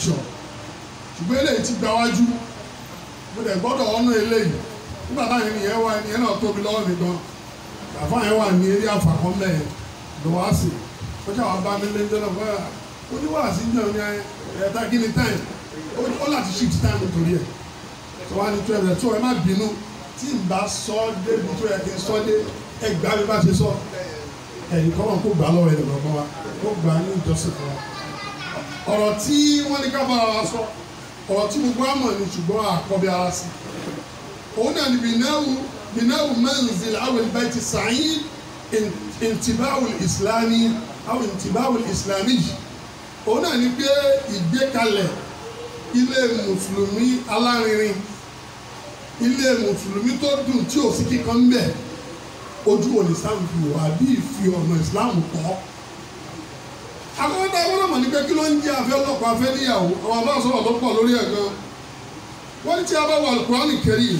sọ ṣùgbọ́n eléyìí ti gba wájú mo dẹ̀ gbọ́dọ̀ ọ̀nà eléyìí nígbà táwọn ènìyàn wà ènìyàn náà tóbi lọ́wọ́ mi gan àfa yẹn wà ní eré àfàkọ́mẹ́ yẹn lọ́wọ́sì ó ṣàwọn bá mi lẹ́jọ́ náà fún ẹ oníwàásí náà ní ẹ̀ẹ́dá gíní táìm ó láti shift time nítorí ẹ̀ tó wá ní twelve ẹ̀ tó ẹ má bínú tí n bá sọ débi tó yẹ kí n sọ dé ẹ gbá mi bá ṣe sọ ẹ̀yìn kọ́nà kó gbà lọ́wọ́ ẹ̀ lọ́gbọ́n wa kó gbà ní ìjọsìn fún wa ọ̀rọ̀ tí wọ́n ní ká bára wa sọ ọ̀rọ̀ tí gbogbo àmọ̀ ni ṣùgbọ́n àkọ́bí ara sí òun náà ni bìnnáwó bìnnáwó manzil awil bayti sa'id intibáwò ìsìlámì àwọn intibáwò ìsìlámì yìí òun náà ni pé ìgbékalẹ̀ ilé mùsùlùmí alárinrin ilé mùsùlùmí tó dùn tí ò sí kíkan ń bẹ̀ ojú òní sáà fi wà bí ìfi ọ̀nà ìsìlámù kọ́ àkọ́kọ́ tá a gbọ́dọ̀ mọ̀ ní pé kí ló ń jẹ́ afẹ́ ọlọ́pàá afẹ́ níyàwó àwọn àbá sọ̀rọ̀ tó pọ̀ lórí ẹ̀ gan wọ́n ní tí a bá wà Al-Qur'ani Karim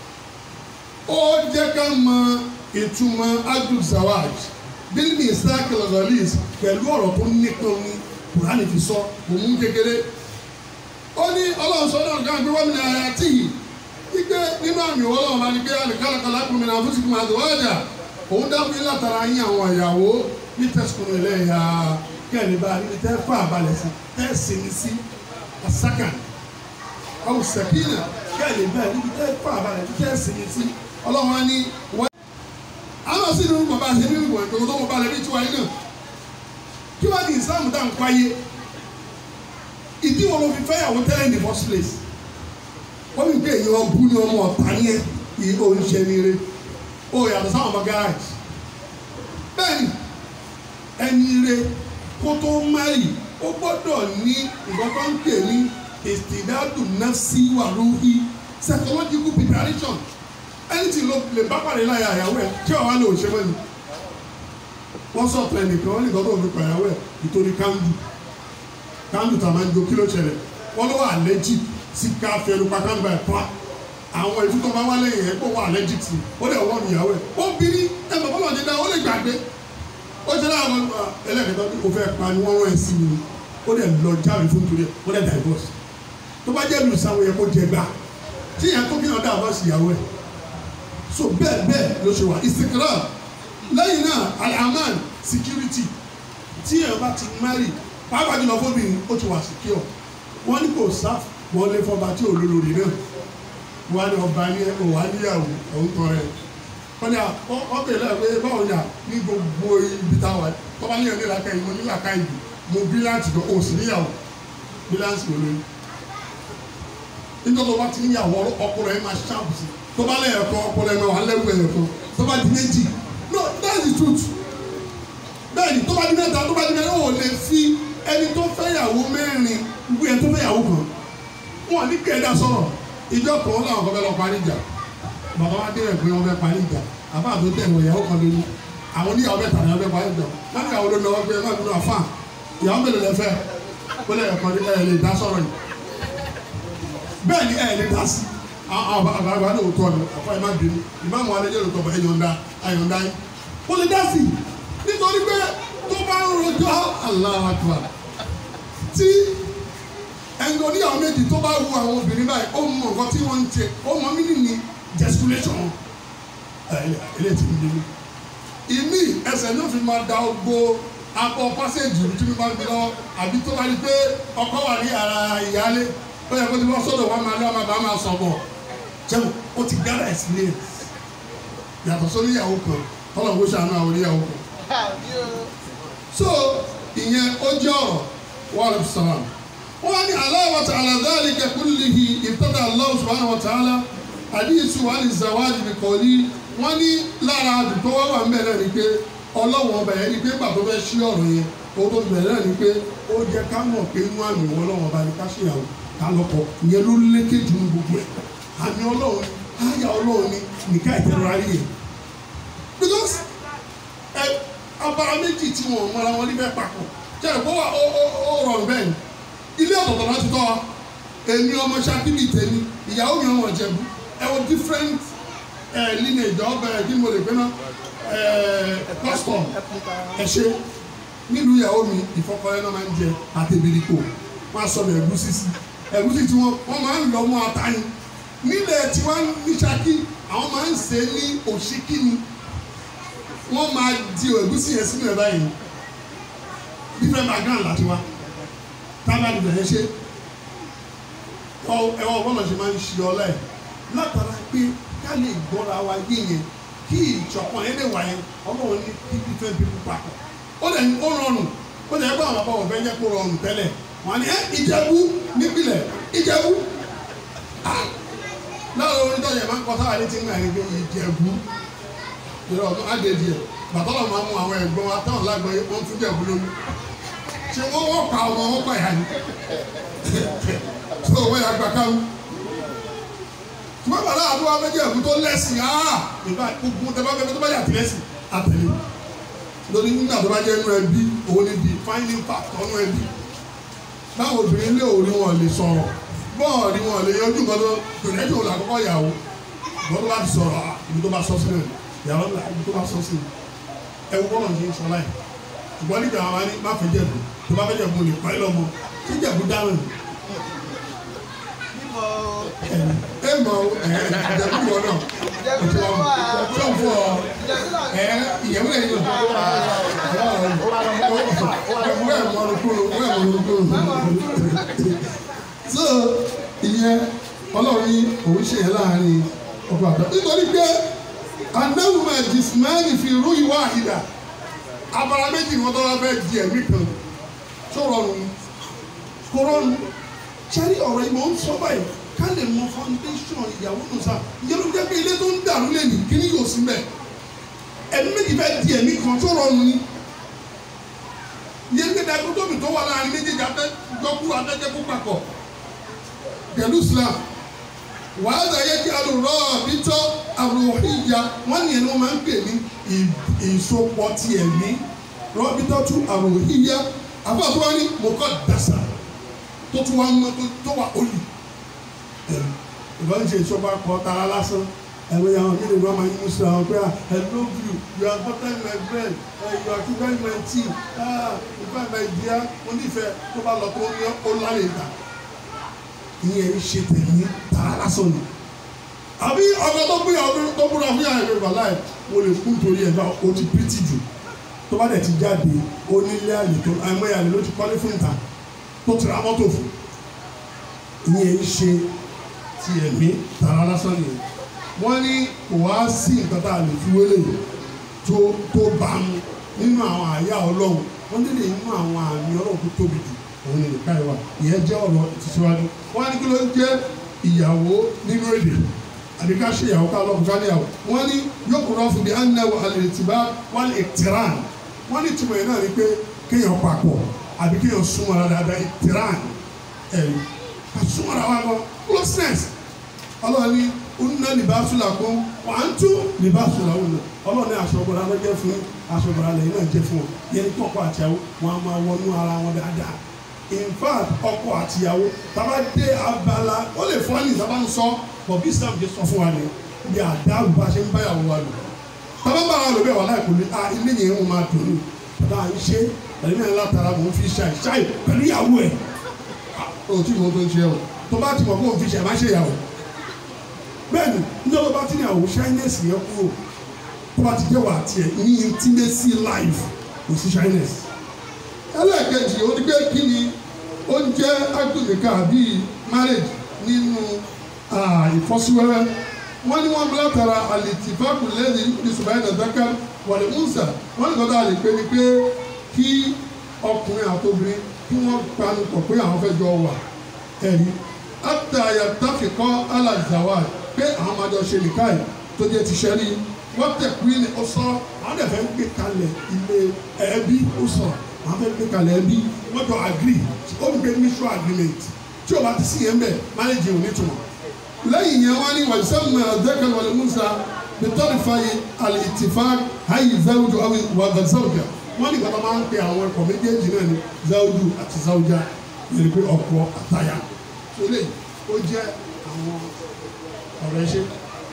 ó jẹ́ ká mọ ìtumọ̀ adul zawaj bílíbi ìsáàkì lọ́gọ́lìs pẹ̀lú ọ̀rọ̀ tó nípọn ní Kùránì fi sọ òun kékeré ó ní ọlọ́run sọ náà ká gbé wọ́n mi ní ara tí yìí wípé nínú àmì ọlọ́run bá ní pé alìkálàkálà kùnmin náà fún sìkùn àdùwádà òun dábìí látara yín àwọn ìyàwó ní tẹ̀sùkùn ilẹ̀ yà kẹ́ni bá níbi tẹ́ fà balẹ̀ sí tẹ́ sinmi sí asaka awo sakina kẹ́ni bá níbi tẹ́ fà balẹ̀ sí tẹ́ sinmi sí ọlọ́run á ní wọ́n. àwọn sì ní bàbá àti ẹbí wọn tó tó mọ balẹ̀ bí tiwa yìí náà kí wọ́n ní islam dá nǹkan ayé ìdí wọn ló fi fẹ́ yàwó tẹ́lẹ̀ ní first place wọ́n fi gbé èèyàn bú ní ọmọ ọ̀tá ní ẹ̀ ìhó oníṣẹ́ ní eré ó yàtọ̀ sáwọn ọmọ gáràjì bẹ́ẹ̀ ni ẹni ire kó tó márì ó gbọ́dọ̀ ní nǹkan tó ń pè ní ìsìdádùn nafsi wà lórí psychological preparation anything ló lè bá pàdé láyà àyàwó ẹ kí ọ̀wá lè òṣèlú ẹni wọ́n sọ̀tọ̀ ẹnìkan wọ́n ní nǹkan tó fi pa àyàwó ẹ nítorí kándù kándù tá a máa ń jó kí ló ṣẹlẹ̀ wọ́n ló wà allergic sí ká fẹ́ẹ́ pa kándù ẹ̀ pa àwọn ètò tó bá wá lẹ́yìn ẹ̀ kó wà allergic sí ó dẹ̀ wọ́n ìyàwó ẹ̀ ó bí ní ẹ̀ bàbá náà ti dá ó lè gbàgbé ó ṣe láwọn ọmọ ẹlẹ́kẹ̀tọ́ bí o fẹ́ pa ni wọ́n rán ẹ sí mi ó dẹ̀ lọ jáwé fún torí ẹ ó dẹ̀ divorce tó bá jẹ́ mi sáwọn yẹn kó jẹ gbà tí yẹn tó kíyàn divorce ìyàwó ẹ̀ so bẹ́ẹ̀ bẹ́ẹ̀ ló ṣe wà ìsìnkìrà lẹ́yìn náà alaman security tí yẹn bá ti marry pàápàá jùlọ fóbìnrin ó ti wà secure wọ́n ní kò sá wọlé fọba tí ò lólórí náà wọ́n á ní ọba ní ẹ̀ wọ́n á níyàwó òun tọrẹ wọ́n ní ọbẹ̀ lẹ́yìn pé báwo ni à ní gbogbo ibi tá a wà tọ́ba ní ẹ̀ní làákà yìí mo ní làákà yìí mo bíláǹtì gan o sì níyàwó bíláǹtì ló lóyún nítorí tó bá ti níyàwó ọkùnrin ẹ̀ máa ṣáàbù sí tó bá lẹ́yìn ẹ̀kọ́ ọkùnrin ẹ̀ máa wà lẹ́wọ̀ ẹ̀yẹ̀ kan tó bá di méjì no that's the truth bẹ́ẹ̀ni tó bá di mẹ́ta tó bá di mẹ́ta ó lè fi ẹni tó fẹ́ yàwó mẹ́rin gbé ẹni tó fẹ́ yàwó kan wọn ní kẹ́ẹ̀dá sọ̀rọ̀ ìjọ kan láwọn kan fẹ́ lọ parí ìjà bàbá wa dé ẹ̀gbẹ́ wọn fẹ́ parí ìjà àbá àti tẹ̀ wọ̀ ìyàwó kan lórí àwọn oníyàwó mẹ́ta ni wọ́n fẹ́ parí ìjà wọ́n ní àwọn olóńgbò wọn gbé ẹ̀ máa gbóná fáà ìyàwó mélòó lẹ fẹ́ ó lẹ̀ ẹ̀kọ́ ẹ̀ lè dá sọ̀rọ̀ yìí bẹ́ẹ̀ ni ẹ̀ lè dá sí àwọn àgbàlagbà ní òótọ́ ni àfa ẹ̀ má bínú ìmáàmù alẹ́ yẹn lóòótọ́ bọ̀ ẹ̀yọ̀ǹda ayọ̀ǹda yín ó lè dá sí nítorí pé tó bá ń rojọ́ Allahu Akbar tí ẹnìkan oníyàwó méjì tó bá wu àwọn obìnrin báyìí ó mọ nǹkan tí wọ́n ń ṣe ó mọ mí nìyí gesticulation eléyìí ti ń bí mi. ìmí ẹsẹ̀ ní òfin máa da ogbó akọ pásẹ̀jì tí mi máa ń gbé lọ àbí tó bá rí pé ọkọ wà ní ara ìyáálé ó yẹ kó ti bọ́ sọ́dọ̀ wọn máa lé ọmọ bá máa sọ̀ bọ̀ jẹun ó ti gára ẹ̀sìn yàtọ̀ sórí ìyàwó kan tọ́lọ̀ kó ṣàánú àwọn oníyàwó kan. so ìyẹn ó jẹ́ ọ̀rọ̀ wàhálà sàlám wọ́n ní Allah ta'ala dhalika kullihi ibtada Allah subhanahu wa ta'ala àdíyèsí wa ní zawaj bi qawli wọ́n ní lára àdùtọ́ wà wà mẹ́rẹ̀ ni pé ọlọ́wọ́n ọba yẹn ni pé gbà tó fẹ́ ṣí ọ̀rọ̀ yẹn ó tó bẹ̀rẹ̀ ni pé ó jẹ́ ká mọ̀ pé inú àmì wọn ọlọ́wọ́n ọba ni ká ṣèyàwó ká lọ́kọ ìyẹn ló lékè jù ní gbogbo ẹ̀ àmì ọlọ́run àyà ọlọ́run ni nìka ìtẹ̀rọ ayé yẹn because ẹ abara méjì tí wọn mọra wọn níbẹ̀ papọ̀ jẹ́ ẹ̀kọ́ wa ó rọrùn bẹ́ẹ̀ ni ilé ọ̀tọ̀ọ̀tọ̀ láti tọ́ wa èmi ọmọ sakili tèmi ìyàwó mi ọmọ ìjẹ̀bú ẹ wọ different ẹ lineage ọbẹ̀ kí mo lè gbé náà ẹ custom ẹ ṣe nílùú ìyàwó mi ìfọkọrẹ náà máa ń jẹ àtẹ̀bìrìkò wọ́n á sọ ní ẹ̀gúsí sí ẹ̀gúsí tí wọ́n wọ́n máa ń lọ mọ́ ata ni nílẹ̀ tí wọ́n ní Ṣakí àwọn máa ń ṣe ní òṣìkí ni wọ́n máa di ẹ̀gúsí yẹn sínú ẹ̀ báyìí different background láti wá tábà ní bẹ̀rẹ̀ ṣe ẹ̀wọ̀n bọ́lá ṣe máa ń ṣe ọlá ẹ̀ látara pé ká lè gbọ́ra wa yé yẹn kí ìjọpọ̀ yẹn lè wà yẹn ọlọ́run ní kí different people papọ̀ ó lè ó rọrùn ó lè gbọ́ àwọn àbọ̀ ọ̀fẹ́ yẹ kó rọrùn tẹ́lẹ̀ wọ́n ní ẹ́ ìjẹ̀bú nípìnlẹ̀ ìjẹ̀bú láwọn orin tọ́jà máa ń kọ́ sáwà létí ńgbà yẹn pé ìjẹ̀bú ìrọ̀ ọ̀tún àdèdì ẹ̀ bàtọ́lọ̀ máa mú àwọn ẹ̀gbọ́n wa táwọn lágbọ̀n yẹn wọ́n fún jẹ̀bú lómi ṣé wọ́n wọ́n pa ọmọ wọn pa ìyá ni tó wọ́n yà gbà káwù ṣùgbọ́n bàtà àdúrà méjì ẹ̀kú tó lẹ́sìn áá ìgbà gbogbo tẹ bá fẹ́ tó bá yà tí lẹ́sìn àtẹ̀lé lórí nígbà tó bá jẹ́ inú ẹbí òun ni the finding fact ọ̀nù ẹbí báwo obìnrin lé òrí wọn lè sọ̀rọ̀ bọ́ọ̀lì wọn lè yọjú nǹkan tó gbìyànjú òun àkọ́kọ́ yàwó ìgbọ́n tó bá ti sọ̀rọ̀ ibi tó bá sọ sílẹ̀ yàrá ńlá ibi tó bá sọ sílẹ̀ ẹ̀wù bọ́ọ̀lù ń ṣe sọ láì ṣùgbọ́n nígbà wọn ni má fẹ́ jẹ̀bù tó bá fẹ́ jẹ̀bù lè pa ẹ́ lọ́mọ tí jẹ̀bù dáhùn ẹ mọ ẹ jẹ̀bù wọn náà òtún wọn tó fún ọ ẹ ìyẹ̀wò ẹ̀ yọ wẹ́ẹ̀ mọ̀rọ̀ kúrò wẹ́ẹ̀ mọ̀rọ̀ kúrò so ìyẹn ọlọ́run ní òun ṣe yẹn láàrin ọkọ àtọ nítorí pé anáwùmá jìsìmáàlì fi rú ìwà àhìdá abala méjì ni wọ́n tọ́lá fẹ́ di ẹ̀mí kan tó rọrùn kó rọrùn sẹ́rí ọ̀rọ̀ yìí mò ń sọ báyìí ká lè mọ foundation ìyàwó nù sá ìyẹn ló jẹ́ pé ilé tó ń dàrú lè ní kíní yóò sí mẹ́ ẹ̀mí méjì fẹ́ di ẹ̀mí kan tó rọrùn ni ìyẹn ní kíkà tóbi tó wà láàrin méjèèjì abẹ́ gbọ́kú abẹ́jẹ́ kó papọ̀ pẹ̀lú Islam wàhálà yẹ kí alùrọ̀ bítọ́ àròhìyà wọ́n ní ẹni wọ́n máa ń pè ní ìsopọ̀ ti ẹ̀mí rọ́bítọ́ tún àròhìyà àbọ̀ tó wá ní mọ̀kọ́ dàsà tó tún wá mọ́ tó wà olù ìbọn ṣe ìṣọba kọ tara lásán ẹ̀rọ yà wọn nílẹ̀ wọn máa ń musu àwọn pé I love you you are butter my bread uh, you are sugar my tea ah in fact my dear mo nífẹ̀ẹ́ tó bá lọ tó ní ó lálẹ́ ìgbà ìyẹn ń ṣe tẹ̀lé tara lásán ni àbí ọkọ tó gbéyàwó tó búra fún yàrá ìrẹ̀lẹ̀ wàláì mo lè kú nítorí ẹ̀ bá o ti pírítì jù tó bá dẹ̀ ti jáde onílé àlè tó àìmọye àlè ló ti kọ́lé fún ìta tó tira mọ́tò fún ìyẹn ń ṣe ti ẹ̀mí tara lásán nìyẹn wọ́n ní kò wá sí nǹkan tá a lè fi wélé tó tó bá mu nínú àwọn àyà ọlọ́run wọ́n nílè nínú àwọn àmì ọlọ́run tó tóbi jù òun ni nìka ìwà ìyẹn jẹ́ ọ̀rọ̀ ìtìsíwájú wọ́n á ní kí ló ń jẹ́ ìyàwó nínú èdè àbí ká ṣe ìyàwó ká lọ́kùn ká níyàwó wọ́n ní yóò kúrò fún bí anáwó alẹ́tìbá wọ́n lè tìrán wọ́n ní tìmọ̀ yẹn náà ni pé kéèyàn papọ̀ àbí kéèyàn súnmọ́ ara dáadáa ìtìrán ẹ̀rí ká súnmọ́ ara wa lọ closeness ọlọ́run ní onínà libasula kún wà á tún libasula wọn ọlọ́run ní aṣọ ọgbọ̀n alẹ́ jẹ́ fún aṣọ ọgbọ̀n alẹ́ yìí náà jẹ́ fún ọ yẹn kọ́kọ́ àtìyàwó wọn a máa wọnú ara wọn dáadáa in fact ọkọ àtìyàwó tàbá dé abala ó lè fún wa ní ìsábà ń sọ bọ̀ bí Islam jẹ́ sọ fún wa ní bí àdáàbò bá ṣe ń báyàwó wa lò tàbá bá wa lò bẹ́ẹ̀ wà láì kò ní ah ilé yẹn ń máa dùn ní tàbá à ń ṣe ẹ̀mí náà látara mò ń fi ṣàì ṣàì pẹ̀lú ìyàwó ẹ̀ o tí mo tó ń ṣe o tó bá ti mọ̀ kó o fi ṣàì má ṣe ìyàwó bẹ́ẹ̀ni ní ọlọ́ba tí ní àwọn shyness yẹn kúrò tó bá ti jẹ́ wà tiẹ̀ ní intimacy life kò sí shyness. ẹlẹ́ẹ̀kejì ó ní pé kí ni ó ń jẹ́ agbègbèká bíi marriage nínú ìfọ́síwẹ́rẹ́ wọ́n ní wọ́n látara àlètìfáàkù lẹ́yìn ìṣùgbọ́n ẹ̀dàdáká wàlẹ̀ mùsà wọ́n ní kọ́tà àlè pé ni pé kí ọkùnrin àtobìnrin kí wọ́n panu pọ̀ pé àwọn fẹ́ jọ wà ẹ̀rí àtàyà tàfikọ́ alàzàwà pé àwọn máa jọ ṣe nìkan yìí tó jẹ́ ti ṣẹ́rí wọ́n tẹ̀kú ní ó sọ àwọn dẹ̀ fẹ́ gbé kalẹ̀ ilé ẹbí ó sọ àwọn fẹ́ gbé kalẹ̀ ẹbí wọ́n jọ agree ó ń gbé mutual agreement tí o bá ti sí yẹn bẹ́ẹ̀ manage ò ní túmọ̀ lẹ́yìn yẹn wọ́n ní wàjú sẹ́mu ẹ̀ẹ́dẹ́gbẹ̀ wọlé musa nítorí fàyè alìtìfá hayi zawudu awi wàgà zawuja wọ́n ní gbàgbọ́ máa ń pe àwọn ẹ̀kọ́ méjèèjì náà ní zawudu àti zawuja yẹn pé ọkọ àtàyà ilé ó jẹ́ àwọn ọ̀rọ̀ ẹṣẹ́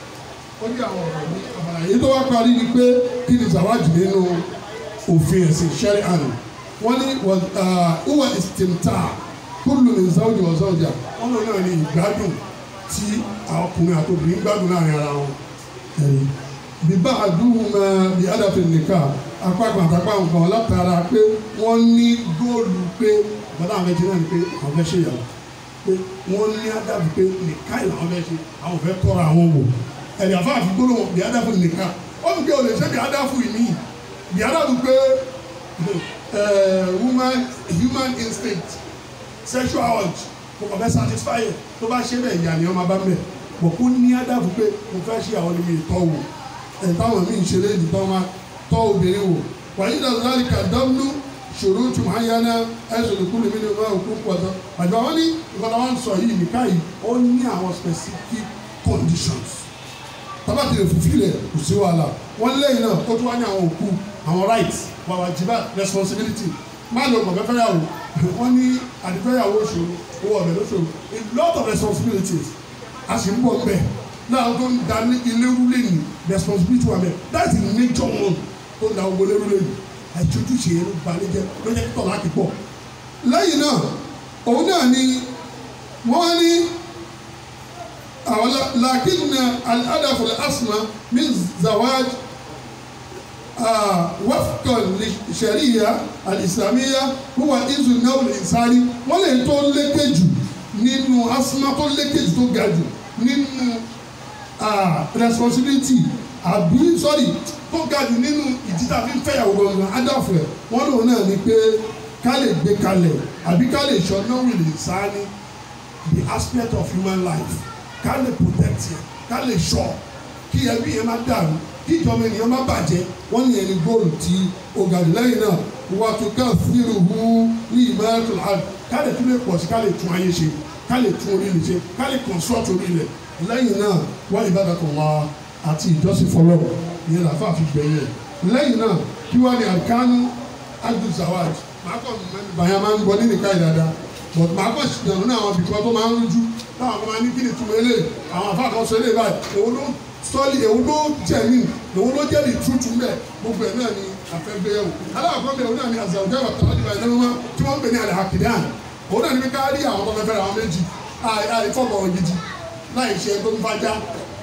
ó jẹ́ àwọn ọ̀rọ̀ ní abala yìí tó wá parí ni pé kí ni zawájú nínú òfin ẹ̀sìn ṣẹ́rí àná wọ́n ní wọ́n ìsìtìmtà kó kúlù ní sáwùjì wọ̀ sáwùjà wọn lò náà ní ìgbádùn tí àwọn ọkùnrin àti obìnrin gbádùn láàrin ara wọn ẹ̀rí bíbá àdúgbò máa bí àdàfẹ́ nìkan apá kan àtàpá nǹkan látara pé wọ́n ní góòlù pé bàtà àwọn ẹ̀jẹ̀ náà ni pé àwọn fẹ́ ṣèyàwó pé wọ́n ní àdàbí pé nìka ìlànà fẹ́ ṣe àwọn fẹ́ tọ́ra àwọn wò ẹ̀rí àfáàfin gbólóhùn bí àdàfẹ́ nìkan ó fi pé o lè ṣe bí àdàfù ìmí bí àdàfù pé woman human instinct sexual urge kò kàn fẹ́ satisfy ẹ̀ tó bá ṣe bẹ́ẹ̀ ìyá ni ọmọ bá mẹ́ bọ̀ kó ní àdàbù pé mo fẹ́ ṣe àwọn ẹni ìtọ́ wò ẹ̀ táwọn míì ń ṣe lé nìtọ́ máa tọ́ obìnrin wò wàyí dàdúrà kà dánú ṣòro tún máa yá ná ẹ̀sùn lè kúrò nínú ìwé òkú pọ̀tọ́ àgbà wọn ní ìkọlá wọn sọ yìí nìka yìí ó ní àwọn specific conditions tábà tí lè fìfì rẹ̀ kò sí wàhálà wọn lẹ́yìn náà ó tún wá ní àwọn òkú àwọn rights wàwà jìbá responsibility má lọ kọ̀ fẹ́fẹ́ yàwó wọn ní àdìfẹ́yàwó ṣòro owó ọ̀bẹ ló ṣòro a lot of responsibilities a sì ń bọ̀ bẹ́ẹ̀ náà tó ń da ní ilé rúlé ní responsibility wa bẹ́ẹ̀ that's the nature one tó ń da owó lé rúlé ní àìtójú ṣe é ló ba lé jẹ ló jẹ́ tọ̀ láti pọ̀ lẹ́yìn náà òun náà ni wọ́n ní àwọn làkínà al-hadafu al-asma min zawaj wafqa sharia al-islamiyya huwa izu nawl insani wọ́n lè tó lékè jù nínú asma tó lékè jù tó ga jù nínú responsibility àbí sorry tó ga jù nínú ìdíjà fi ń fẹ́yàwó gangan adáfẹ́ wọ́n lòun náà ni pé ká lè gbé kalẹ̀ àbí ká lè sọ náà wìlì sáání the aspect of human life ká lè protect yẹn ká lè sọ kí ẹbí yẹn má dàrú kí ìjọba ènìyàn má bàjẹ́ wọ́n ní ẹni góòlù tí ó ga jù lẹ́yìn náà wà tó ká fírù hu ní ìmọ̀ràn àd ká lè tún lè pọ̀ sí ká lè tún ayé ṣe ká lè tún orí ilẹ̀ ṣe ká lè construct orí ilẹ̀ lẹ́yìn náà wọ́n ìbádàkọ̀ wá àti ìjọsìn fọlọ́wọ́ ìyẹn làfà fi gbẹ̀yìn lẹ́yìn náà kí wọ́n ní àkánú adùn zawaj màá kọ́ bàyà máa ń gbọ́ nínú ìka ìdada but màá kọ́ ìdànù náà àwọn ibìkan tó máa ń rújú táwọn kan máa ní kí ni túmọ̀ ilé àwọn afá kan sọ ilé báyìí èwo ló sọ́ọ̀lì èwo ló jẹ̀mí èwo ló jẹ́rìí tútù mẹ́ gbogbo ẹ̀ náà ni àfẹ́gbéyàwó aláàkọ́ mi òun náà ni àzàwùjẹ́ ìwàtàwọ́ ìgbà ìlú wọn tí wọ́n ń pè ní àlẹ́ àkìdán òun náà ni ká rí àwọn tó fẹ́ fẹ́ra àwọn méjì àìfọ̀bọ̀ gidi láì ṣe tó ń fajá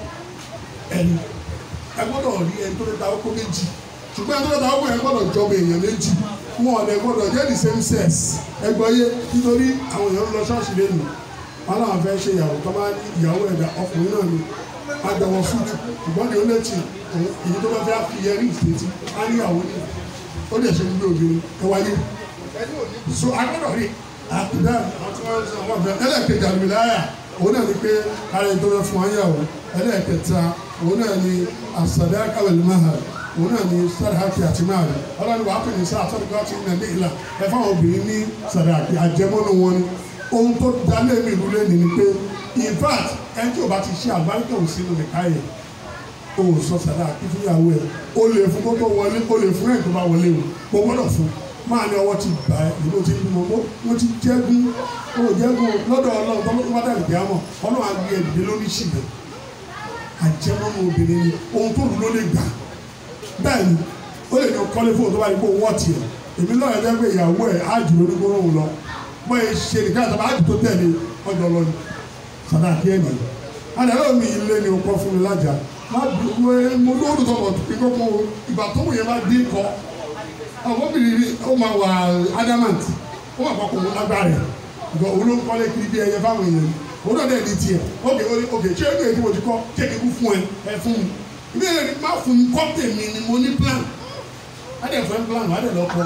ẹni ẹ gbọ́dọ̀ rí ẹni tó lè ta ọkọ méjì ṣùgbọ́n ẹni tó lè ta ọkọ yẹn gbọ́dọ̀ jọba èèyàn méjì wọn ò lè gbọ́dọ̀ jẹ́ the same sex ẹgbọ́ yé nítorí àwọn èèyàn ń lọ ṣọ́ọ̀ṣì lẹ́nu wọn làwọn fẹ́ ṣe ìyàwó tó bá ní ìyàwó ẹ̀dá ọkùnrin náà ni àjọwọ̀ fúdù ṣùgbọ́n ní olóòtú èyí tó bá fẹ́ fi yẹrí ìfètí á ní ìyàwó ní ó lè ṣe gbogbo obìnrin ẹ wáyé so agbọ́dọ̀ rí àkùdá àti wọn sọ wọn fẹ́ ẹlẹ́ẹ̀kejì àlùmíláyà òun náà ni pé ara ẹni tó fẹ́ fún ayáwó ẹlẹ́ẹ̀kẹta òun náà ni àsàdá kàwé mahà òun náà ni sàdáàkì àti máàlì ọlọ́run wàá pè ní sáà sọ́dọ̀ tí ń nà ìlà ẹ fáwọn obìnrin ní sàdáàkì àjẹmọ́nù wọn ni ohun tó dalé mi ìlú lé ní ni pé in fact ẹni tí o bá ti ṣe àgbáríkà ò sínú nìka yẹn o ò sọ sàdáàkì fúnyàwó ẹ o lè fún kó tó wọlé o lè fún ẹ̀ tó bá wọlé o mo gbọ́dọ̀ fún máa ní ọwọ́ ti gbà ẹ́ ìlú ti bímọ mo ti jẹ́gun o jẹ́gun lọ́dọ̀ ọlọ́run tó ló bá dàbí bí àmọ́ ọlọ́run á gbé ẹ̀dídé lórí ṣìgbẹ́ àjẹmọ́nù obìnrin ni ohun tó lù ló lè gbà bẹ́ẹ̀ ni ó lè ní kọ́lé fóun tó bá yẹ kó wọ́ tiẹ̀ èmi náà yẹ pé ìyàwó ẹ̀ ájù lórí gbóòórùn lọ bọ́ ẹ ṣe nìkan àtàwọn ájù tó tẹ̀lé ọjọ́ lọ ni sàdáàkì ẹ̀ nìyẹn àdàlọ́ mi ilé ni o kọ́ fún mi lájà má dùn mo lóòrùn tó bọ̀ pé kókó ìgbà tó wù yẹn má dín kọ́ ọmọbìnrin ó máa wà adamant ó wà kọkùn lágbára ẹ̀ ìgbà òun ló ń kọ́lé kiri bí ẹyẹ fáwọn èèyàn òun náà dẹ̀ ní tiẹ̀ ókè ókè ṣé ẹgbẹ́ tí mo ti kọ́ kéèké kú fún ẹ ẹ fún mi ìbéèrè ni má fún mi kọ́ tèmi ni mo ní plan adẹ̀ fún ẹ plan wà á dẹ̀ lọ kọ́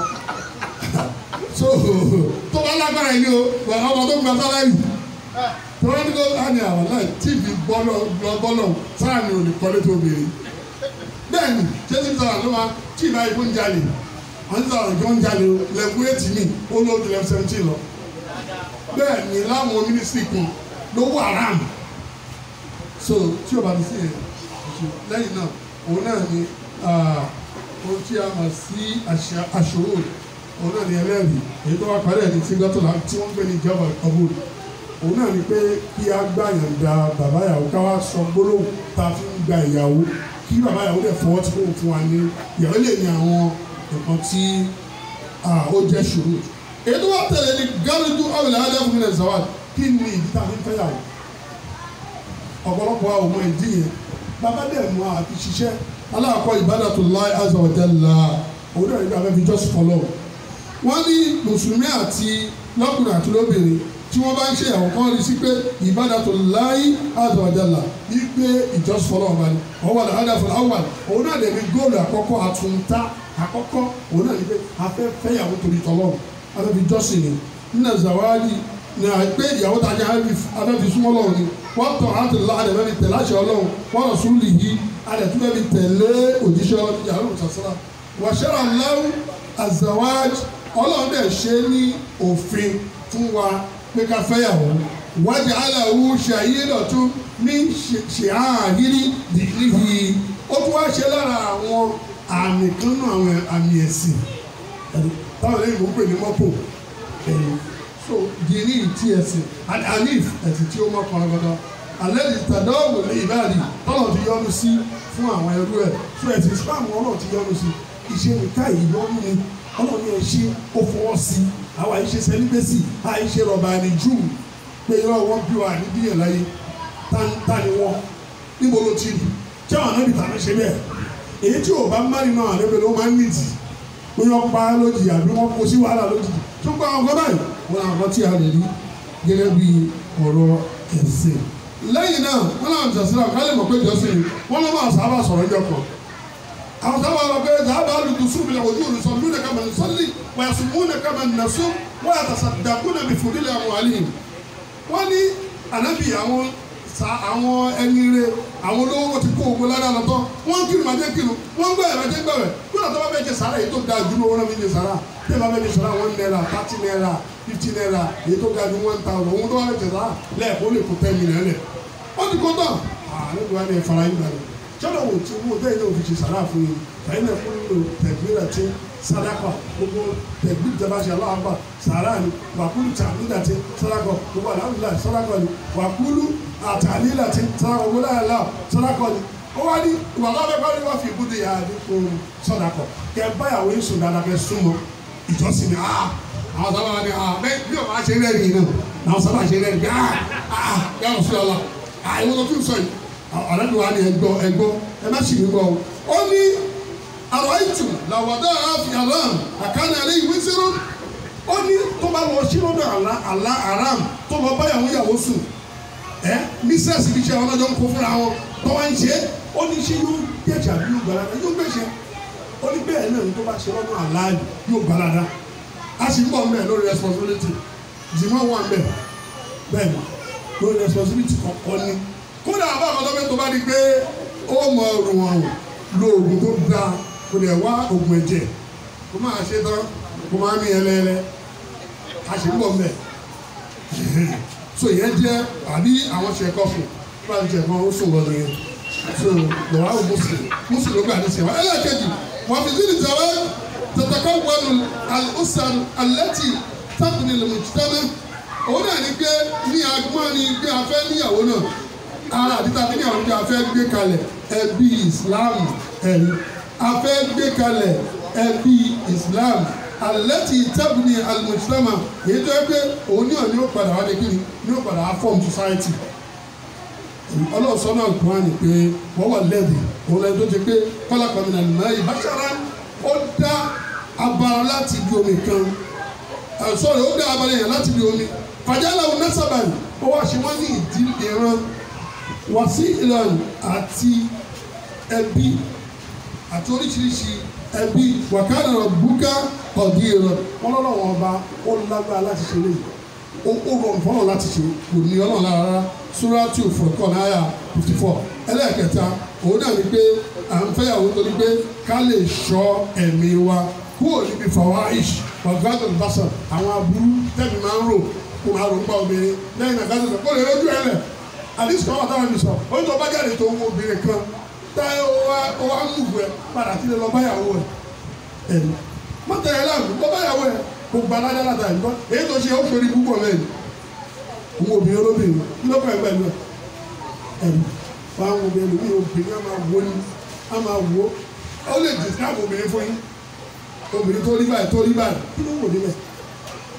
so tó bá lágbára yìí o ọmọ tó gba sálárì tó bá ní kó á ní àwọn náà tíìbì bọ́lọ̀ bọ́lọ̀ sáà ni ò ní kọ́lé tó béèrè bẹ́ẹ̀ ni ṣé tí sọ̀rọ̀ ló máa tí ìbá ikú ń jalè wọ́n ti sọ̀rọ̀ ìjọ ń jalè o lẹ́kùn eighty mi ó ló ju lẹ́kùn seventeen lọ bẹ́ẹ̀ ni láwọn mínísítì kan ló wà ram so tí o bá ti sí yẹn lẹ́yìn náà òun náà ni ohun tí a mọ̀ sí àṣòro òun náà ni ẹlẹ́rìí èyí tó wá parí ẹ̀ ní síngọ́tọ̀lá tí wọ́n ń gbé ní ìjọba ọ̀bùn òun náà ni pé kí a gbà yànda bàbá ìyàwó ká wá sọ gbólóhùn tá a fi ń gba ìyàwó kí bàbá ìyàwó dẹ̀ fọwọ́ tí kò fún wa ní ìyàwó lè ní àwọn nǹkan tí ó jẹ́ ṣòro èyí tó wá tẹ̀lé ní gárídù awìlẹ̀ adáfún mi lẹ̀ zawad kí ni ìdí tá a fi ń fẹ́yàwó ọ̀pọ̀lọpọ̀ àwọn ọmọ ìdí yẹn bàbá dẹ̀ mú àti ṣiṣẹ́ aláàkọ́ ibadatullahi azza wa jalla òun náà nígbà fẹ́ fi jọ́sìn fọlọ́ wọ́n ní mùsùlùmí àti lọ́kùnrin àti lóbìnrin tí wọ́n bá ń ṣe àwọn kan rí sí pé ibadatullahi azza wa jalla wípé ìjọ́sìn fọlọ́ ọba ni ọwọ́ àlọ́ àdàfọ́ àwọn òun náà lè ní góòlù àkọ́kọ́ àtúntà àkọ́kọ́ òun náà ní pé afẹ́ fẹ́yàwó torí tọ́lọ́run afẹ́ fi jọ́sìn ni nínú zawadi ní àgbẹ̀ ìyàwó tá a jẹ́ afẹ́ fi súnmọ́ lọ́wọ́ ni wọ́n tọ̀ àti lọ́ àdẹ̀ fẹ́ fi tẹ̀lé àṣẹ ọlọ́run wọ́n rọ̀ sùn lìyí àdẹ̀ tún fẹ́ fi tẹ̀lé òjíṣẹ́ yàrá òṣàṣàrà wàṣẹ́rà lẹ́wù azawaj ọlọ́run dẹ̀ ṣe ní òfin fún wa pé ká fẹ́yàwó wájú aláwo ṣàyédọ̀tún ní ṣèhàhírí dìgbìhì ó tún wá ṣe lára àwọn àmì kan náà àwọn àmì ẹ̀sìn táwọn lẹ́yìn mọ̀ ń pè ní mọ́pò so dìní tí ẹ̀sìn anif ẹ̀sìn tí ó mọ̀ kan gbọdọ̀ alẹ́ ní tàdáwò lè ìbáàdì tọ́lọ̀ ti yọ́nu sí fún àwọn ẹrú ẹ̀ so ẹ̀sìn Islam ọlọ́ọ̀ ti yọ́nu sí iṣẹ́ nìka ìyọ́nu ni ọlọ́ọ̀ ní ẹ̀ṣẹ́ ó fọwọ́ sí àwọn àìṣe sẹ́líbẹ́sì àìṣe rọ̀bà ẹni jù pé irọ́ wọn bí wa ní bíyẹn láyé tá ni wọn níbo ló ti rí tí àwọn anábì tàbí ṣe bẹ́ẹ̀ èyí tí ò bá ń márì náà àdébẹ̀ ló máa ń nìdí wọ́n yọ pa lójijì àbí wọ́n kó sí wàhálà lójijì tó gba àwọn ọ̀gá báyìí wọ́n àwọn tí a lè rí gẹ́gẹ́ bí ọ̀rọ̀ ẹ̀sìn. lẹ́yìn náà wọ́n náà jọ̀sílẹ̀ ká lè mọ̀ pé jọ́sìn ni wọ́n lọ́ máa sábà sọ̀rọ̀ ẹjọ́ kan. àwọn sábà lọ pé sábà lùtù sùn bìlẹ̀ ojú òrùsọ lúnà kama nìsọ́lì wọ́n yà sùn múnà kama nìnàsó wọ́n yà tàṣà dàkúnà bí fòdílẹ̀ àwọn àlìyìn. wọ́n ní ànábì àwọn sa àwọn ẹni rẹ àwọn olówó ti kó ogun lára lọ́tọ̀ wọ́n ń kírun àjẹ́ kírun wọ́n ń gbẹ̀rẹ̀ àjẹ́ gbẹ̀rẹ̀ kúrò tó bá bẹ jẹ sàrà èyí tó ga jù lówó náà fi jẹ sàrà tí ẹ bá bẹ jẹ sàrà one naira thirty naira fifty naira èyí tó ga jù one thousand òun tó bá bẹ jẹ sàrà lẹ́ẹ̀kọ́ lè kó ten million lẹ̀ wọ́n ti kó tán àlejò wa ni ẹ fara yín gbàgbé sọ́dọ̀ wò tí wọ́n bẹ́ẹ̀ náà fi ṣe sàrà fún yín fàyín náà fún lò tẹ̀gbìrà tí sadaka gbogbo tẹ̀gbìrì tẹ́ bá ṣe aláàbà sàrà ni wàkúlù tàbílà tí sadaka gbogbo àlàáfíà sadaka ni wàkúlù àtàlílà tí sadaka gbogbo àlàáfíà sadaka ni ó wá ní ìwà tó fẹ́ kọ́ni wọ́n fi ibùdó yà ní ohun sadaka kẹ báyàwó yín sùn dáadáa kẹ súnmọ́ ìjọsìn ni ah àwọn sábà wà ní ah bẹ́ẹ̀ bí o máa ṣe rẹ́rìn náà àwọn sábà ṣe rẹ́rìn bí ah ah yàrá sí ọlá ah ìwọ́n tó tún sọ yìí ọ̀rẹ́dùn wa ni ẹgbọ́ ẹgbọ́ ẹ má sì mí gbọ́ o. ó ní àrò ìtù làwọ̀dá àfi alam àkànnì alẹ́ ìwé zero. ó ní tó bá lọ sí lọ́dọ̀ àlá àlá aram tó lọ báyàwó yàwó sùn ẹ mísẹ́sì kì í ṣe àwọn ọlọ́jọ́ ń kó fúnra wọn tó wá ń ṣe ó ní ṣe yóò gbẹ̀jà bí yóò gbàládà yóò gbẹ̀ṣẹ̀ ó ní bẹ́ẹ̀ náà tó bá ṣe lọ́dọ̀ àlá yóò gbàládà a sì ń bọ̀ mbẹ́ lórí responsibility jìmọ̀ wà mbẹ́ bẹ́ẹ̀ ni lórí responsibility kọ̀ọ̀kan ni kódà àbá àkọ́tọ́ pé tó bá di pé ó mọ ọrùn ọrùn lo oògùn tó da kò lè wá oògùn ẹ̀jẹ̀ kó máa ṣe tán kó máa mí ẹlẹ́ẹ̀lẹ́ a sì ń bọ̀ mbẹ́ so ìyẹn jẹ́ àbí àwọn ṣẹ̀kọ́ fún bá ń ṣẹ̀kọ́ ó sùn lọ́dún yẹn so lọ́wọ́ àwọn mùsùlùmí mùsùlùmí ló gbà ní sèwá ẹlẹ́ẹ̀kejì wọ́n fi sí ìjọba tẹ̀tẹ̀kọ́ wọnú alùsàn alẹ́tì tábìlì lùmùtítẹ́mẹ́ òun náà ní pé ní agbọ́n ní pé a fẹ́ níyàwó náà ara àti tàbí ní àwọn ọjọ́ afẹ́ gbé kalẹ̀ ẹbí Islam ẹ̀rí afẹ́ gbé kalẹ̀ ẹbí Islam alẹ́tì tábìlì alimusulama èyí tó yẹ pé òun ní ọ̀ní ó padà wá dé kíni ní ó padà wá form society ọlọ́ọ̀sọ́ náà kún á ní pé wọ́n wà lẹ́ẹ̀dì òun lẹ́yìn tó ti pé kọ́lá kọ́mìnà nìmọ̀ yìí bàṣára ó dá abara láti ibi omi kan sọ̀rọ̀ ó dá abara yẹn láti ibi omi fàjálà òun nẹ́sàbàyì ó wá ṣe wọ́n ní ìdí ìran wá sí ìlànà àti ẹbí àti oríṣiríṣi ẹbí wàkàrà búkà ọ̀dí ìran wọn lọ́wọ́ ọba ó lágbára láti ṣe léyìí ó rọrùn fọlọ láti ṣe kò ní ọlọ́run lára rárá suratu furqan náírà fifty four ẹlẹ́ẹ̀kẹta òun náà ni pé à ń fẹ́yàwó torí pé ká lè ṣọ́ ẹ̀mí wa kúrò níbi fawaish wàgádùn ìbásàn àwọn aburú tẹ̀mí máa ń rò kó máa rò ń pa obìnrin lẹ́yìn náà gádùn kó lè lójú ẹ̀ lẹ̀ àdìsí kan wà táwọn ẹni sọ ó ń tọ́ bá jáde tó ń wo obìnrin kan táyé ó wá ń mú ẹ padà sílẹ̀ lọ báyàwó ẹ ẹ̀mí mọ́tẹ̀ẹ́ láàbù lọ báyàwó ẹ kò gba alájálàta yìí kọ́ èyí tó ṣe ó fèrè púpọ̀ lẹ́yìn òun obìnrin olóbìnrin kí ló kọ́ ẹ pẹ̀lú ẹ ẹ̀rù wà á obìnrin mi obìnrin á máa wo ni á máa wo ó lè describe obìnrin fún yín obìnrin tó rí báyìí tó rí báyìí kí ló wò níbẹ̀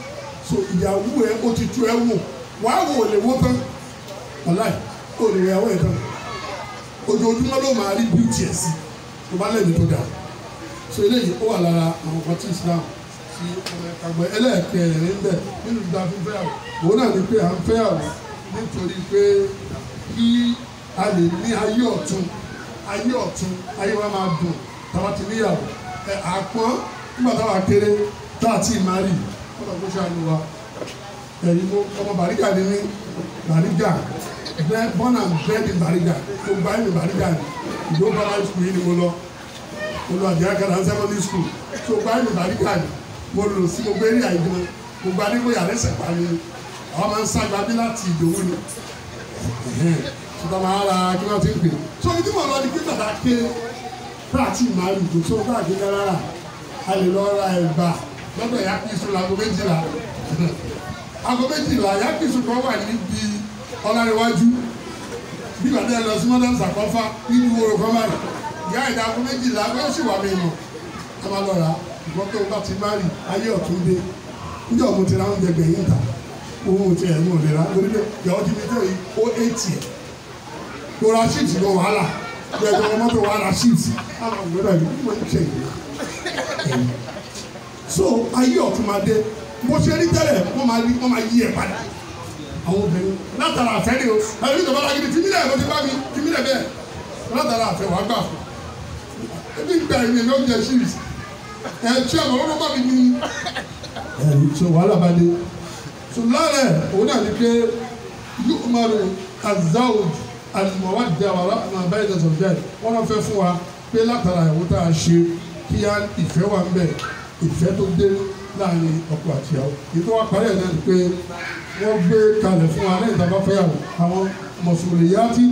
so ìyàwó ẹ ó ti tú ẹ wò wàá wò lè wó tán wàláì ó lè yàwó ẹ tán ojoojúmọ́ ló máa rí bíútì ẹ̀ sí tó bá lẹ́nu tó dáa so eléyìí ó wà lára àwọn kan tí Islam ti ọmọ ẹ̀ka gbọ́ ẹlẹ́ẹ̀kẹrin ń bẹ̀ nínú ìdá fífẹ́ àwọ̀ òun náà ni pé à ń fẹ́ àwọ̀ nítorí pé kí a lè ní ayé ọ̀tun ayé ọ̀tun ayé wa máa dùn táwa ti níyàwó ẹ àpọ́n nígbà táwa kéré tá a ti máa rí ọ̀dọ̀ kó ṣàánú wa ẹ̀yin mo ọmọ bàrígà ni mí bàrígà bẹ́ẹ̀ born and bred in bàrígà tó gba ẹ̀mí bàrígà ni ìdó primary school yìí ni mo lọ mo lọ àjẹ́ akẹ́rẹ́ secondary school tó gba ẹ̀mí bàrígà ni mo lò sí mo gbé ní àìgbọ́n mo gba nígbò yàrá ẹsẹ̀ pa mi àwọn máa ń ságbá bí láti ìdòwú ni ṣùgbọ́n máa ra kí wọ́n ti ń pè é so ibi tí mo lọ ni pé bàbá ké pàtì máa lù kó tó bá àgbéká rárá a lè lọ ra ẹ̀bà lọ́dọ̀ ìyá kìsùn láago méjìlá aago méjìlá ìyá kìsùn kan wà níbi ọlárẹ̀wájú bí bàtà ẹ lọ sí mọ́tò sàkọ́fà nínú ìwòrò kan báyìí ìyá ìdá aago méjìlá bẹ́ẹ̀ sì wà mí mọ̀ ẹ máa lọ rà á ìgbọ́n tó bá ti má rí ayé ọ̀tún dé níjọ́ mo ti ra oúnjẹ gbẹ̀yìn ta owó ti ẹ̀ ń wò lè ra lórí pé ìyàwó ti fi tó yìí ó eighty ẹ̀ kó ra ṣíìtì lọ wàhálà bí ẹjọ́ ọmọ tó wàhálà ṣíìtì àwọn ọ̀gbẹ́dà yìí wọ́n ń ṣe yìí. so ayé ọ̀tún máa dé bó ṣe rí tẹ́lẹ̀ wọ́n máa rí wọ́n máa yí ẹ̀ padà àwọn obìnrin látara àfẹ́ ni o ẹ̀rí ìjọba lágídí fi mílẹ̀ ló ti bá mi fi mílẹ̀ bẹ́ẹ̀ látara àfẹ́ wàá gbà fún ebi gbà ẹ̀mí ẹ̀mí oúnjẹ ṣíìtì ẹ̀ tí àwọn ọlọ́pàá mi ní ẹ̀rí so wàhálà bá dé so lára ẹ̀ òun náà ní pé yóò máa ro azawj alimọ̀wádìí àwọn arákùnrin abẹ́rẹ́ ìdẹ̀sọ̀ jẹ́ wọ́n náà fẹ́ fún wa pé látara ìwọ tá a ṣe kí á ìfẹ́ wà ń bẹ̀ ìfẹ́ tó dé láàrin ọkọ àti ìyàwó ètò wa parí ẹ̀ náà ni pé wọ́n gbé kalẹ̀ fún wa lẹ́yìn tá a bá fẹ́ yàwó àwọn mọ̀sùlùmíyàtì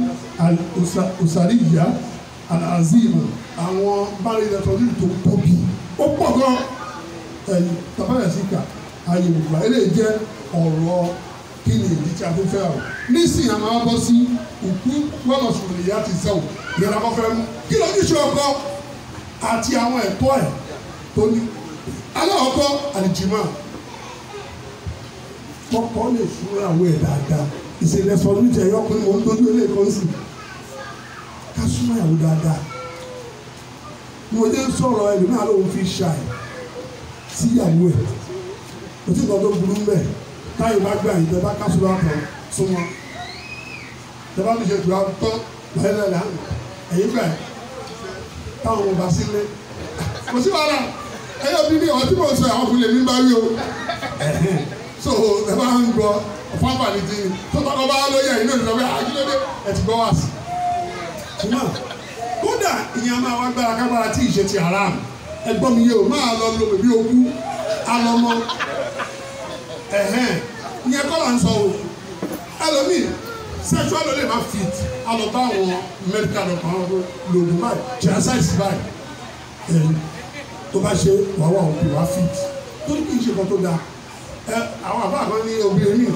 òsàlìyà àzìmọ̀ àwọn bárí ìdẹ̀sọ̀ yìí tó tóbi ó pọ̀ gan ẹ̀yìn tàbáyà sí ká ayé ògbà eléyìí jẹ́ ọ̀rọ̀ kí ni ìdí tí a fi fẹ́ o nísìnyí a máa bọ́ sí òkú gbọ́dọ̀ sọ̀rọ̀ ìyá ti sẹ́wọ̀ ìyára kọ́ fẹ́ mú kí ló ní ṣe ọkọ àti àwọn ẹ̀tọ́ ẹ̀ tó ní aláwọ̀kọ́ àlìjìmọ́ kọ́kọ́ lè fúnra àwọn ẹ̀ dáadáa ìṣẹ̀lẹ̀ sọ̀rọ̀ níjẹ̀ yọkùnrin mọ̀ ń dojú ilé kan sí ká súnmọ́ ìyàwó dáadáa mo dé sọ̀rọ̀ ẹlòmíràn lòun fi ṣàì síyàwó ẹ̀ òtí ìtọ́ tó burú mbẹ́ táyì bá gbà yìí tẹ́lá kásùlù àtọ̀ súnmọ́ tẹ́lá mi ṣe tù àtọ́ lẹ́lẹ́lẹ́ àná ẹ̀yìn gbà yìí táwọn ọmọ bá sílé kò sí wàhálà ẹ̀yọ́ bí ní ọtí mò ń sọ àwọn ọkùnrin lèmi bá rí o so ẹ bá ń gbọ́ fáfà ní ti tó tọkọ bá lóye ẹ̀yìn náà lọ́wọ́ àjílódé ẹ̀ ti gbọ́ wá sí. ṣùgbọ́n kódà ìyẹn máa wá gbára kágbára tí ìṣe ti haram ẹgbọ́n mi yé o máa lọ lo bèbí ogún alọmọ ẹ̀hẹ́n ìyẹn kọ́ là ń sọ o ẹlòmíì sexual ló lè má fit alọba àwọn medical doctor àwọn lòdù báyìí genocide báyìí ẹ̀yìn tó bá ṣe wà wà òkú wá fit tó ní kí n ṣe kan tó dáa ẹ àwọn àbá àbá ní obìnrin mi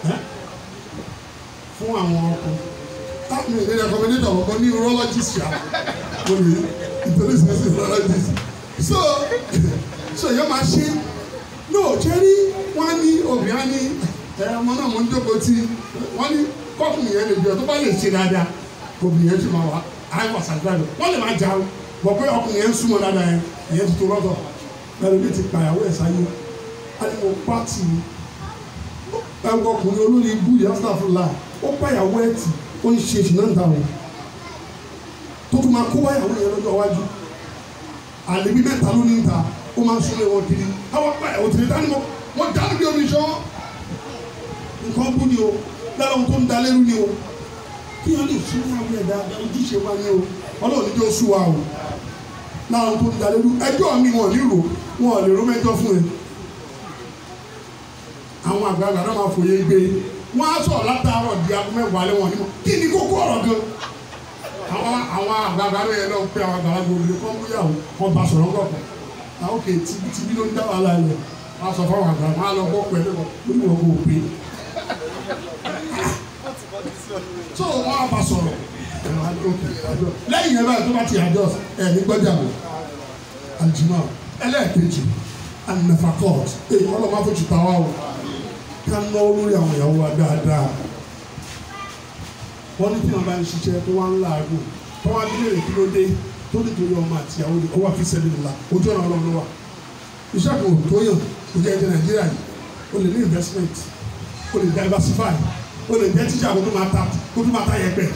fún àwọn ọkùnrin táwọn ènìyàn recommendation ọkọ ní urologist ṣá lórí nítorí sinisi urologist so so yóò máa ṣe no jẹ́rí wọ́n ní obìnrin á ní ẹ ọmọ náà mo ń jókòó tí wọ́n ní kọ́kùnrin yẹn lè jọ tó bá lè ṣe dáadáa obìnrin yẹn ti máa wá àìwọ̀ sàgbàdo wọ́n lè máa jà ó bọ̀ pé ọkùnrin yẹn ń súnmọ́ dáadáa yẹn ìyẹn ti tó lọ́tọ̀ ẹ̀rọ mi ti pàyàwó ẹ̀ sáyé alimu pati ẹgbẹ́ ọkùnrin olórí ibú yìí astafurla ó pàyàwó ẹ̀ tì ó ń ṣe ìṣúná ìta wọn tó tún máa kó wáyàwó yẹn lọ́jọ́ iwájú àlèbí mẹ́ta ló ní ìta ó máa ń súnlé wọn kiri àwọn pàyàwó tìrẹ dání mọ́ wọ́n dání bí omi sọ́ nǹkan bú ni o lára ohun tó ń da lérú ni o kí wọ́n lè sún àwọn ẹ̀dá ojúṣe wa ni o ọlọ́run níjọ́ sún wa o lára ohun tó ń da lérú ẹjọ́ mi wọn ò ní rò wọn ò lè ró mẹ́jọ fún ẹ àwọn àgbààgbà náà máa fòye gbé wọn á sọ̀rọ̀ látàárọ̀ di aago mẹ́wàá lé wọn ní mọ́ kí ni kókó ọ̀rọ̀ gan àwọn àwọn àgbààgbà náà yẹn náà pé àwọn àgbàlagbà obìnrin kan mú yàwó wọn bá sọ̀rọ̀ ńgọ̀kọ̀ àwọn kè tìbí tìbí ló ń dá wàhálà yẹn wọn á sọ fún àwọn àgbàlagbà wọn á lọ gbọ́ pẹ̀lú wọn lórí wọn kò pé so wọn á bá sọ̀rọ̀ lẹ́yìn yẹn báyìí tó bá ti àjọ ẹ̀ ní gbọ́dọ̀ àbò àjùmọ̀ ẹlẹ́ẹ̀kejì anafakọ́t ẹ̀ ọlọ́mọ afọ́jú tàwa o ká náwó lórí àwọn ìyàwó wa dáadáa wọ́n ní tí wọ́n bá ń ṣiṣẹ́ tó wá ń làágùn tó wá bí lè kí ló dé tó nítorí ọmọ àti ìyàwó ni ó wà fi sẹ́lẹ̀ ńlá ojú ọ̀nà ọlọ́run ló wà iṣẹ́ kan ò tó yàn kò jẹ́ ẹ̀jẹ̀ nàìjíríà yìí o lè ní investment o lè diversify o lè jẹ́ tíjà kó tó máa ta kó tó máa ta yẹpẹ̀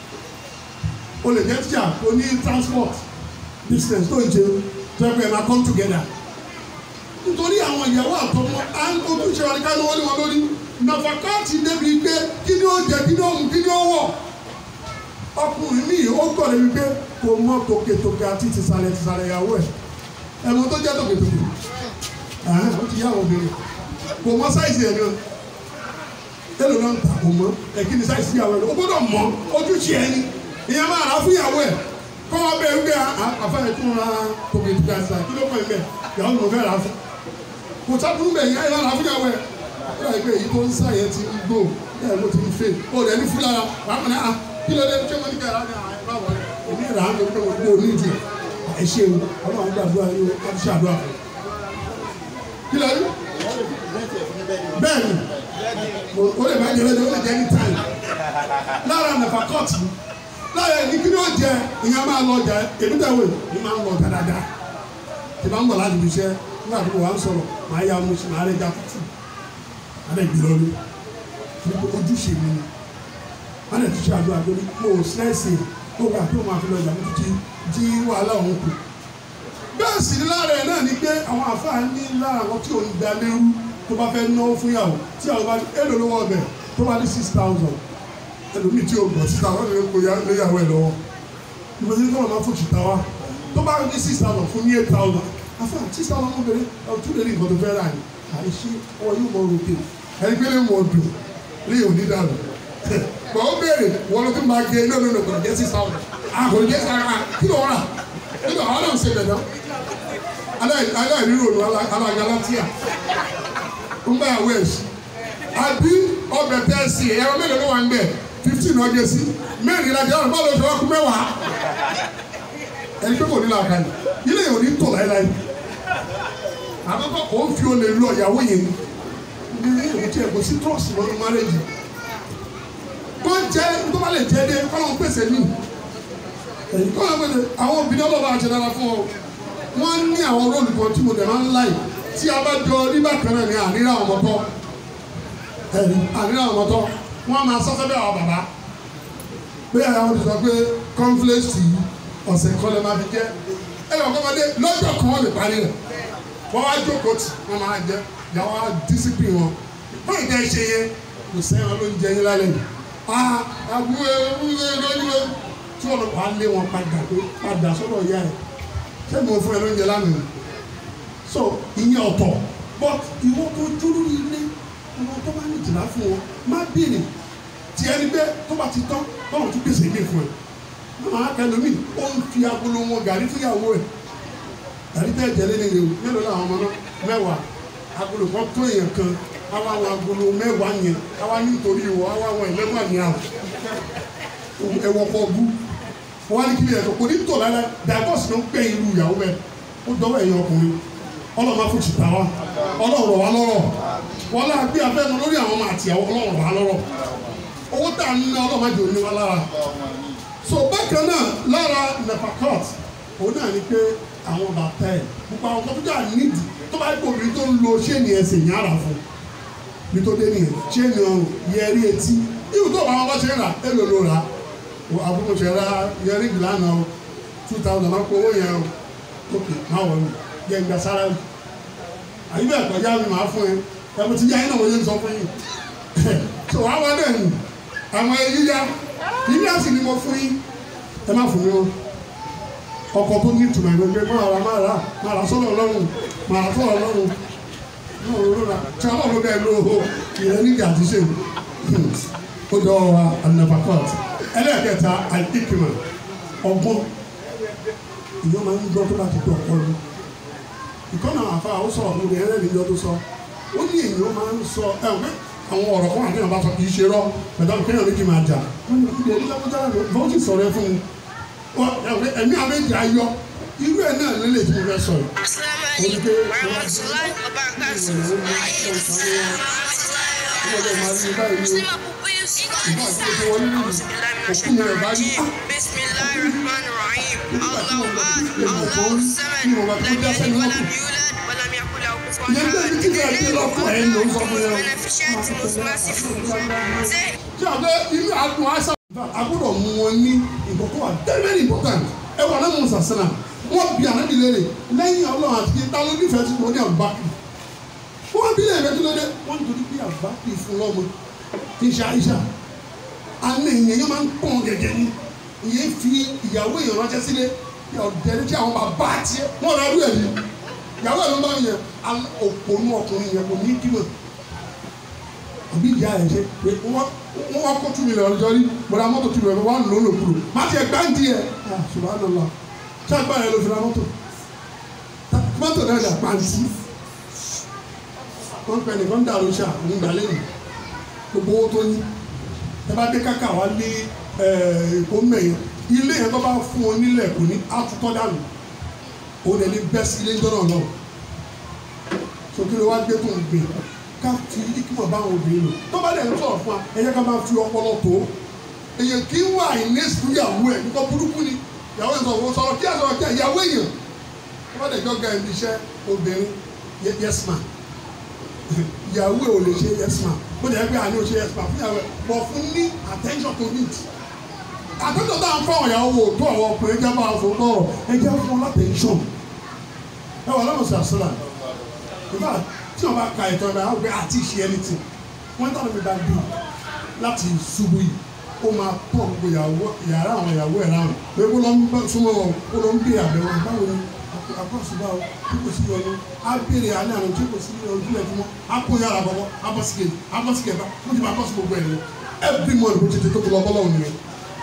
o lè jẹ́ tíjà kó ní transport business tó ń ṣe tó yẹ kó ẹ máa come together nítorí àwọn ìyàwó àtọmọ à ń ojúṣe wa ní ká lówó lé wọn lórí nàfàkàtì débi pé kí ni ó jẹ kí ni ó mu kí ni ó wọ̀ ọkùnrin míì ó gbọ́ débi pé kò mọ tòkètòkè àti tìsàlẹ̀ tìsàlẹ̀ ìyàwó ẹ̀ ẹ̀wọ̀n tó jẹ́ tòkètòkè ẹ̀hán ó ti yá àwọn obìnrin kò mọ sáìsì ẹ̀ gan tẹ́lẹ̀ náà ń ta kò mọ ẹ̀kí ni sáìsì ìyàwó ẹ̀ lọ ó gbọ́dọ̀ mọ ojúṣe ẹ̀ ni ìyẹn máa rà fún ìyàwó ẹ̀ kọ́ wa bẹ́ẹ̀ wípé àfẹ́rẹ́ tún ra tòkètòkè àti kí ló kọ́ ẹ̀ bẹ́ẹ̀ ìyàwó mi ò fẹ́ rà fún kò sábúrú bẹ́ẹ̀ yẹn rà fún ìyàwó ẹ̀ ó yà pé èyí tó ń sá yẹn ti ń gbó ẹ̀ ló ti ń fè ó rẹ̀ ní fúlára wàá mọ̀ ní à kí ló dé ṣé mo ní kẹ́ra ní àwọn ẹ̀ bá wọlé èmi rà á lórí pé mo gbó onídìí ẹ ṣe o ọlọ́run gbàdúrà yín o wọ́n ti ṣàdúrà fún kí ló dé bẹ́ẹ̀ ni o lè má jẹ́rẹ́ o lè jẹ́ ní táyì lára nàfà kọ́ọ̀tù lára ẹni kí ni ó jẹ ìyẹn máa lọ ọjà èmi tẹ̀ wò ní máa ń lọ ọjà dáadáa tí bá ń bọ̀ láti fi iṣẹ́ nígbà tó wà ń sọ̀rọ̀ máa yá ọmọ sí máa rẹ̀ já tútù máa rẹ̀ gbé lọ́lé nípa ojúṣe mi ni máa rẹ̀ túṣe àdúrà lórí mo ò sẹ́ẹ̀sì tó gbà tó máa fi lọ ọjà mi títí tí wàhálà òun kù bẹ́ẹ̀ sì ni lára ẹ̀ náà ni pé àwọn àfáà ní lára àwọn tí ò ń da lérú tó bá fẹ́ náwó fún yàwó tí àwọn bá ní èlò lówó ọbẹ̀ tó bá ní six thousand ẹlòmíì tí o gbọ́ six thousand lè kó léyàwó ẹ̀ lọ́wọ́ ìgbésí ní kọ́nà máa fún ṣìta wa tó bá ní six thousand fún ní eight thousand àfáà six thousand mú bèrè ọtún lè rí nǹkan tó fẹ́ rà ní àìṣe ọ yóò mọ rògbè ẹni pé lè mọ dùn lè òní dànù bọ̀ ó béèrè wọ́n ló tún máa gé iná lónìí kò ní jẹ́ six thousand àkò ní jẹ́ sára kí ló rà kí ló àwọn náà ń ṣe dandan aláìrírò alágalátíà ń bá àwọ̀ ẹ̀sì àbí ọbẹ̀ tẹ́ sí ẹ̀rọ mélòó ló wà ń bẹ̀ fifteen ọjọ́ sí mẹ́rin ìlàjì ọ̀rọ̀ bọ́ọ̀lù oṣù ọkùn mẹ́wàá ẹni pé kò ní làákà ní ilé yìí ò ní tò láéláé àkọ́kọ́ kò ń fi olè lọ ìyàwó yẹn ní ìwé tí ẹ kò sí trust lọ́nu márẹ́jì kó jẹ́ tó bá lè jẹ́ dé kọ́ ló ń pèsè mí èyí kọ́ ló ń pèsè àwọn obìnrin ọlọ́ba àti dára fún ọ wọ́n ní àwọn róòlù kan tí mo dẹ̀ máa ń láì tí a bá jọ nígbà kan náà ní àríra àwọn ọmọ tọ́ ẹ̀rí àríra àwọn ọmọ tọ́ wọ́n máa sọ́sẹ́ bẹ́ẹ̀ àwọn bàbá pé àwọn ti sọ pé conflict yìí ọ̀sẹ̀ kan lè máa fi jẹ́ ẹ lọ kọ́mọdé lọ́jọ́ kan wọ́n lè parí rẹ̀ wọ́n wá jókòó tì wọ́n máa jẹ ìyàwó á discipline wọn wọ́n ìjà ṣe yẹn kò sẹ́yìn ló ń jẹ yín lálẹ́ yìí ah àbúrò ewúrẹ́ lójúwẹ́ tí wọ́n lọ pa á lé wọn padà pé padà sọ́dọ̀ ìyá ẹ̀ ṣé mo fún ẹ lóúnjẹ lánàá so ìyẹn ọ̀tọ̀ but ìwọ tó dúró ilé ọmọ tó bá ní ìjìlá fún wọn má bèrè tí ẹni pé tó bá ti tán báwọn tún gbèsè ilé fún ẹ máa kẹlòmíì ó ń fi agolo wọn gàrí fúyàwó ẹ gàrí tẹ́ jẹ́ lé nílé o mélòó làwọn ọmọ náà mẹ́wàá agolo kan tó èèyàn kan àwa àwọn agolo mẹ́wàá yẹn àwa nítorí ìwọ àwa àwọn ẹlẹ́wàá yẹn àwọn ẹwọ́ kọ́ bú wọ́n á ní kí ni ẹ̀sọ́ kò ní tò lára divorce ló ń pẹ́ irú ìyàwó bẹ́ẹ̀ ó dọ́wọ́ ẹ̀yin ọkùnrin ọlọ́run máa fún ṣìta wa ọlọ́run rọ̀ wá lọ́rọ̀ wọ́n láà gbé abẹ́nu lórí àwọn ọmọ àti àwọn ọlọ́run rọ̀ wá lọ́rọ̀ owó tá à ń ná ọlọ́run máa jẹ́ òní wa lára so bákan náà lára nepacot òun náà ni pé àwọn bàtà ẹ̀ gbogbo àwọn kọ́tù dáa nídìí tó bá gbòòrò tó ń lo ṣéènì ẹsẹ̀ yàrá fún nítorí nìyẹn ṣéènì ọrùn yẹrí etí ibùdó tó bá wọn bá ṣe rà èlò ló rà àbúrò ṣe ra yẹrí ìlànà o two thousand máa kó owó yẹn o ok máa wọ̀ mí yẹ ìgbà sára mi àyíbá ẹ̀kọ́ yá mi máa fún ẹ ẹ̀kọ́ ti yá yín náà wọ́n yé ń sọ fún yín so wàá wá dẹ̀ nù àwọn yíyá yíyá sì ni mo fún yín ẹ má fún mi o ọkọ̀ tó ní ìtumọ̀ ìwé pé máa ra máa ra máa ra sọ́dọ̀ ọlọ́run máa ra sọ́dọ̀ ọlọ́run náà ló ra tí ọlọ́run ló bẹ́ẹ̀ ló ìyẹn ní ìjà àtúnṣe ó dọ̀ wa anabakot ẹlẹ́ẹ̀kẹta àìkíkìmọ̀ ọgbọ́n ìyọ́n máa ń gbọ́ tó bá ti tó ọ̀pọ̀ lọ ìkọ́nà àfa ó sọ ọ̀hún rẹ̀ ẹlẹ́ni ìjọ tó sọ ó ní èèyàn máa ń sọ ẹ ò pé àwọn ọ̀rọ̀ kan àti ìyàbá sọ kì í ṣe rọ pẹ̀lú àwọn kéèyàn méjì máa jà wọ́n ní ìdílé ẹni lọ́kọ́jà rẹ̀ bọ́ọ̀ sì sọ̀rọ̀ ẹ fún un ẹ̀mí àméjì ayọ̀ irú ẹ̀ náà lélẹ̀ tí mo fẹ́ sọ yìí. Assalamu alaikum warahmatullahi wabarakatuh. ọmọdé máa rí báyìí ní Muslima pupils. ìgbà tí ó ti wọlé nínú òkú yẹn rẹ̀ bá yí Bismillahirrahmanirrahim. Allahu Akbar. Ìyẹn Allahu Samad. Lam yalid wa lam yulad wa lam yakul lahu kufuwan ìyẹn bẹ́ẹ̀ ní kíkẹ́ ẹ̀kí lọ́kọ̀ ẹ̀ ló ń sọ fún yẹn o. Beneficent, most merciful. Say, tí a bẹ inú adùn àṣà a gbọ́dọ̀ mú wọn ní ìkọ̀kọ̀ wa very very important ẹ wà lẹ́nu musa sinna wọ́n bí ànábì léèrè lẹ́yìn ọlọ́run àti ta ló nífẹ̀ẹ́ sí wọn ní àbúbákì wọ́n bí léèrè kí ló dé wọ́n nítorí bí àbúbákì fún lọ́mọ kì í ṣe àyíṣà àná èèyàn yẹn máa ń pọ̀n gẹ̀gẹ̀ ni ìyẹn fi ìyàwó èèyàn ránṣẹ́ sílé ọ̀dẹ́ni tí àwọn bàbá àti wọn rà rú ẹ̀ ní ìyàwó ẹ̀ ló bá yẹn òpònú ọkùnrin yẹn kò ní kí ló àbí ìyá ẹ̀ ṣe pé wọ́n wọ́n wá kó two million ọjọ́ rí bọ́dà mọ́tò two million wọ́n lò ó lò kúrò má tiẹ̀ gbáǹdì ẹ̀ subhanallah ṣé agbára ẹ̀ ló fi ra mọ́tò mọ́tò náà dà pàǹtí wọ́n pẹ̀ nìkan dàrú ṣá ní ìgbàlẹ́ yìí gbogbo owó tó ní ẹ bá dé káka wá lé èkó mẹ́yìn ilé yẹn tó bá fún ọ nílẹ̀ kò ní àtúntọ́ dànù òun ẹ̀ ní bẹ́ẹ̀ sí ilé ń jọ́nà náà sókè ló wá gbé tó ń gbé ká fi ikimọ̀ bá àwọn obìnrin lò tó bá dẹ̀ ń sọ̀rọ̀ fún wa ẹ jẹ́ ká máa fi ọpọlọ tó èyàn kì í wà ní ìyàwó ẹ̀ nípa burúkú ni ìyàwó ẹ̀ sọ̀rọ̀ sọ̀rọ̀ kí ẹ̀ sọ̀rọ̀ kí ẹ̀ ìyàwó èèyàn tó bá dẹ̀ jọ ga ẹ̀mí iṣẹ́ obìnrin yes ma ìyàwó ẹ̀ ò lè ṣe yes ma bó dẹ̀ gbé àní ò ṣe yes ma fún ìyàwó ẹ̀ bọ̀ fún ní attention to need attention tá à ń fọ àwọn ìyàwó wò tó àwọn ọkùnrin jẹ́ máa fò tọrọ ẹ jẹ́ fún wọn látẹ̀ńṣọ̀n ẹ wà lọ́wọ́ sàṣẹ́là ìfà tí wọn bá ka ìtọ́ ìbára wọn pé àti ṣe anything wọn tọ́ mi bá dé láti ṣubú yìí ó máa pọ̀ gbogbo ìyàwó yàrá àwọn ìyàwó ẹ̀ ráhùn pé kó lọ ń bá súnmọ́ wọn kó lọ ń béèrè àbẹ̀wò báwo ni àkọsùbá o tí kò sí yọnu á béèrè alẹ́ àná tí kò sí ojú ẹ̀ fún wọn á kó yàrá bọ̀bọ̀ á bọ́ síkè á bọ́ síkè bá wọ́n ti máa bọ́ sí gbogbo ẹ̀ lọ every month bó ti ti tó tó lọ bọ́lọ̀ òun nìyẹn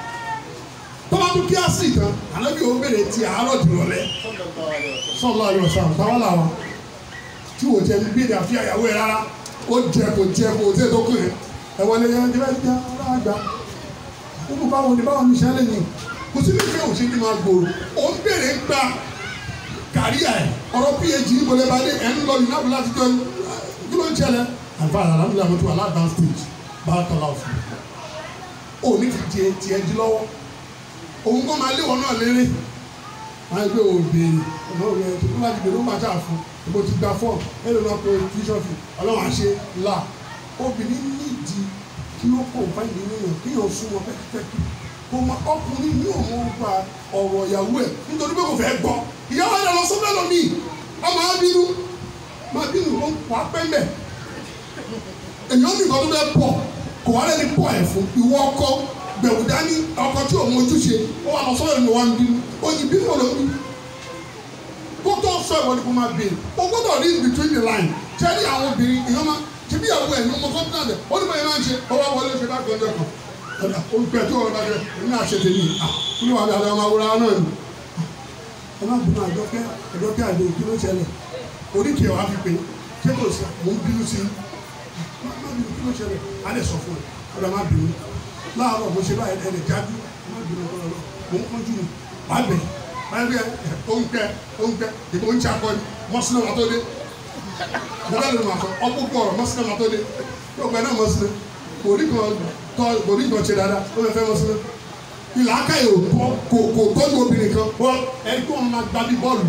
tọ́lá tó kí á sì kan àná bí o béèrè ti àárọ̀ dìrọ̀lẹ́ sọ́ọ̀lá yọ̀ sàn táwọn làwọn tí o jẹ bí ní àfi àyàwó ẹ rárá ó jẹ kò jẹ kò tẹ tó kù ẹ wọlé yẹn ní bẹ́ẹ̀ jẹ aláàgbà ó kò báwo ni báwo ni sẹ́lẹ̀ ni kò sí ní fẹ́ òṣèlú máa gbòòrò ó ń bèrè gba kàríà ẹ ọ̀rọ̀ phd ìbọlẹ̀ bá dé ẹ̀ ń lọ yìí láti jọ kí ló ń ṣẹlẹ̀ àbá àlàmúlẹ̀ àmọ́tò aláàdá stage bá a tọ́lá òfin ó ní fi tiẹ̀ tiẹ̀ di lọ́wọ́ òun kọ́ máa lé wọn náà léré máa gbé òbèrè ọ̀nà òwe ẹ̀ tó bá ti bèrè ó máa ṣáà fún mo ti gba fọ́ọ̀mù ẹ̀rọ náà pé tuition fee ọlọ́run àṣẹ là obìnrin nídìí kí ó kó nǹkan ìdí nìyẹn kí yóò súnmọ́ pẹ́kípẹ́kí kò mọ ọkùnrin ní òun gba ọ̀rọ̀ ìyàwó ẹ̀ nítorí pé kò fẹ́ gbọ́ ìyàwó ẹ̀ lọ sọ́fẹ́ lọ mí ọmọ abínú máa bínú ó ń pa pẹ́ńbẹ̀ èyàn ní nǹkan tó fẹ́ pọ̀ kò wá lẹ́ni pọ̀ ẹ̀ fún ìwọ ọkọ gbẹ̀wò dání ọkọ tí òun ojúṣe ó wà lọ sọ́yọ̀ ní wọn bínú ó yí bínú ọ̀rọ̀ mi kó tó sọ ìwọ ni kò máa bèrè o gbọ́dọ̀ read between the line tẹ́lẹ̀ àwọn obìnrin èèyàn máa ṣe bí ìyàwó ẹ̀ ní ọmọ kọ́ńtà rẹ̀ ó ní báyìí máa ń ṣe ọwọ́ wọlé ṣe bá gbọ́dọ̀ kan ọ̀dà olùpẹ̀ tó ọ̀rọ̀ bá jẹ èmi náà ṣe tèmi à nínú àbí àbí ọmọ awúrọ̀ náà ni. ẹ má bínú àjọkẹ́ àjọkẹ́ àjọ òkú ló ṣẹlẹ̀ oríkèé wa fi pé ṣé kò sí mò ń bínú sí má bínú kí ló ṣẹlẹ̀ á lè sọ fún ẹ ọ̀dà má bínú láàárọ̀ mo ṣe báyìí ẹ̀ lè jáde má bínú ọ̀dọ̀ mò ń kánjú mi wàá bẹ̀ báyìí oúnjẹ oúnjẹ ìbò oúnjẹ akọni mọ́sílẹ̀ wà tó dé bọ́lá ló máa sọ ọkpụkpọ ọ̀rọ̀ mọ́sílẹ̀ wà tó dé yóò gbẹ náà mọ́sílẹ̀ kò rí kan tọ́ kò rí kan ṣe dáadáa ó lè fẹ́ mọ́sílẹ̀ ìlà aka yìí ò tọ́ kò kò tọ́jú obìnrin kan wọ́n ẹni tó wọn máa gba bí bọ́ọ̀lù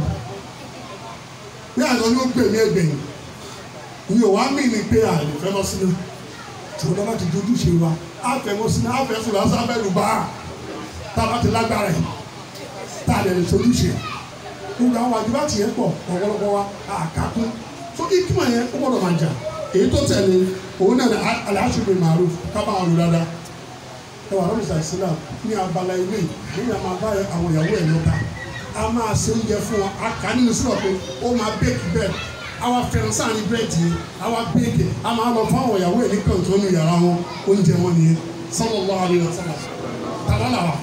bí àná ni ó gbè mí ẹgbẹ̀yìn ìyẹn wàá mí ni pé àlè fẹ́ mọ́sílẹ̀ ṣùgbọ́n bá ti dojú ṣe wa á fẹ́ mọ́sílẹ̀ á fẹ́ sùn lásán á fẹ́ lù bá tá a bá ti lágbára yìí tá a lè lè sojúṣe gbogbo àwọn àjùbá tiẹ̀ pọ̀ ọ̀pọ̀lọpọ̀ wa àkàkún so ìtumọ̀ yẹn ó gbọ́dọ̀ máa jà èyí tó tẹ̀lé òun náà aláṣubú màrú kábà àwọn olùdada ẹ wà lọ́dún sàìsílà ní abala ilé níbi àmà bá àwọn ìyàwó ẹ̀ lọ́ta a máa ṣe oúnjẹ fún wọn a kà á nínú sílọ̀ pé ó máa bẹ́ẹ̀kì bẹ́ẹ̀ àwa fẹ̀rẹ̀ sáàni bírèdì yẹn àwa bẹ́ẹ̀kì a máa lọ fún àwọn ìyàwó ẹ̀ ní kàntó ní yàrá wọn oúnjẹ wọn nìyẹn sallallahu alaihi wasallam tàbá làwà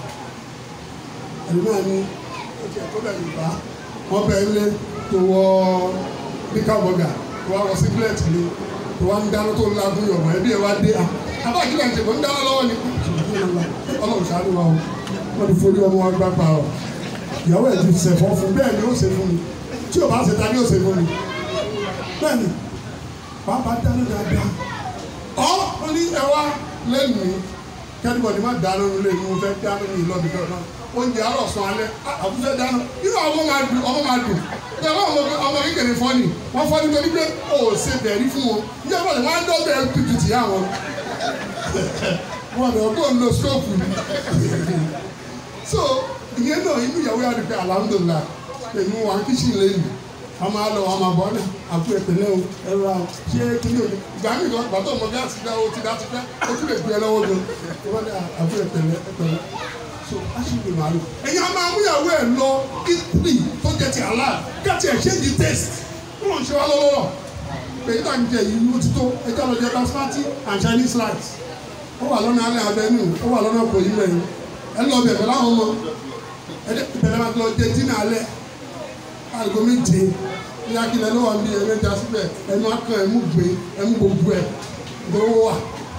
ẹ̀rù náà ní ó ti ẹ̀kọ́ bẹ̀rù bá wọ́n bẹ̀ ilé tó wọ bíkà bọ́gà tó wá wọ sígílẹ̀tì ni tó wá ń dáná tó ń lagun yọ̀bọ̀ ẹbí ẹ̀ wá dé a abá àkílẹ̀ ń tẹ̀kọ́ ń dáná lọ́wọ́ ni ọlọ́run ṣàánú wa o wọ́n ti forí ọmọ wa gbá pa ọ ìyàwó ẹ̀ ti sẹ̀fọ́ fún bẹ́ẹ̀ ni ó ṣe fún mi tí o bá ṣe ta ni ó ṣe fún mi bẹ́ẹ̀ ni pàápàá dáná dáadáa ọ ní ẹ wá lẹ́nu kẹ́nìbọ̀dì má dáná nílé mi mo fẹ́ dáná ní ìlọ́bì náà oúnjẹ àárọ̀ sàn alẹ́ àbúfẹ́ dáná nínú àwọn ọmọ máa dùn ọmọ máa dùn bí ọmọ ọmọ ọmọ kékeré fọ́ọ̀nì wọ́n fọ́ọ̀nì tó ní pé ó ṣe bẹ̀rí fún wọn ní ẹgbẹ́ wọn á dọ́gbẹ́ tutù tì yá wọn wọn lọ kó ń lo stóòfù ni so ìyẹn náà inú ìyàwó yàrá pé alhamdulilah pẹ̀lú wa kíṣìn lẹ́yìn ọmọ alọ ọmọ àbọ̀ ọ̀nà àpò ìpínlẹ̀ o ẹ̀rọ àwọn ṣé kíní òní ìgbà mi kan bàtà ọmọ gáàsì dá o ti dá ti pẹ́ o tún lè gbé ẹ lọ́wọ́ gan wọ́n ní àpò ìpínlẹ̀ ìpínlẹ̀ so aṣèwé màálù. ẹ̀yin a máa mú ìyàwó ẹ̀ lọ italy tó jẹ́ ti àlá káàtì ẹ̀ ṣé di taste ó lọ́n ṣe wá lọ́wọ́ èyí tá à ń jẹ yìí ló ti tó ẹjọ́ lọ jẹ basmati and chinese rice ó wà lọ́nà alẹ́ avenue ó wà lọ́nà kò yí mẹ́rin ẹ lọ bẹ̀rẹ̀ láwọn ọmọ ẹ bẹ̀rẹ̀ máa lọ jẹ dínà alẹ́ aago méje ní akílẹ̀ ló wà ní ẹ̀mẹ́ta síbẹ̀ ẹnu akàn ẹ̀mú gbé ẹ̀mú gbogbo ẹ̀ gbowó wà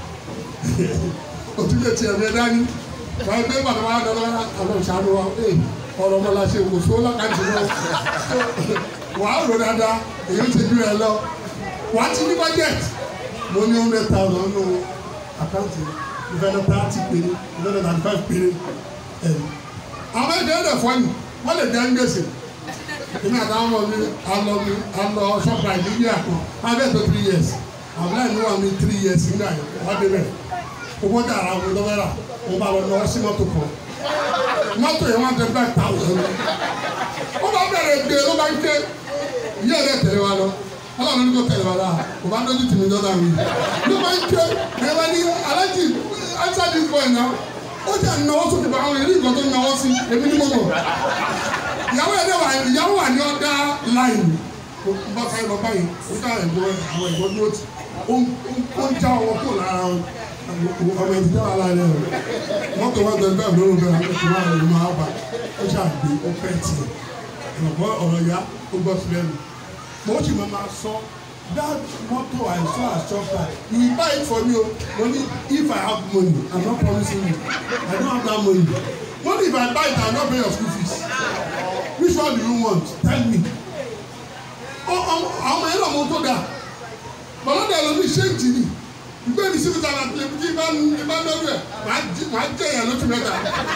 òtúnjẹ tiẹ̀ bẹ́ẹ̀ dání wọ́n gbé bàtà wà dáná àwọn ìṣàánú wa ee ọ̀rọ̀ ọmọ la ṣe kò sówó lákàtúntì náà wàá rò dáadáa èyí ti dúró ẹ lọ wàá ti ní budget mo ní hundred thousand nù àkáǹtì ìfẹ́ lọ thirty péré ìfẹ́ lọ thirty five péré ẹ̀ àwọn ẹ̀dẹ̀ ẹ̀dẹ̀ fọ́ọ̀nì wọ́n lè dẹ́ ń gbèsè èmi àtàwọn ọmọ mi alọ mi alọ shoprite ní yíyà kan abẹ́ tó three years àbúrò mi wà ní three years nígbà yẹn wọ́n dé bẹ̀ owó dàrá owó lọ́wọ́rà wọ́n bá lọ lọ́wọ́ sí mọ́tò kan mọ́tò yẹn wọ́n tẹ bẹ́ẹ̀ thousand ó bá bẹ̀rẹ̀ gbé ló bá ń ké yíyà rẹ̀ tẹ̀lé wa lọ ọlọ́run ní kò tẹ̀lé wa la kò bá dójú tì mí dọ́dà mi ló bá ń ké ẹ̀ bá ní alájì answer this boy now ó jẹ́ ìnáwó sókè bá àwọn eré ìgbọ́n tó náwó sí èmi ní mọ́mọ́ ìyàwó ẹ̀ wà ìyàwó wà ní ọ̀dà láìní bá fẹ́ lọ báyìí ó dá ẹ̀gbọ́n àwọn ẹ̀gbọ́n dúró tì ó ń já ọwọ́ kó lára ọmọ ẹ̀dí dáwà láàrin rẹ̀ mọ́tò wá tẹ̀ bẹ́ẹ̀ lóru bẹ́ẹ̀ ó ti wá ẹ̀rọ máa bà ó ṣàgbé ó pẹ́ tiẹ̀ ẹ̀gbọ́n ọ̀rọ̀ ya ó gbọ́ sílẹ̀ nù mo sì máa sọ that motor I saw at Shoprite you will buy it for me o money if I have money I'm not promising you I don't have that money money if I buy it I no pay your school fees which one do you want tell me àwọn ọmọ yẹn náà mo tó dáa bọ́lá dẹ̀ lómi ṣéǹtì ni ìgbé mi síbi tààrà tìlẹ̀ bí bá bá lórí ẹ̀ máa jẹ́ ìyá lóṣù mẹ́ta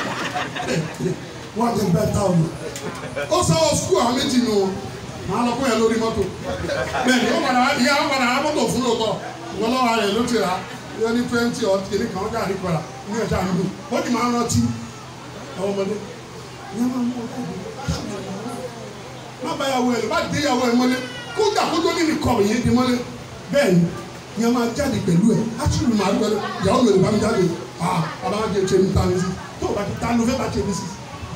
wọ́n á ti bẹ́ẹ̀ tá o lò ó sanwó sukùl àwọn méjì nù wọn máa lọ kó yẹn lórí mọ́tò bẹ́ẹ̀ni ó padà ìyá ó padà á mọ́tò fún lóòótọ́ ìwọ lọ́wọ́ rẹ̀ ló ti rà yọ ní twenty or kìíní kan gáàrí padà ní ẹ̀ṣá mi dùn ó ti máa ń rántí àwọn ọmọdé ìyá máa ń mú ọkọ mi má bá yàwó ẹ̀ lọ bá dé yàwó ẹ̀ mọ́lé kó dà kó tó nínú ikọ̀ yìí di mọ́lé bẹ́ẹ̀ni ìyá máa jáde pẹ̀lú ẹ̀ átúrù máa ń gbẹ́lẹ́ ìyàwó mi ò lè bá mi jáde ah bàbá máa jẹ ṣe mi ta mi sí tó o bá ti ta ló fẹ́ bá ṣe mi sí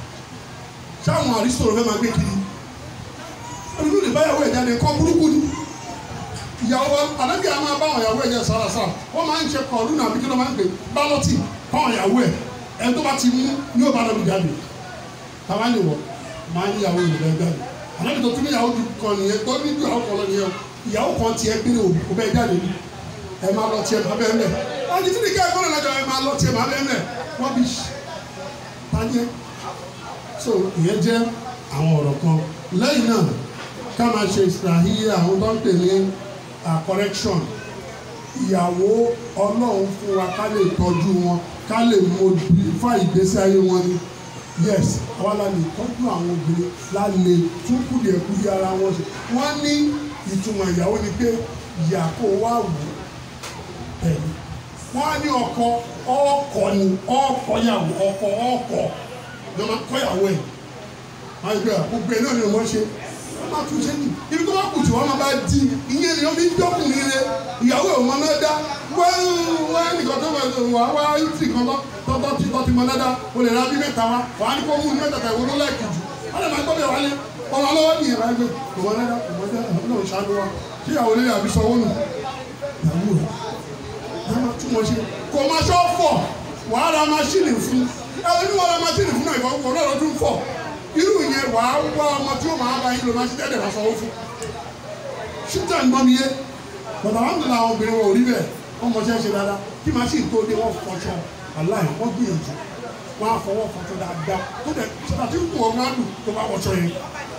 sáwọn àrísọ̀rọ̀ fẹ́ máa gbé kiri olùdó lè bá yàwó ẹ̀ jáde kọ́ burúkú ni ìyàwó àdàbí àwọn máa bá àwọn ìyàwó ẹ̀ jẹ́ sàràsà wọ́n máa ń ṣe kọ̀ọ̀lù náà àbíkí ló máa ń pè bálọ́tì fáwọn ìyàwó ẹ̀ ẹ̀ tó bá ti mú ní ó bá lọ́ọ́ jáde tàwa ni wọ̀ máa ń yàwó ìlú ẹ̀ jáde àdàbí tó tún ní ìyàwó kan nìyẹn tó ní ju àwọn kan lọ nìyẹn ìyàwó kan tiẹ̀ gbére òkú bẹ́ẹ̀ jáde ni ẹ̀ máa lọ tiẹ̀ máa bẹ́ẹ̀ mẹ́ wọ́n ti ní ká ẹ̀kọ́ náà lọ́jọ́ ẹ̀ máa lọ tiẹ̀ máa bẹ́ẹ̀ mẹ́ wọ́n bí tanyẹ so ìyẹn jẹ́ àwọn ọ̀rọ̀ kan lẹ́yìn náà ká máa ṣe ìsìláhíyà àwọn tó ń pè ní correction ìyàwó ọlọ́run fún wa ká lè tọ́jú wọn ká lè modify ìgbésí ayé wọn ni yes àwa la lè tọ́jú àwọn obìnrin la lè tún kùdìẹ̀kùdìẹ̀ ara wọn ṣe wọ́n ní ìtumọ̀ ìyàwó ni pé ìyàkó wà wù ẹ̀yìn wọ́n á ní ọkọ ọkọ ni ọkọ yàwó ọkọ ọkọ ló máa kọ́ yàwó ẹ̀ máa gbé gbogbo ẹ̀ náà ni wọ́n ṣe wọ́n máa tún ṣe ní ibi tó bá kù tí wọ́n máa bá di ìyẹn ni wọ́n fi ń dọ́kùnrin rẹ ìyàwó ẹ̀ wọ́n náà dá wọ́n wọ́n nìkan tó wà wá ìtì kan tọ́tọ́ tí tọ́ ti mọ dáadáa o lè ra bí mẹ́ta wá wà á ní kó mú ní mẹ́ta tẹ̀ wọ́n ló láìkì jù wọ́n lè máa gbọ́ bẹ̀ wálé ọmọ ọlọ́wọ́ nìyẹn máa gbé kò mọ dáadáa kò mọ dáadáa náà ṣáájú wa kí ìyàwó lè àbí sanwó nù ìyàwó rẹ̀ máa tún wọn ṣe kò máa ṣọ́ fọ̀ wàá ra máṣíìnì fún ẹ̀rọ ní wọ́n ra máṣíìnì fún náà ìfọwọ́fọ́ náà lọ́dún fọ̀ irú yẹn wàá wá ọmọ tí ó máa bá yín lọ máa ṣe tẹ́lẹ̀ máa sanwó fún ṣíta ń gbọ́n mi yé bàbá wa ń dùn àwọn obìnrin wọn ò rí bẹ́ẹ̀ wọ́n mọ ṣe é ṣe dáadáa kí máṣíìnì tó dé wọ́n fọṣọ aláì wọ́n gbìyànjú wọ́n á fọwọ́ fọṣọ dáadáa tó dẹ̀ ṣètà tí kò wọ́n á dùn tó bá wọṣọ yẹn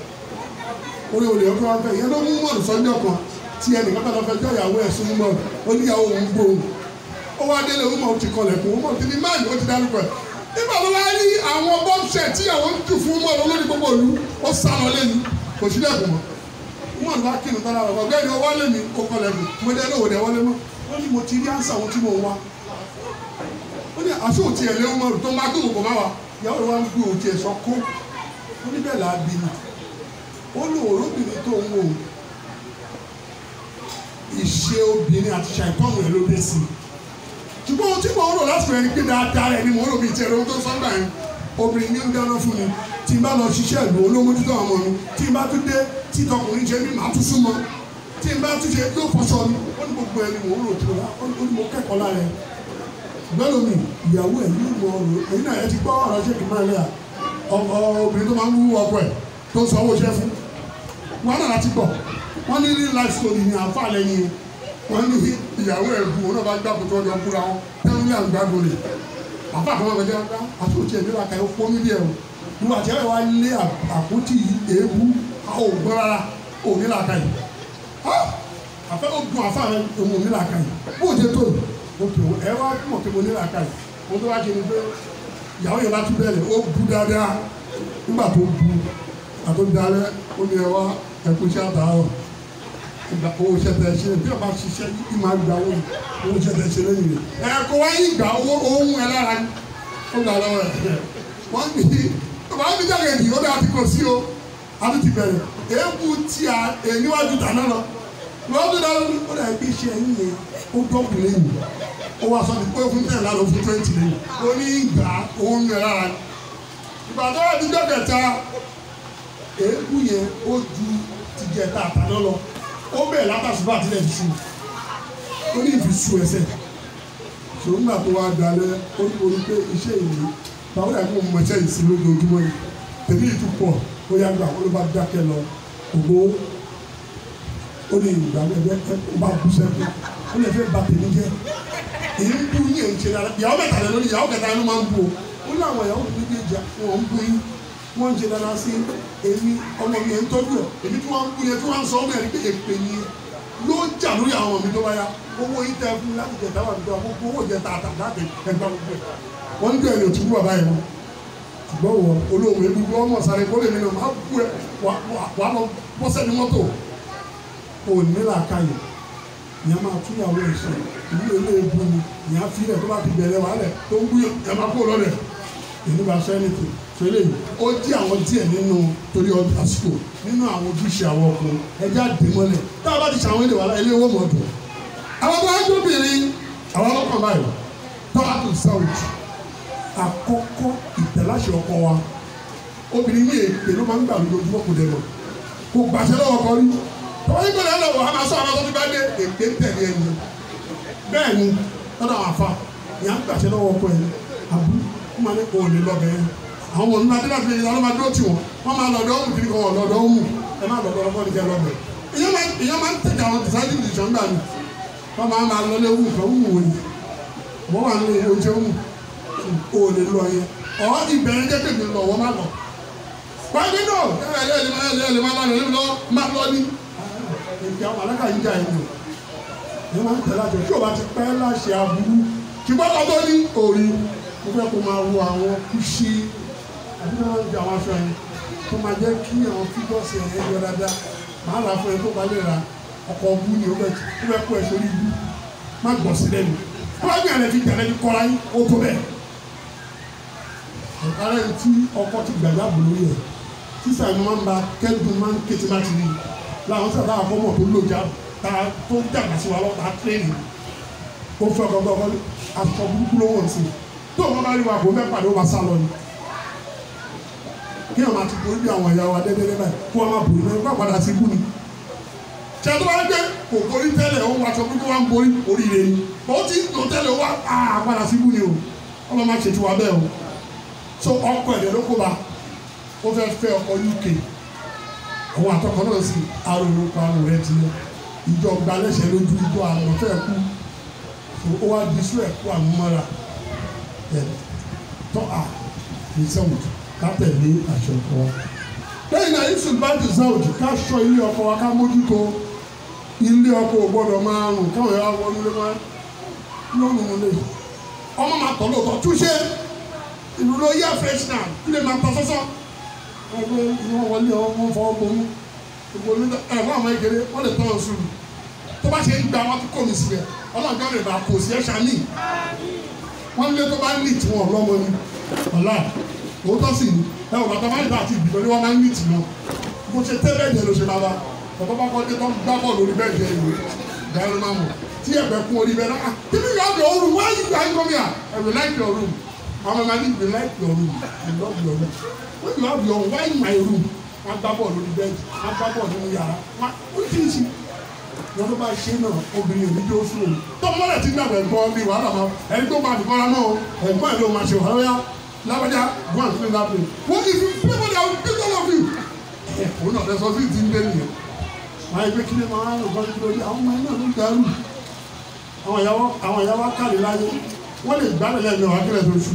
orí olè ọkọ wọn fẹ́ yẹn ló mú mọ́ọ̀lù sọ́jọ́ kan tí ẹnìkan tó lọ fẹ́ jọ ìyàwó ẹ̀ sún mọ́ọ̀lù ó ní ìyàwó òun gbóhùn ó ó wá délé ó mọ̀ ó ti kọlẹ̀kùn ó mọ̀ ti ní máàlì ó ti dárúkọ ẹ̀ nígbà tó wá rí àwọn bọ́ọ̀ṣẹ̀ tí àwọn ń jù fún mọ́ lórí gbogbo ìlú ó sá lọ lẹ́nu kò sí lẹ́kùn mọ́ wọn lọ kí ni tọ́lá rẹ̀ ọ̀gbẹ́ni ó wálé mi ó kọlẹ̀kùn mo dé lówó dé wọlé mọ́ ó ní mo ti rí àǹsà ohun tí mo wá ó ní aṣọ òtí ẹ̀ léwu mọ́ tó ń bá tó kò má wa ìyàwó rẹ̀ wá ń gbé òtí ẹ̀ sọ kó ó ní bẹ́ẹ̀ làá bí mi ó lò ó lóbìnrin tó ń wò ó ìṣe obìnrin àti ṣàìpọ́nù ẹ̀ ló dé sí i ṣùgbọ́n ohun tí mo ń rò láti rẹ̀ ni pé dáadáa rẹ̀ ni mo ń rò bíi tẹ̀rẹ̀ ohun tó sọ́gbà yẹn obìnrin ní ń dáná fún mi tí n bá lọ ṣiṣẹ́ ìlú olómójútó àwọn ọmọ mi tí n bá tún dé tí tọkùnrin ṣe mí màá tún súnmọ́ tí n bá tún ṣe yóò fọṣọ mi ó ní gbogbo ẹni mò ń rò tó la ó ní mo kẹ́kọ̀ọ́ lára ẹ̀ gbọ́dọ̀ mi ìyàwó ẹ̀ ní ìmọ̀ ọ̀rọ̀ èyí náà ẹ ti gbọ́ ọ̀rọ̀ ṣé kì í máa lẹ́yà obìnrin tó máa ń wú ọkọ ẹ̀ tó ń sanwó iṣẹ́ fún wọn náà láti gbọ́ wọ́n ní ní life story ní àǹfà lẹ́yìn wọ́n ní ìyàwó ẹ̀ bu wọn náà bá gbà kótó ọjọ́ kúra wọn tẹ́lẹ̀ ní àgbàdo rẹ̀ àǹfà kan wọ́n fẹ́ àti òtí ẹ̀ nílá kàyọ́ fún mílíọ̀ ẹ̀ ìwà tí ẹ̀ wá lé àpótí èébú àwọn ògbọ́n rárá ò nílá kàyọ́ àfẹ́ ogun àfà rẹ̀ òun ò nílá kàyọ́ bó o jẹ tó yìí o tó ẹ wá mọ̀ pé mo nílá kàyọ́ mo tó wá ṣe ni pé ìyàwó yẹn bá tún bẹ̀rẹ̀ ó bu dáadáa nígbà tó bu àtúndalẹ̀ ó ní ẹ wá ẹkú iṣẹ́ àtàárọ̀ ìgbà owó iṣẹ́ tẹ̀ ṣe bí ọba ṣiṣẹ́ yìí máa gba owó owó iṣẹ́ tẹ̀ ṣe lẹ́yìn rẹ̀ ẹ kó wá yín gbà owó ohun ẹ lára ó gbà lọ́wọ́ ẹ̀ wọ́n ní ọba mi jáde èdè ó dáa ti kò sí o a ti ti bẹ̀rẹ̀ èébú tí a níwájú dáná lọ wọ́n tún dáná ní ó dàbí iṣẹ́ yín yẹn ó dọ́kun lẹ́yìn ó wá sọ pé fún tẹ̀ lánàá fún twenty lẹ́yìn ó ní gbà ohun ẹ lára ìgbà tó wà níjọ́ kẹta èébú yẹn ó ju tìjẹ tá a ta lọ lọ ó bẹ̀rẹ̀ látàṣùbà àtìlẹ̀ fi sùn ó ní ìfi sùn ẹsẹ̀ ṣòwò nígbà tó wá dalẹ̀ ó ní orí pé iṣẹ́ ìlú báwo dàbí mo mọ iṣẹ́ ìsìn lójoojúmọ́ yìí tèmi ìtú pọ̀ ó yá gbà ó ló bá dákẹ́ lọ ògbó ó ní ìgbà ẹgbẹ́ ó bá bú sẹ́kù ó lè fẹ́ ba tèmi jẹ́ èyí ń bú yín èyí ń ṣe dára ìyàwó mẹ́ta lẹ́nu ìyàwó kẹta ló máa ń bú o ó ní àwọn ìyàwó mi méjèèjì wọn ń bú yín wọ́n ń ṣe dára sí èmi ọmọ mi ẹ̀ ń tọ́jú ẹ̀ èmi tí wọ́n ń kú yẹn tí wọ́n ń sọ ọmọ ẹ̀ ní pé èpè ni yóò jà lórí àwọn ọmọ mi tó bá yá owó yìí tẹ fún mi láti jẹ dáwà mi tó wà gbogbo owó jẹ tààtà láti ẹgbà gbogbo ẹ̀ wọ́n ń gbé ẹni òtún bàbá yẹn wọn ṣùgbọ́n wọ olóòwò ebi wọ́n mọ̀ sáré kó lè mi náà máa bú ẹ wà lọ bọ́sẹ̀ ní mọ́tò ò ní làákàyè ìyá máa túyàwó ẹ̀ sọ ìlú ilé ebu ni ìyá fi rẹ̀ tó bá ti bẹ̀rẹ̀ wàhálẹ̀ tó ń gbúyọ̀ ẹ̀ máa kó lọ́dẹ̀ èmi bá sọ ẹnìtì tó lè ó jí àwọn díẹ̀ nínú torí àsìkò nínú àwọn ojúṣe àwọn ọkùnrin ẹjẹ́ àdèmọ́lẹ̀ tá a bá ti ṣàwọn ilé wàhálà ilé owó mọ̀ dùn. àwọn tó wáá jóbìnrin àwọn ọlọ́kàn báyìí tọ́látù sáwùjì àkọ́kọ́ ìtẹ̀láṣẹ ọkọ wa obìnrin ní èpè ló máa ń gbà lójoojúmọ́ kò dẹ̀ lọ kò gbàṣẹ lọ́wọ́ kọ rí tọ́wọ́ yìí gbọ́dọ̀ lọ́wọ́ a máa sọ àwọn tó ti bá dé èpè ń tẹ̀lé ẹni bẹ́ẹ̀ ni lọ́dọ̀ àwọn afa ìyá ń gbàṣẹ lọ́wọ́ ọkọ ẹ̀ àbú wọ́n máa ní kò lè lọ bẹ́ẹ̀ àwọn ọmọ nínú adéláfi ẹ̀yìn lọ́dọ̀ máa dúró tì wọ́n wọ́n máa lọ́dọ̀ ọ̀hún kiri kan lọ́dọ̀ ọ̀hún ẹ má lọ́dọ̀ ọ̀hún kọ́ni kẹ́ lọ́dọ̀ ìyẹn máa ń tẹ̀jà àwọn tẹ̀sájú ìdìjọ́ ńgbà mi wọ́n máa máa lọ lé ọ̀hún kan ọ̀hún wò ni wọ́n wà ní oúnjẹ ọ̀hún kò lè lọ yẹn ọ̀ ìbẹ̀rẹ̀ jẹ́ pèmí lọ wọ́n má lọ. wáyé náà ẹ ẹ ẹ lè máa lọ lè lọ má lọ ní. èdè àwọn alága yìí jà yìí ẹ máa ń tẹ̀lé àjọ tí o bá ti pẹ́ láṣẹ aburú ṣùgbọ́n lọ́dọ́ ní òòrì mo fẹ́ kó máa wo àwọn kùsì àbí náà ń jẹ àwọn aṣọ yẹn tó máa jẹ́ kí àwọn fígọ́sì ẹ̀ yọ dáadáa máa là fún ẹ tó bá lè ra ọkọ̀ ọ̀bú ni ó fẹ́ kó ẹ sórí ibú má gbọ̀ sí lẹ́nu tó bá gbìyànjú fi tẹ̀lé ní kọ́ra yín ó tó bẹ́ẹ̀. ara ẹni tí ọkọ ti gbàgbá bò lórí ẹ̀ sísà ni wọ́n máa kẹ́dùn máa ń ké tí máa ti rí làwọn sábà àkọ́mọ̀ tó lòjà tó dàgbà sí wa lọ́ta tírẹ́nì ó fẹ́ gbọ́gbọ́ aṣọ burúkú ló wọ̀n sí tó wọn bá rí wa kó fẹ́ pàdé ó máa sá lọ ni kí wọn máa ti borí bí àwọn ìyá wa dẹ́dẹ́dẹ́ báyìí kó wọn máa borí náà wọn padà sí ibú ni tí a tó bá gbé kò borí tẹ́lẹ̀ ó wá aṣọ burúkú wa ń borí oríire ni ó ti lò tẹ́lẹ̀ ó wá á padà sí ibú ni o wọn máa máa ṣètò wa bẹ́ẹ̀ o so ọkọ ẹ̀dẹ̀ ló kó ba ó fẹ́ fẹ́ ọkọ UK àwọn àtọkọ náà sì arúgbó pa àrùn rẹ ti lọ ìjọ gbalẹ́sẹ̀ lójú ìjọ àrùn fẹ́ kú ó wá di sún ẹ̀kú àmúmọ́ra ẹ̀ tọ́ a ní sẹ́wọ̀n ká tẹ̀lé àṣẹ ọkọ wa. lẹ́yìn náà yusuf bá ti sáwùjì ká sọ ilé ọkọ wa ká mójútó ilé ọkọ ò gbọ́dọ̀ máa rùn káwọn yàrá wọnú lé máa lọ́rùn un lè ọmọ máa tọ̀ lóòótọ́ túnṣe ìlú ló yẹ fresh now kí lè máa tọ́ sọ́sọ́ ẹgbẹ́ ìwọ̀n wọlé ọmọ fọwọ́ bomú gbogbo ní ẹ̀ wọ́n àwọn ekele wọ́n lè tọ́ ọ sùn tó bá ṣe ń gba wọn tó kọ́ mi síbẹ̀ ọlọ́ọ̀gá rẹ̀ bá kò sí ẹ̀ṣá ní wọ́n lé tó bá ní tí wọ́n lọ́mọ ni ọ̀la òótọ́ sì ni ẹ ò bàtà máa ń bá àti ìbìlọ ní wọ́n máa ń ní tì náà bó ṣe tẹ́ bẹ́ẹ̀ jẹ́ ló ṣe máa bá bàbá bá kọ́ dé tó ń gbá bọ́ọ̀lù orí bẹ́ẹ̀ jẹ́ ìwé dáná máa mọ̀ tí ẹ̀bẹ̀ kún orí bẹ́ẹ̀ náà kíni you have your room why you guys come here I will like your room àwọn ọmọ mi will like your room I love your room when you have your own why my room wọ́n gbá bọ́ọ̀lù orí bẹ́ẹ̀ wọ́n gbá bọ́ọ̀lù nínú yàrá wọ́n ó ti ń ṣe wọn ló bá ṣe náà obìnrin òbí tó sùn òun tó mọ́lẹ̀ tí gbàgbọ́ ẹ̀gbọ́n bí wàhálà máa ẹni tó bá fìkọ́ra náà ẹ̀gbọ́n ẹ̀ ló máa ṣe wàhálà yá lábàjá go and clean that place wọ́n kì í fi pépé dà ó bí all of you. ẹ̀ òun náà lẹ́sọ̀ sí ti ń dé nìyẹn máa gbé kílé máa ń lọ́ọ́ lórí àwọn ọmọ ẹ̀ náà ló ń darú àwọn ìyàwó àwọn ìyàwó kàlè láyé wọ́n lè gbá lẹ́yìn ẹ̀mí ọ̀hún akílẹ̀ tó ṣù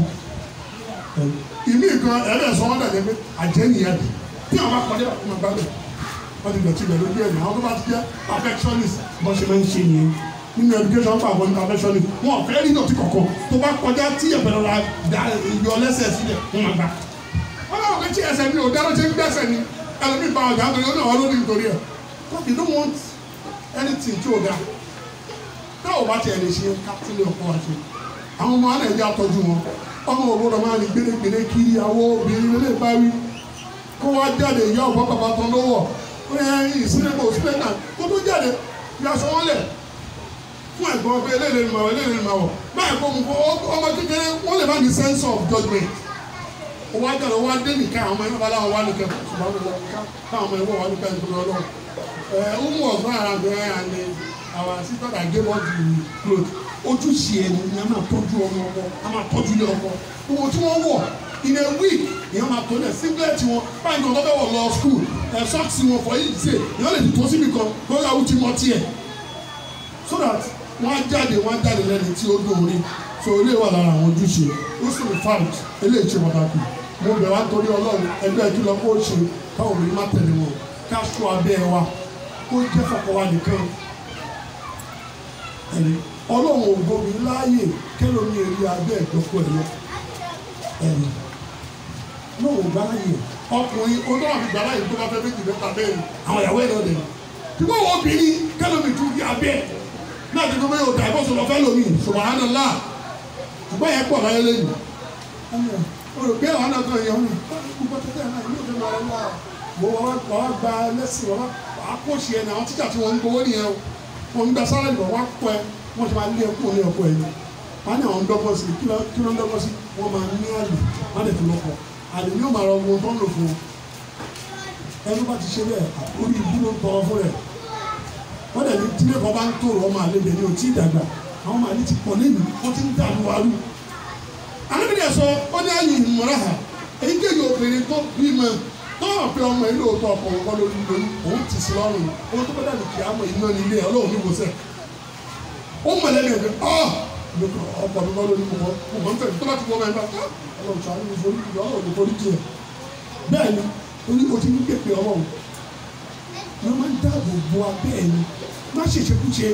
ìmí gan ẹ̀rẹ́ sọ wọ́n dàgbẹ́ pé àjẹ́ nìyẹn tí àwọn bá kọjá ọmọ gbàgbẹ́ wọ́n ti dọ̀tí ìgbẹ́ lójú ẹ̀yìn àwọn tó bá ti jẹ́ perfectionist bó ṣe máa ń ṣe nìyẹn nínú education pa àwọn perfectionist wọn ò fẹ́ rí dọ̀tí kọ̀ọ̀kan tó bá kọjá tí ẹ̀fẹ̀ lọ́la da ìyọ lẹ́sẹ̀ sílẹ̀ wọ́n máa gbà. wọ́n náà wọ́n fẹ́ tí ẹsẹ̀ mi ò dáná ṣe ń gbẹ́sẹ̀ ni ẹlòmíì bá ọjà nítorí ọ̀nà wọn lórí nítorí ẹ̀ but you don't want anything tí ò dáa tá ò bá tiẹ̀ lè ṣe kápítìlẹ̀ ọkọ̀ wa ṣe àwọn ọmọ alẹ́ ẹ̀jẹ̀ àtọ́jú wọn ọmọ òwúrọ̀ máa ní gbélégbélé kiri àwọn obìnrin lè bá wí kó wá jáde ìyá ọ̀pọ̀ bàbá tán lówó ìsílẹ̀mọ̀ òsílẹ̀nà kó tó jáde bí aṣọ wọn lẹ̀ fún ẹ̀gbọ́n ọgbẹ́ eléyìí ni màwọ̀ eléyìí ni màwọ̀ báyìí kó mu kó ọmọ kékeré wọ́n lè má ní sense of judgement ó wá jáde ó wá dé nìkan àwọn ọmọ ẹ̀rọ bá láwọn wá nìkan ṣùgbọ́n àwọn ọmọ ẹ̀rọ káwọn ọmọ ẹ̀rọ wá nìkan ìgbìmọ̀ ọlọ́run ẹ̀ ọmọ ọ̀gbọ́n ara bẹ̀rẹ̀ àní our sister that gave us the cloth ojúṣe ẹni ni a máa tọ́jú ọmọ ọmọ a máa tọ́jú ilé ọmọ owó tí wọ́n wọ̀ in a week èèyàn máa tó lẹ̀ singlet wọn báyìí ní ọ̀dọ́ wọ̀ lọ school ẹ̀ socks wọn for each day èèyàn lè tó síbi kan lórí àwọn tí mo tiẹ̀ so that wọ́n á jáde wọ́n á jáde lẹ́ni tí ó dóore so ilé wà lára àwọn ojúṣe ó sì rí fact eléyìí ṣe pàtàkì mo bẹ̀ wá torí ọlọ́run ẹgbẹ́ kí lọ kó ṣe káwọn obìnrin má tẹ̀lé wọn ká ṣọ́ abẹ́ wa kó jẹ́ fọkọ wa nìkan ẹni ọlọ́run ò gbomi láàyè kẹlòmí èrè abẹ́ ìdọ́kọ̀ ẹ̀ lọ ẹni náà ò gbá láàyè ọkùnrin ọdún àti gbà láàyè tó bá fẹ́ méjì mẹ́ta bẹ́ẹ̀ àwọn ìyàwó ẹ̀ lọ́dẹ̀ tí wọ́n wọ obìnrin kẹlòmí tún di abẹ́ náà ti tó bẹ́ẹ̀ yóò dà ẹ̀fọ́ sọ̀rọ̀ fẹ́ lómi subhanallah ṣùgbọ́n yẹn pọ̀ láyé lẹ́yìn olùgbé àwọn náà kan yẹn wọn gbogbo tẹ́tẹ́ náà yóò fẹ́ máa ń wá mo wá wá gba lẹ́sìn wá wá kó ṣe ẹni àwọn tíjà tí wọ́n ń gbowó nìyẹn o wọ́n ń gba sáré lọ wá pọ̀ ẹ wọ́n ti máa lé ẹkú ní ọkọ ẹni wọ́n á ní àwọn ń dọ́gbọ́n sí kí ló kí ló ń dọ́gbọ́n sí wọ́n máa ní àlè wọ́n á lè fi lọ́kọ̀ àlè ni ó máa rọ ohun tó ń lò fún un ẹni bá ti ṣe bẹ́ẹ̀ orí ibú ló ń tọrọ fún rẹ̀ wọ́n dẹ̀ ní tílé kan bá ń tòrò ọmọ àlè bẹ̀ ni ò tí ì dàgbà àwọn màálí ti pọ̀ lẹ́nu ó ti ń dàlú wàlú alábìnrin sọ ó ní ayé ìmọ̀ra ha èyíkéyìí obìnrin tó bímọ tó hàn pé ọmọ yìí lóòótọ́ ọkọ òun kọ́ lórí lórí òun ti sí lọ́rùn òun tó bẹ́ẹ̀ dàbí kí á mọ iná ní ilé ọlọ́run ní wòsàn ó mọ̀ lẹ́nu ẹ̀gbẹ́ ọ́ ọkọ mi kọ́ lórí mo kọ́ mo kọ́ ń fẹ́ tó bá ti wọ́n mẹ́ta ọlọ́run sọ àwọn ìforí jù ọlọ́run ní forí jù ẹ̀ bẹ́ẹ̀ ni orí o ti ní pèpè ọlọ́run wọ́n máa ń dáàbò bo abẹ́ ẹ̀ ni má ṣèṣekúṣe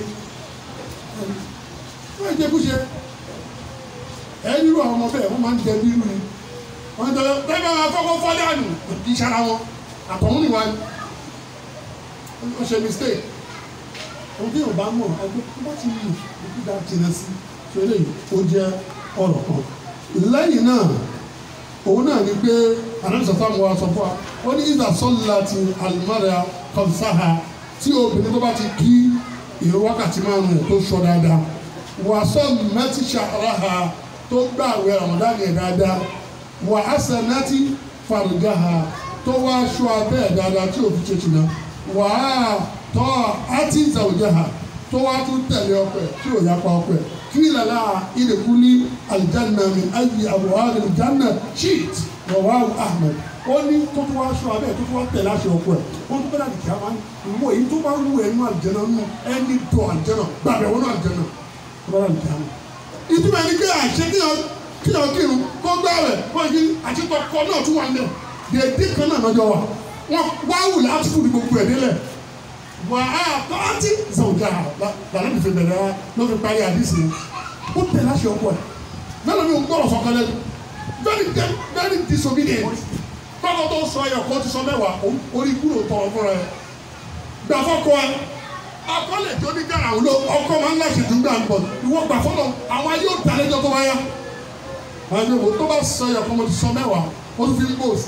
má ṣèṣekúṣe ẹni irú àwọn ọmọ bẹ́ẹ̀ wọ́n máa ń jẹ bírú ni wọ́n ń tẹ́lẹ̀ tẹ́lẹ̀ máa fọ́kọ́ fọ́lẹ́ àná kì í ṣara wọn àtọ̀hún nìwá ni wọ́n ṣe mistake ohun tí yóò bá mọ̀ ẹgbẹ́ tó bá ti lù ojú dá jìnnà sí ṣe lè ó jẹ́ ọ̀rọ̀ kan lẹ́yìn náà òun náà ni pé àdánsọ sáà wọ́n sọ fún wa ó ní ìdá sọ́lá ti alimọ́ra kọ́nsáha tí obìnrin tó bá ti kí ìró wákàtí márùn-ún tó sọ dáadáa wàásọ̀ mẹ́tí ṣàràhà tó gbà àwẹ̀ Ramadan yẹn dáadáa wà á sẹ̀nẹ́tì fàrùjáhà tó wá aṣọ abẹ́ ẹ̀ dáadáa tí òfin ṣe ṣìnà wà á tọ́ àti ìzàwùjáhà tó wá tún tẹ̀lé ọpẹ tí ò yapa ọpẹ kí lala ìdèkú ní alìjánná mi ayé àwòrán alìjánná sheet rawahu Ahmed ó ní tó tún wá aṣọ abẹ́ tó tún wá tẹ̀lé aṣọ ọpẹ ó tún bẹ́ẹ̀ àdìkí àwọn ìwọ èyí tó bá wù ẹ́ nínú àlìjánná nínú ẹni tó àlìjánná gbàgbẹ́ wọnú àlìjánná tó bá àlìjánná ìtumọ̀ ẹni pé àṣẹ kíyàn kíyàn kírun kó gbá rẹ̀ wọ́n yí àtìkọ́ kọ́ náà tún wà nílẹ̀ dèédé kan náà lọ́jọ́ wa wọ́n wá wù láti fún gbogbo ẹ̀ nílẹ̀ wà á tọ́tí zọ̀gà lànà ìfẹ́ bẹ̀rẹ̀ wa ló fi parí àdìsí ó tẹ̀ láṣẹ ọkọ ẹ̀ mélòó ni o gbọ́dọ̀ sọ̀kan lẹ́nu very very very disobedient kọ́kọ́ tó sọ ẹ̀yọ̀ kó ti sọ mẹ́wàá orí kúrò tọrọ fúnra ẹ̀ gbà fọ́kọ ẹ̀ akọ́lẹ̀ tó ní gàrà òun ló ọkọ máa ń láṣẹ tó gbà ń bọ̀ ìwọ gbà fọ́lọ̀ àwọn ayé ò dá lẹ́jọ́ tó bá yá àwọn ẹgbẹ́ tó bá sọ ẹ̀yọ̀ kó mo ti sọ mẹ́wàá ó tún fi ń post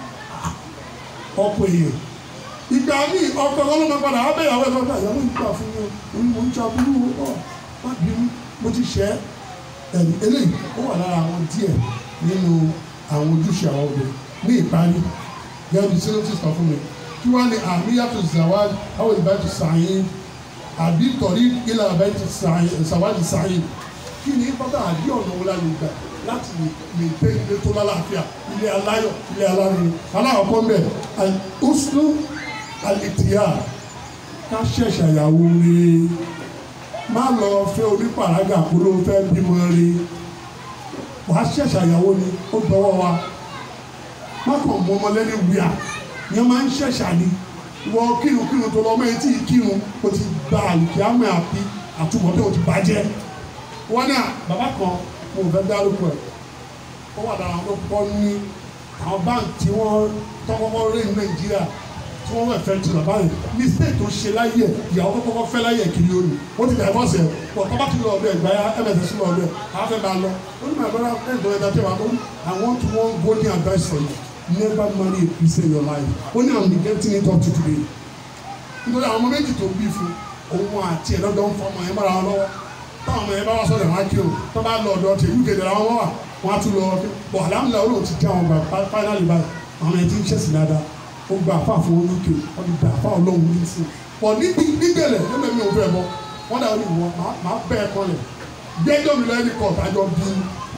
ọkọ èèyàn ìgbà míì ọkọ ọlọ́mọ padà á bẹ̀rẹ̀ àwọn ẹ̀fọ́ ìyàwó ìgbà fún mi òun mo ń jaburú ọ má bínú mo ti ṣẹ́ ẹ̀rí eléyìí ó wà lára àwọn díẹ̀ nínú àwọn ojúṣe àwọn obìnrin ní ìparí gẹ́gẹ́ bí sinopsis kan fún mi kí wọ́n ní àmìyàtò zawad àwọn ìbájú sàyìn àbí tọ̀rí ilà ìbájú sàwádìí sàyìn kí ni bàbá àbí ọ̀nà wo la lè gbà láti lè tẹ ilé tó lálàáfíà ilé aláyọ̀ ilé alárinrin aláwọ̀kọ́ mbẹ́ ọ̀sùn àlìtìyà ká ṣẹ̀ṣẹ̀ àyàwó rẹ̀ má lọ fẹ́ onípàrágà kó ló fẹ́ bímọ rẹ̀ wàá ṣẹ̀ṣẹ̀ àyàwó ni ó dọwọ́ wa má kàn mọ ọmọ lẹ́ni wíà yẹn máa ń ṣẹ̀ṣà ni wọ kírun kírun tó lọ ọmọ yẹn tí ì kírun o ti gba àlùkí àmọ́ àbí àtúbọ̀tẹ́ o ti bàjẹ́ wọn náà bàbá kan mo fẹ́ dárúkọ ẹ̀ ó wà dára wọn kọ́ ní àwọn báńkì tí wọ́n tọ́kọ́kọ́ rí ní nàìjíríà tí wọ́n wẹ̀ fẹ́ tu bàbá yẹn mistake tó ṣe láyé ẹ̀ ìyàwó tó kọ́kọ́ fẹ́ láyé ẹ̀ kiri ó ní ó ti dàgbọ́ sẹ̀ pọ̀ tọ́ba ti lọ ọ̀dọ̀ ẹ̀gbá yá mss lọ ọ̀dọ̀ ẹ̀ àwọn fẹ́ bá lọ ó ní my brother ẹ̀ dọ̀ ẹ̀dá tẹ́ wa ó ní I want one golden advice for you never marry a Christian in your life ó ní I'm getting it up to today nítorí àwọn ọmọ méjì tó bí fún òun àti ẹ̀ lọ́dọ̀ ń fọmọ ẹ̀ mọ́ra wọn lọ́wọ́ táwọn ọmọ yẹn bá wá sọ̀rọ̀ wọn á kí o tó bá lọ ọ̀dọ̀ tẹ̀ uk dẹ̀ làwọn wà wọn á tún lọ ọkẹ́ bọ̀ alhamdulilayi olóò ti já wọn gbà finally báyìí àwọn yẹn ti ń ṣẹ̀sìn dáadáa ó gba àfa fún uk wọn ti gba àfa ọlọ́run ní sí pọ̀ níbi nígbẹ̀lẹ̀ nígbẹ̀ mi ò fẹ́ bọ́ wọn dà ó ní wọ máa bẹ́ ẹ kọ́lẹ̀ gbẹ́jọ́ mi lọ́yẹ́ ní kọ́ọ̀tù àjọ bí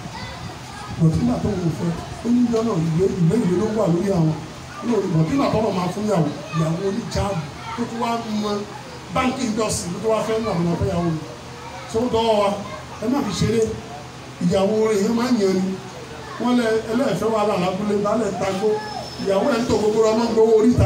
bọ̀tínà tó wò fẹ́ ó ní ìjọ náà ìwé ìwé ìwé ló wà lórí àwọn bọ̀tínà tó wọ̀ máa fún yàwó ìyàwó oníjàmù tó tún wá mọ báńkì ìjọsìn tó tún wá fẹ́ nù àwọn ọ̀fẹ́ yàwó mi tó dọ́wọ́ wa ẹ má fi ṣeré ìyàwó rẹ̀ yẹn máa ń yẹn ni wọ́n lẹ ẹlẹ́ẹ̀fẹ́ wa là lábúlé balẹ̀ tagbó ìyàwó ẹ̀ ń tó gbogbo ọmọ gbowó oríta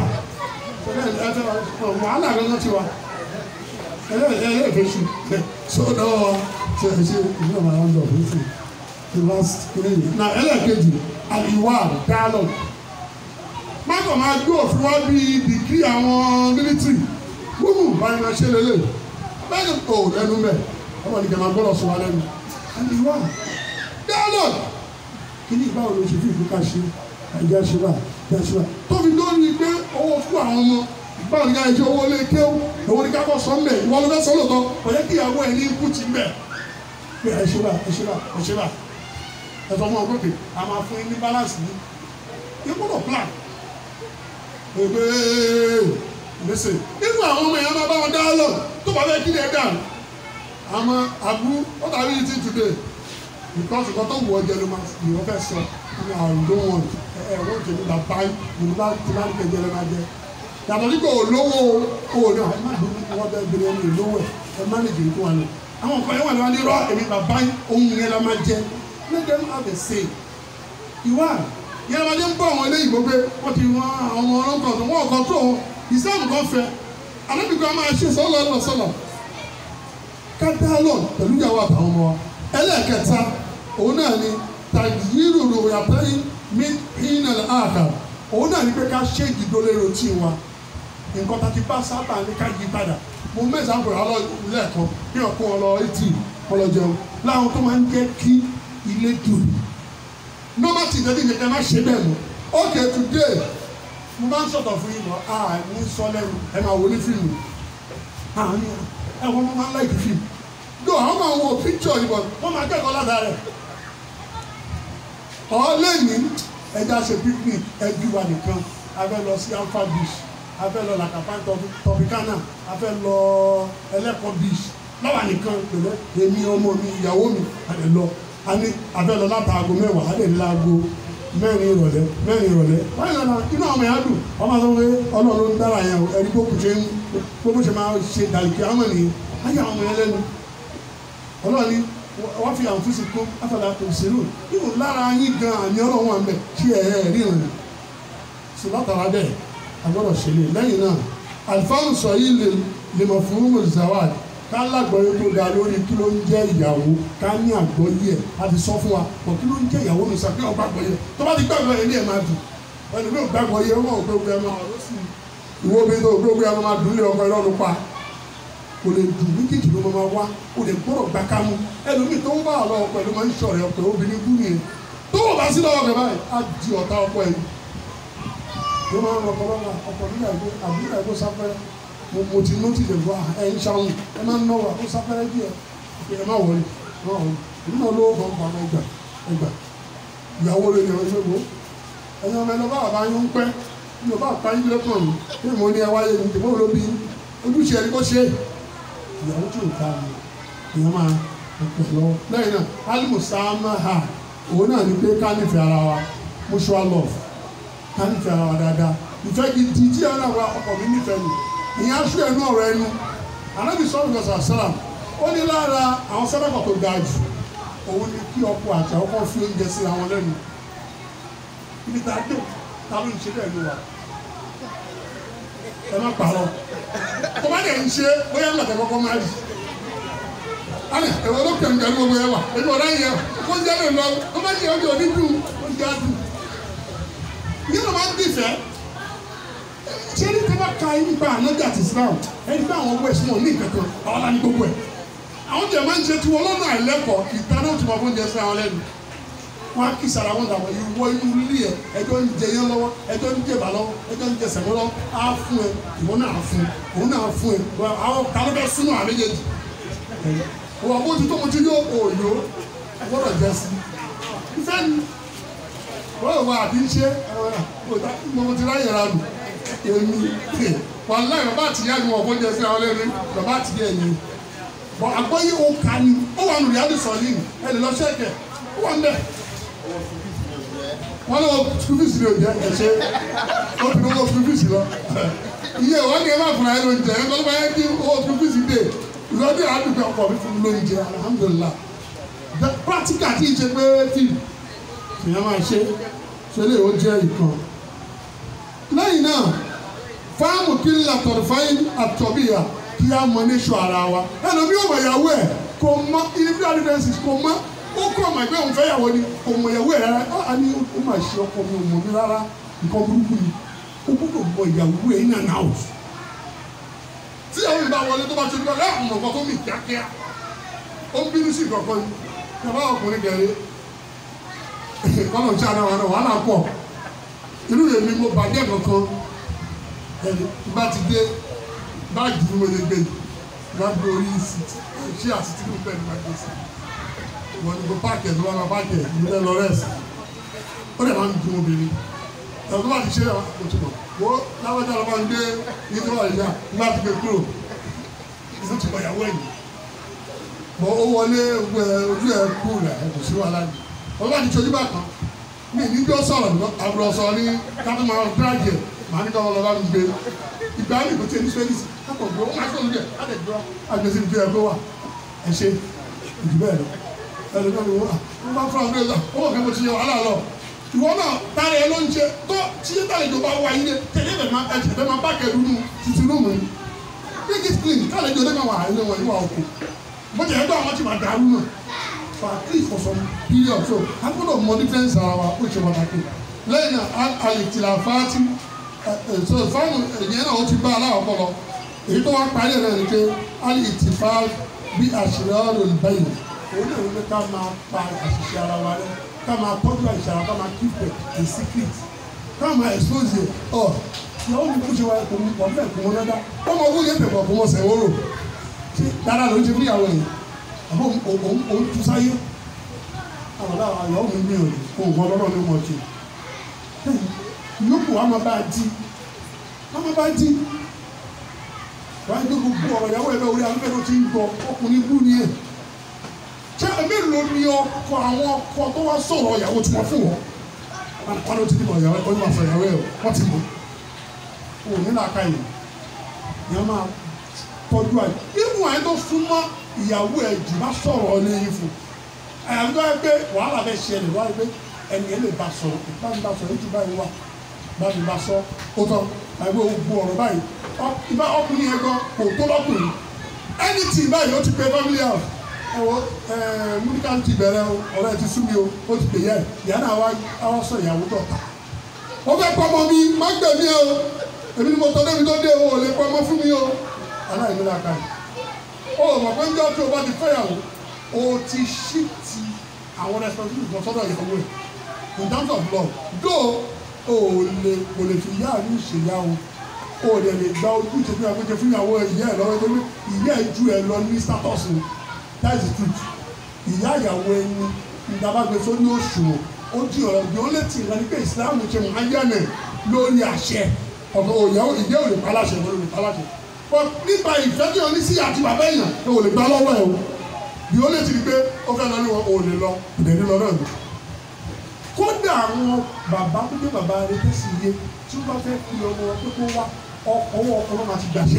wàhálà gangan ti wa ẹlẹ́ẹ̀fẹ́ sùn tó dọ́wọ́ wa ṣe ṣe ìlú ọmọ àwọn ọ̀dọ́ fún fún the last three na ẹlẹ́ẹ̀kejì àìwá dialogue mákàn máa gbé òfin wá bí dìgírì àwọn mílítírì gbogbo báyìí máa ṣe lélẹ̀ bẹ́ẹ̀ni o lẹ́nu mẹ́ ọmọ nìkan máa gbọ́dọ̀ sọ wa lẹ́nu ẹni wá dialogue kí ni báwo ló ṣe fi ìfúkà ṣe ẹ̀jẹ̀ ṣe wà ẹ̀jẹ̀ ṣe wà tó fi lórí pé owó fún àwọn ọmọ báwo ni ká ṣe owó lé kéwù owó ni ká kọ́ sọ mẹ́ ìwọ ló fẹ́ sọ lóòótọ́ kò yẹ kí ìyàwó ẹ̀ ní ikú ti mẹ́ pé ẹ ṣe wà ẹ ṣe wà ẹ ṣe wà ẹ sọ fún ọ pé a máa fún yín ní balance ní yín gbọ́dọ̀ plan ebe gbèsè nínú àwọn ọmọ yẹn máa bá wọn dialogue tó bá fẹ́ kí ni ẹ dà àmọ́ àbúrú ó dàbí yìí ti today because nǹkan tó wù ọ jẹ ló máa ní wọ́n fẹ́ sọ ní àrùn tó wọ̀n ẹ ẹ wọ́n jẹ nígbà báyìí yorùbá ti máa ń kẹjẹ lẹ́ máa jẹ yàtọ̀ nígbà olówó owó náà ẹ má dùn wọ́n bẹ́ẹ̀ bẹ̀rẹ̀ ẹni olówó ẹ ẹ má lè jẹ tó wà lọ àwọn nǹkan yẹn wà lọ́wọ́ ní rọ èmi bàbá ohun yẹn la máa jẹ let them have a say ìwà yẹn la máa jẹ ń bọ̀ àwọn eléyìí gbogbo wọ́n ti wọ́n àwọn ọmọ ọlọ́kọ̀ tó wọ́n kọ́ tó ìsáàmù kan fẹ́ anábìkan máa ṣe sọ́lọ́ lọ́sọ̀lọ́ ká dialogue pẹ̀lú ìyàwó àtàwọn ọmọ wa ẹlẹ́ẹ̀kẹta òun náà ni tàyírò ròyàtẹ́yìn mí hínàl àkà òun náà ni pé ká ṣe ìdólérò tí wa nǹkan tá a ti bá sábà ní ká yí padà mo mẹ́sàn-án pẹ̀lú alọ́ lẹ́ẹ̀kan bí ọkùnrin ọlọ etí ọlọ jẹun láwọn tó máa ń jẹ́ kí ilé dùn normal tí ìdẹ́bí nìkan má ṣe bẹ́ẹ̀ mọ́ okay today mo máa ń sọ̀tọ̀ fún yín lọ à ní sọ lẹ́nu ẹ máa wọlé fíìmù àárín ẹ wọ́n máa ń láìkì fíìmù do àwọn máa wọ picture yìí bọ̀ wọ́n máa kẹ́kọ̀ọ́ ládàá rẹ̀ ọ̀ọ́lẹ́ni ẹja ṣe picnic ẹbí wa nìkan a fẹ́ lọ sí alpha beach a fẹ́ lọ làkàpá tọpicana a fẹ́ lọ ẹlẹ́kọ̀ọ́ beach lọ́wọ́ nìkan pẹ̀lẹ́ èmi ọmọ mi ìyàwó mi a lè lọ a ní a fẹ́ lọ látàgò mẹ́wàá a lè ní láago mẹ́rin ìrọ̀lẹ́ mẹ́rin ìrọ̀lẹ́ báyìí lọ́la inú àwọn ẹ̀yà dùn wọ́n máa sọ pé ọlọ́run ló ń dára yẹn o ẹni tó kù ṣe ń gbogbo ṣe máa ṣe dàlùkì àwọn ènìyàn ayé àwọn ẹ̀yà lẹ́nu ọlọ́run ni wọ́n fi àwọn fúnṣe kó afọlá kò sínú nínú lára yín gan àmì ọlọ́run wà mẹ́ kí ẹ̀ ẹ̀ ríran ni sọ látara bẹ́ẹ̀ agbọ́dọ̀ ṣe lè lẹ́yìn náà alifáàlù sọ yìí lè lè mọ̀ fún mọ̀ zawad ká lágbọ́yé tó dáa lórí kí ló ń jẹ́ ìyàwó ká ní àgbọ́yé ẹ̀ a ti sọ fún wa pọ̀ kí ló ń jẹ́ ìyàwó mi sàbí ọgbà àgbọ́yé tó bá ti gbàgbọ́ yẹn ní ẹ̀ máa dùn ẹni mi ò gbàgbọ́ yẹ wọn ò gbé ẹ máa ọ̀rọ̀ sí i ìwọ obìnrin tó gbé ogun ẹ máa dùn lé ọkọ ìrọ̀lù pa kò lè dùn méjèèjì ló máa wá kò lè gbọ́dọ̀ gbà ká mú ẹlòmíì tó ń bá àlọ́ ọkọ ẹ̀ ló máa ń ṣọ̀rẹ́ ọkọ ẹ̀ obìnrin kú nìyẹn tó wọ́n bá sí lọ́wọ́ rẹ̀ báyìí á di ọ̀tá ọkọ ẹ̀ ló máa ń rọ ọkọ lọ́wọ́ ọkọ nígbà ìgbó àbúrò ìgbó sáfẹ́rẹ́ mo mo ti nọ́ọ̀tì lè wá ẹ̀ ń ṣàwọn ẹ máa ń náwó àkó sáfẹ́rẹ́ díẹ̀ ẹ má wọlé má wọlé èmi náà lówó kan pa ẹgbà ẹgbà ìyàwó lè yàn ẹgbẹ́ wo ẹ̀yin ọmọ ẹlọ́ba àbá yín ń pẹ́ ní ọba àpá yín lẹ́kàn mi pé mo ní ẹ wáyé ní tèmọ́ ló bí ojúṣe ẹni kó ṣe ìyàwó tí ò ká mi ìyẹn máa pẹ̀ lọ́wọ́ lẹ́yìn náà alimusama ha òun náà ni pé ká nífẹ̀ẹ́ ara wa mutual love ká nífẹ̀ẹ́ ara wa dáadáa ìfẹ́ gidi tí ẹ̀rọ àwọn ọkọ mi nífẹ̀ẹ́ mi ìyẹn aṣọ ẹnu ọ̀rọ̀ ẹnu anábì sọ́ọ̀rọ̀ lọ́sà sálàm ó ní lára àwọn sẹ́dọ̀kọ̀ tó ga jù òun ni kí ọkọ àti àwọn kan fi oúnjẹ sí àwọn lẹ́nu ibi tá a dé ta ló ń ṣe bẹ́ẹ̀ ló wà ẹ má parọ́ tó bá dẹ̀ ń ṣe bóyá ń gbàtẹ́ kọ́kọ́ máa rí alẹ ẹ̀wọ̀n ló kẹ̀ ń gbẹ̀rú gbogbo ẹ̀ wà èmi ọ̀rá yẹn kó ń jẹ́ lè lọ tó bá jẹ́ ọjọ́ òní dùn ó ń jẹ́ àdùn yìí ló máa ń bìfẹ́ ṣé ní tẹ́ bá ka nípa ànájà àti Islam ẹni bá àwọn west wọn ní ìkẹ̀kọ̀ àwọn lá ní gbogbo ẹ̀ àwọn jẹ̀ máa ń ṣe tiwọn lọ́nà àìlẹ́kọ̀ọ́ ìtaná tó máa fún jẹ sí àwọn lẹ́nu wọn á kí sara wọn dàbọ̀ ìwọ inú ilé ẹ ẹjọ́ ń jẹ yẹn lọ́wọ́ ẹjọ́ ń jẹ bà lọ́wọ́ ẹjọ́ ń jẹ sẹ̀mọ́ lọ́wọ́ á fún ẹ ìwọ náà á fún ẹ òun náà á fún ẹ àwọn kálọ́ bẹ súnú àméjèèjì wọ́n bó ti tó mo ti yó òòyò gbọ́dọ̀ jẹ sí i ìfẹ́ ni wọ́n wà àbí ń ṣe mo ti ráyè ra nù èmi wàhálà bàbá àtìyá ni wọ́n fọ́ jẹ sí àwọn lẹ́nu bàbá àtìyá ẹ̀yìn bọ̀ àgbọ̀yé òǹkà ni ó wà nù rí àdìsọ̀ yìí ẹ̀ lè lọ ṣẹ́kẹ̀ ó wà ń bẹ̀ wọn lọ school fees ni o jẹ ẹsẹ o ti lọ school fees lọ iye wọn ni ẹ bá fura ẹ ló ń jẹ ẹ bá yẹ kí o school fees dé ìlọdí àdúgbò ọkọ mi fún ló ń jẹ alhamdulilah practical ti ṣe pé fíìmù ìyẹn máa ṣe ṣe lè ó jẹ ìkan lẹ́yìn náà fáàmù kí n là tọ̀rọ̀ fáyín àtọ̀bíyà kí á mọ ní sọ ara wa ẹnu bí ó mọ ìyàwó ẹ kò mọ individual differences kò mọ ó kọ́ ọmọ ẹgbẹ́ òun fẹ́ yàwó ni kò mọ ìyàwó ẹ̀ rárá á ní ó mà ṣe ọkọ mi ò mọ̀ mi rárá nǹkan burúkú ni ó gbọ́dọ̀ mọ ìyàwó ẹ̀ in and out tí àwọn ìbá wọlé tó bá ṣe nípa láàmú ọ̀gbọ́n tó mì kíákíá ó ń bínú sí ìkọ̀kọ́ ni bàbá ọkùnrin gẹ̀rẹ́ kọ́nà tí a náà wà náà wàhálà pọ̀ irú èmi mo bàjẹ́ kankan ẹni bá ti dé báàgì tí mo lè gbé yìí bá gbé orí sí ṣé àsìtì ló bẹ́ẹ̀ ni máa gbé sí i wọ́n ní kó páàkì ẹ̀ tó bá máa páàkì ẹ̀ ní lọ rẹ́sì ó dẹ̀ máa ń dun obìnrin ẹ̀ tó bá ti ṣe é kò tó bọ̀ wo láwọ́jà ló máa ń gbé nínú àyíká nígbà tí gbé kúrò ìlú ti bọ̀yàwó ẹ̀yìn bọ̀ ó wọlé ojú ẹ̀ kú rẹ̀ kò sí wàhálà yìí wọ́n bá ti ṣojú bá kan mí ní bí ó sọ̀rọ̀ àbúrò sọ ní káfí máa dráàgì ẹ̀ màá ní káwọn lọ́ba mi gbé ìgbà mi kò tí ì ní sẹ́yìn kápọ̀ gbé ó máa ṣe olùdíẹ̀ á lè dúró àgbèsè ìdí ẹ̀ gbé wà ẹ̀ ṣe ìdí bẹ́ẹ̀ lọ ẹlòmíràn ni wọ́n wọ́n bá fún àwọn ọ̀gbìn ó wọ̀ kí mo ti yẹ wàhálà lọ. ìwọ náà tára ẹ ló ń ṣe tó tí yé tàlẹ̀ ìjọba wa yín dé tẹ̀lé bẹ̀ máa ẹ̀jẹ̀ bẹ̀ máa bá kẹ́lu nù títí rúùmù ni. make it clean tàlẹ̀ ìjọba máa wà ní wọn níwà òkú. bó ti ẹ̀ gbọ́ àwọn tí máa dàrú náà for at least for some period so a gbọ́dọ̀ mọ difference ara wa ó ṣe pàtàkì. lẹ́yìn náà àlètìlà fáátì so fáwọn ènìyàn náà ó ti bá aláwọ̀ kọ́ lọ èyí tó wá parí ẹ̀ náà ni pé àlètìfá bí àṣírí ọ̀rọ̀ ìbáyìí òun náà wípé ká máa pa àṣìṣe ara wa rẹ ká máa tọ́jú àṣìṣe ara ká máa keep it a secret ká máa expose it ọ ìyàwó mi kò ṣe wa kò wọ́n bẹ́ẹ̀ kò wọ́n dáadáa wọ́n mọ owó yẹn pẹ̀pọ̀ kò wọ́n sẹ̀ wọ́rọ̀ ṣé dáadáa ló ń ṣe fún ìyàwó yẹn àbọ̀ òun tu sáyé àwọn ọ̀dà ìyàwó mi gbìyànjú kò wọ́n lọ́rọ̀ ní wọ́n ti yókù wa máa bá a di wa máa bá a di wọ́n á gbé gbogbo ọ̀rọ̀ ìyàwó ẹ̀ bẹ́ẹ̀ orí afẹ́fẹ́ ló ti ń gbọ́ ọkùnrin bú ni ẹ̀ ṣé mélòó ni ọkọ àwọn ọkọ tó wá sọ̀rọ̀ ìyàwó tí wọ́n fún wọn wọn ló ti dìbò ìyàwó ó ní wàá sọ ìyàwó ẹ̀ wọ́n ti mọ̀ ò ní làákà yìí ìyẹn máa tọ́jú àyè ibù àyè tó súnmọ́ ìyàwó ẹ̀ jù bá sọ̀rọ̀ lẹ́yìn fún àyàwó tó yẹ pé wàhálà bẹ ṣẹlẹ̀ wá pé ẹni ẹ lè bá sọ̀rọ̀ bá mi bá sọ̀rọ̀ ètò báyìí wà bá mi bá sọ ó tọ́ àyẹ̀wò gbogbo ọ̀rọ̀ báyìí ìbá ọkùnrin yẹn gan kò tó lọ́kùnrin anything báyìí ó ti pè family house ẹ wo ẹ múlíkà ti bẹ̀rẹ̀ o ọ̀rọ̀ ẹ ti sú mi o ó ti pè yẹ ìyá náà wá wá sọ ìyàwó dọ̀tà ó fẹ́ pọmọ mi má gbẹ̀mí o èmi ni mo tọ́ débi tó dé o ò lè pọmọ fún mi o aláìní la ka yìí o mọ̀ pé njọ́ tí o bá ti fẹ́yàwó o ti ṣí ti àwọn responsibility kan sọ́dọ̀ ìyàwó ẹ̀ in terms of love though o lè kò lè fi ìyá àánú ṣèyá o o lè lè gba ojú ìṣe fún ìyàwó fún ìyàwó ìyá ẹ̀ lọ́wọ́ nítorí ìyá ẹ̀ ju ẹ̀ lọ ní status ni that is the truth ìyá ìyàwó ẹni ìdábàgbé sórí òṣùwọ̀n ó di ọ̀rọ̀ bí ó lè tì í lẹ́ni pé ìsìláàmù ṣe mọ̀ ayánẹ̀ lórí àṣẹ ọ̀gá òyàwó ìyá ò lè pa láṣẹ ìwé ò lè pa láṣẹ but nípa ìfẹ́ tí o ní sí àti bàbá èèyàn ló ò lè gbá lọ́wọ́ ẹ̀ o bí ó lè ti di pé ó fẹ́ lọ ní wọn ò lè lọ kò dẹ̀ ní lọ náà ni kódà àwọn bàbá tó dé bàbá rẹ tó sì yé tí wọ́n bá fẹ́ kí ọmọ wọn pé kó wá ọkọ̀ ọwọ́ ọkọ̀ náà máa ti gbàṣẹ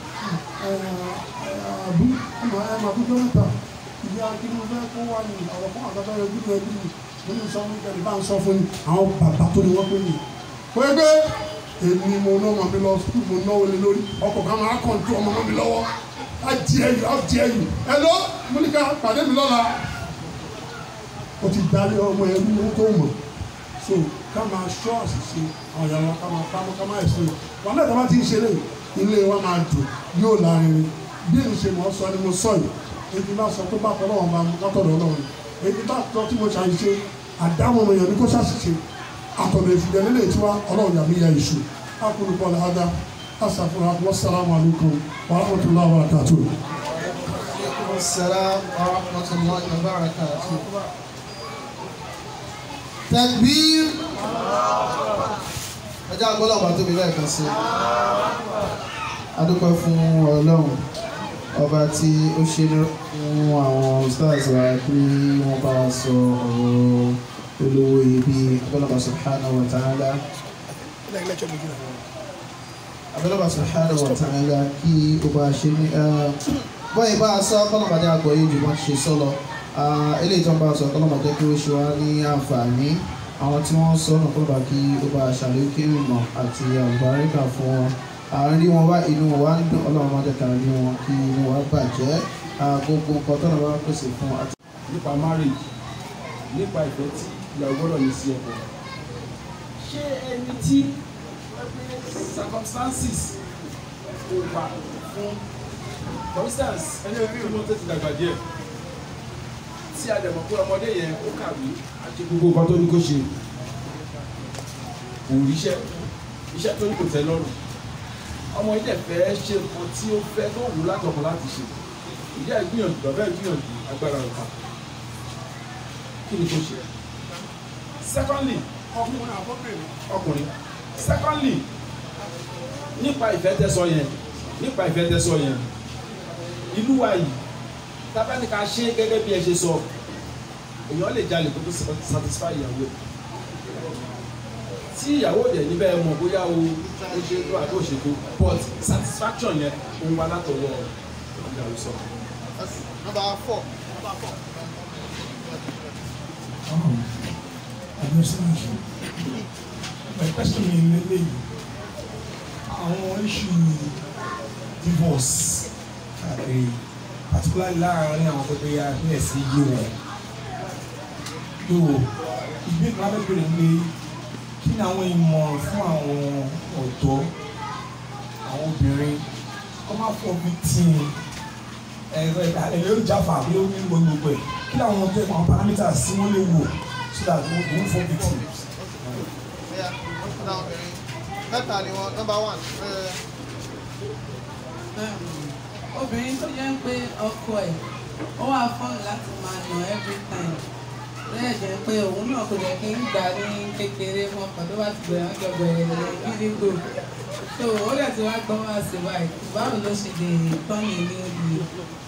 àbú ọmọ ẹ máa bújọ́ mẹ́ta ìyá kí ni mo fẹ́ kó wá ní àwọn fún àgbàdo rẹ bí rẹ bí mi mo ní sọ fún ìjọba bá ń sọ fún mi àwọn bàbá tó ní wọ́n pè mí pé pé èmi mo ná ọmọ mi lọ sukùl mo náwó lé lórí ọkọ̀ kan máa kàn tó ọmọ mi lọ́wọ́ á díẹ̀ yìí á díẹ̀ yìí ẹ lọ múlíkà pàdé mi lọ́la o ti darí ọmọ ẹrú owó tó mọ̀ so ká máa ṣọ́ àṣìṣe àwọn ìyàwó ká máa pamọ́ ká máa ẹ̀sìn wọn náà dábàá ti ń ṣeré ilé wa máa dùn yóò lárinrin bí èmi ṣe mọ̀ ọ́ sọ ni mo sọ yìí èyí bá sọ tó bá tọ́ lọ́wọ́ bá látọ̀dọ̀ ọlọ́run èyí bá tọ́ tí mo ṣàṣìṣe àdáwọn ọmọ èèyàn ní kó ṣàṣìṣe àtọ̀dọ̀ ìfìdẹ́ nílé ìtura ọlọ́run yàmi ya ìṣù akólúkọ làádá asàfúnra wassalamu alaikum wa rahmatullahi wa barakatuh. السلام ورحمة الله وبركاته تكبير ẹjẹ́ agbọ́dọ̀ ọba tóbi lẹ́ẹ̀kan sí adúpẹ́ fún ọlọ́run ọba tí ó ṣe fún àwọn stars wa pé wọ́n bá wa sọ ọ̀rọ̀ olówó ibi abẹ́lọ́ba subhanahu wa ta'ala abẹ́lọ́ba subhanahu wa ta'ala kí ó bá ṣe ní bọ́ọ̀ ìbá sọ kọ́lọ́mọdé àgbọ̀ yìí jù wọ́n ṣe sọ́lọ eléyìí tó ń bá sọ kọ́lọ́mọdé kí ó ṣe wá ní àǹfààní àwọn tí wọ́n sọ náà kọ́lọ́mọdé kí ó bá ṣàlékún ìmọ̀ àti àlùbáríkà fún wọn àárín wọn wá inú wa ń dùn ọlọ́run máa dẹ̀ka ní wọn kí inú wa bàjẹ́ gbogbo nǹkan tó náà bá pèsè fún àti. nípa marriage nípa ìfẹ́ tí ìyàwó gbọ́dọ̀ ní sí ọkọ ṣé ẹni tí circumstances kò wà fún for instance ẹni orí ìlú tó ti dàgbà díẹ̀ tí a dẹ̀ mọ̀ pé ọmọdé yẹn ó kàwé àti gbogbo nǹkan tó ní kó ṣe kò ríṣẹ́ iṣẹ́ tó ní kò tẹ́ lọ́rùn ọmọ ilé fẹ́ ṣe nǹkan tí ó fẹ́ tó wù látọkàn láti ṣe ìyá ìgbìyànjú bàbá ìgbìyànjú agbára ọ̀ka kí ni kò ṣe secondly ọkùnrin àbọ̀bìnrin ọkùnrin secondly nípa ìfẹ́ tẹ́sọ yẹn nípa ìfẹ́ tẹ́sọ yẹn ìlú wa yìí tábàní ká ṣe gẹ́gẹ́ bí ẹ ṣe sọ èèyàn lè jalè kó tó satisfy ìyàwó ẹ̀ tí ìyàwó dẹ̀ níbẹ̀ mọ̀ bóyá o ó ṣe tó àbí òṣètò but satisfaction yẹn òun wá látọwọ́ ìyàwó sọ. number four. Um, administration. My question is lele àwọn issue divorce káàkiri particularly láàárín àwọn tó bẹ yá bẹ́ẹ̀ sí yé wọn. Yóò ìgbé kan lábẹ́ bèrè pé kí ni àwọn ìmọ̀ràn fún àwọn ọ̀dọ́ àwọn obìnrin kọ́ máa fọ́ bí tí ẹ̀rọ ẹ̀rọ ìjáfà bí ó ní gbogbo ẹ̀ kí ni àwọn ọ̀dọ́ àwọn parameters tí wọ́n lè wò so that wọ́n wọ́n fọ́ bí tí. Bóyá, ọ̀dà obìnrin. mẹ́ta ni wọ́n number one. obìnrin tó jẹ́ pé ọkọ ẹ̀ ó wà fọ́ọ̀nù láti máa nà every time lẹ́yìn jẹ́ pé òun náà kò jẹ́ kí n gbà ní kékeré fún ọkọ̀ tó bá ti bẹ̀rẹ̀ ọjọ́ bẹ̀rẹ̀ gírígbò so ó dẹ̀ ti wá gbọ́ wá sí báyìí báwo ló ṣe lè tọ́nì ní ìlú.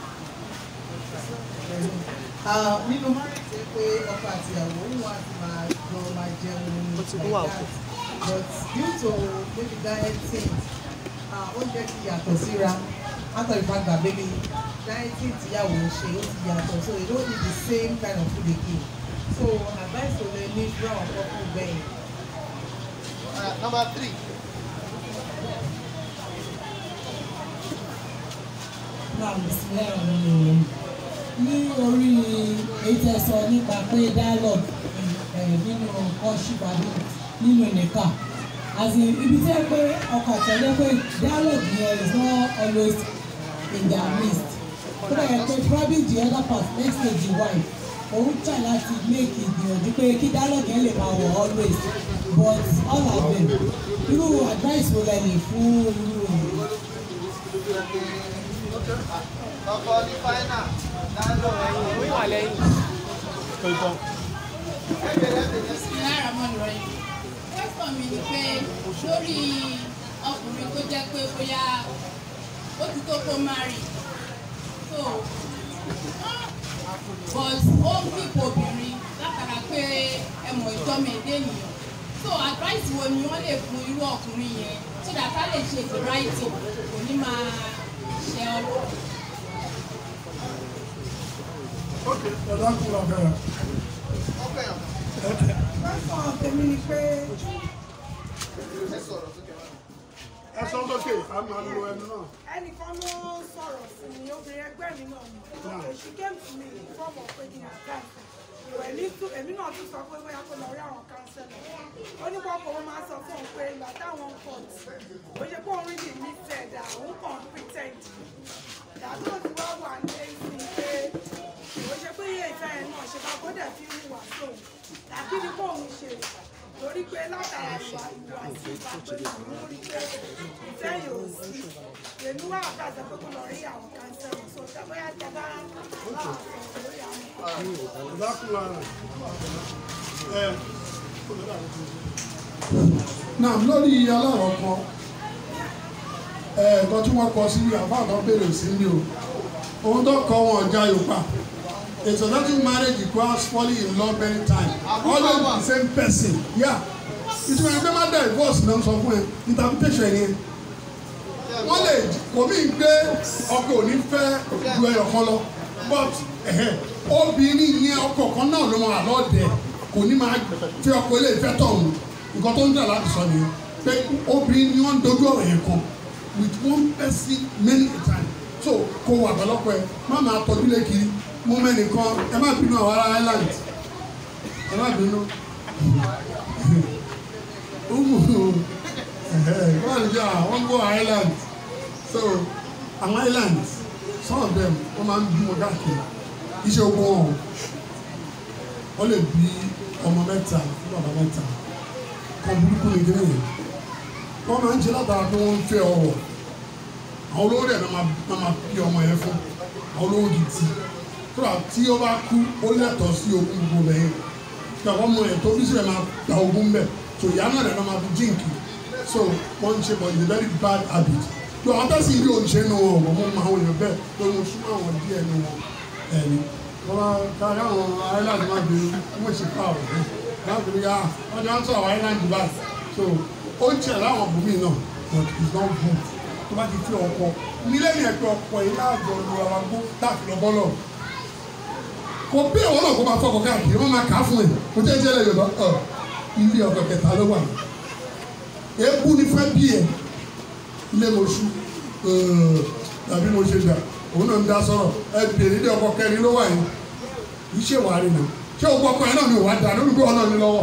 nínú márùn ti pé ọkọ àti ìyàwó ń wá ti máa lọ máa jẹun like that but due to maybe diet things oúnjẹ ti yàtọ̀ síra after the fact that maybe dieting tíyàwó ń ṣe ó ti yàtọ̀ so they don't eat the same kind of food again so advice to the ní brown couple bẹ́ẹ̀. Uh, number three. náà bisimilayi rahman rahim ní orí èyí tẹ́ sọ nípa pé dialogue ẹ̀ nínú courtship àbí nínú nìka as in ibi tí ẹ pé ọkọ àtẹ̀lé pé dialogue yẹn is not always in their midst ó dẹ̀ yẹ pé probably the other part next stage the wife òun try láti make ìgbìyànjú pé kí dialogue yẹn lè máa wọ̀ always but all of them irú advice wo lẹ lè fún irú èyí. ọkọ ní fáínà dáńdọ̀ Bismillahirrahmanirrahim. Question mi ni pé lórí ọkùnrin tó jẹ́ pé bóyá ó ti tó kó marry. So but ó ń kíkó obìnrin látara pé ẹ mọ̀ ìjọ́mọ̀ èdè ènìyàn. So advice wo ni wọ́n lè fún irú ọkùnrin yẹn so that a lè ṣe the right thing kò ní máa ṣe ọlọ́run. ẹ̀dá kún la bẹ̀rẹ̀. Lọ́sàn-án tèmi ni pé ẹ sọ sókè a máa lo ẹnu náà. ẹnìkan ló sọ̀rọ̀ sí mi obìnrin ẹgbẹ́ mi náà ni she came to me in form of pé kí n advice èmi tún èmi náà tún sọ pé bóyá kó lọ rí àwọn kánsẹ́lọ̀ ó ní pọ́pọ́ wọn máa sọ fún òun pé ìgbà táwọn ń pọ̀ tí ó ṣe pé òun rí ní mí tẹ̀dá òun kàn ń pretend ìdájọ́ tí wọ́n wà ní ẹ̀sìn pé ó ṣe pé iye ìfẹ́ yẹn náà ṣe bá gbọ́dọ̀ fi ń wà sóun tàbí ní kó òun ṣe torí pé látara ìwà ìwà sí ìbápẹ́ òun rí pé ìfẹ́ yóò sí èmi wá àgbàdo pé kó lọ rí àwọn kánsẹ́lọ̀ so tẹ́gbọ́yà jẹ́ bá wà sọ̀rọ̀ lórí àwọn ẹ̀dá kún la rẹ̀. ẹ náà lórí aláwọ̀ kan ẹ̀ẹ̀kan tí wọ́n kọ sí àbá kan béèrè sí ní o ohun tó kọ wọn ọjà yorùbá a successful marriage requires falling in love many times always with the same person yeah ìtumọ̀ ẹgbẹ́ má dá divorce náà sọ fún ẹ interpretation ẹ̀ yẹn wọ́n lè kò mí gbé ọkọ òní fẹ́ ju ẹyọ kan lọ but ẹ̀hẹ́, obìnrin yẹn ọkọ kan náà ló máa lọ́ọ̀dẹ̀ kò ní máa fi ọkọ ilé ìfẹ́ tọ̀hún nǹkan tó ń dà láti sọ nìyẹn pé obìnrin ni wọ́n ń dojú ọ̀rọ̀ yẹn kan with one person many a time so kò wà pẹ̀lọ́pọ̀ ẹ má máa tọ́jú lé kiri mú mẹ́nìkan ẹ má bínú àwọn ará island ẹ má bínú umu wọ́n jẹ́ àwọn go island so àwọn island some of them wọ́n máa ń bímọ káàkiri iṣẹ́ ogun wọn wọ́n lè bí ọmọ mẹ́ta fún bàbá mẹ́ta kan burúkú ní kíní yẹn wọ́n máa ń ṣe látara pé wọ́n ń fẹ́ ọwọ́ àwọn olówó dẹ̀ náà máa náà máa bí ọmọ yẹn fún àwọn olówó gidi kódà tí ó bá kú ó lẹ́tọ̀ọ́ sí ogún gbogbo bẹ́ẹ̀ kí àwọn ọmọ yẹn tó bí sílẹ̀ máa gba ogún bẹ́ẹ̀ so ìyá náà dẹ̀ náà máa fi jíǹkì so wọ́n ń ṣe but it's a very bad habit tó àwọn tẹ́sí ilé òǹṣẹ́ nu wọn ọ̀gbọ̀n mọ́ àwọn èèyàn bẹ́ẹ̀ pé mo súnmọ́ àwọn díẹ̀ nu wọn ẹ̀rí wọ́n máa kárí àwọn island máa bèrè wọ́n ṣe fà ọ̀ láti rí ah wọ́n ti wá ń sọ àwọn island báyìí so ó ń tiẹ̀ láwọn bùnmí náà but it's not good tó bá ti fi ọkọ nílé yẹn pé ọkọ yìí láàjọ lu ara gbó láti lọ bọ́lọ̀ kò bí ìwọ náà kó máa fọkọ káàkiri wọ́n máa kà á fún ẹ kò tẹ́ ẹ jẹ́ lẹ́yìn ọ̀dọ́ ọ̀ ilé ọkọ kẹta ló wà yìí èébú ni fẹ́ bí ẹ ilé mo ṣú tàbí mo ṣe gbà òun náà ń dá sọ̀rọ̀ ẹ bèrè ilé ọkọ kẹrin ló wà yìí kì í ṣe wàá rí nà ṣé o gbọ́ ọkọ yẹn náà ni wàá dà lórí bí wọn náà ní lọ́wọ́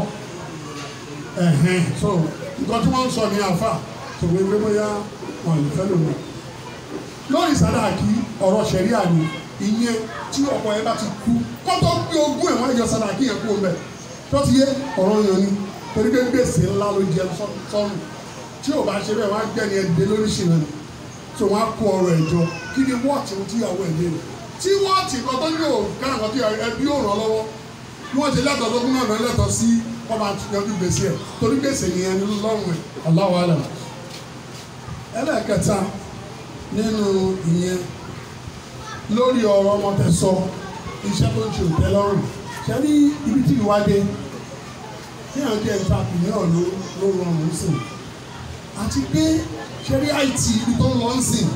ẹ̀hẹ́n so nǹkan tí wọ́n ń sọ ní àfà tòun ẹgbẹ́ bóyá wọn lè fẹ́ lòun lórí sàdáàkì ọ̀rọ̀ ṣẹ̀ríà ni ìyẹn tí ọkọ yẹn bá ti kú kọ́tọ́ gbé ogún ẹ̀ wọ́n yọ sàdáàkì yẹn kú ọmọ ẹ̀ tó ti yé ọ̀rọ̀ yẹn ni torí pé gbèsè ńlá ló jẹ sọ́run tí ò bá ṣe bẹ́ẹ̀ wọ́n á gbẹ̀ni ẹ̀dẹ́ lóríṣìírí ni tí wọ́n á kó ọrọ̀ ẹ̀jọ kí ni wọ́ọ̀tì tíyàwó ẹ̀ lé tí wọ́ọ̀tì kan tó yóò ká nǹkan tí ẹbí yóò ràn lọ́wọ́ bí wọ́n ṣe lẹ́tọ̀ọ́ tó kúnnà náà lẹ́tọ̀ọ́ sí ọba yanjú gbèsè ẹ̀ torí gbèsè yẹn ni lọ́rùn ẹ̀ Allahu alam ẹlẹ́ẹ̀kẹta nínú ìyẹn lórí ọ̀rọ̀ ọmọ tẹ̀sọ iṣẹ́ tó ń ṣe òtẹ́ lọ́rùn ṣe ní ibi tí ìwádé ní àwọn jẹ́ entrepreneur ló ló rọrùn sí àti pé ṣe rí IT ibi tó ń lọ ń sìn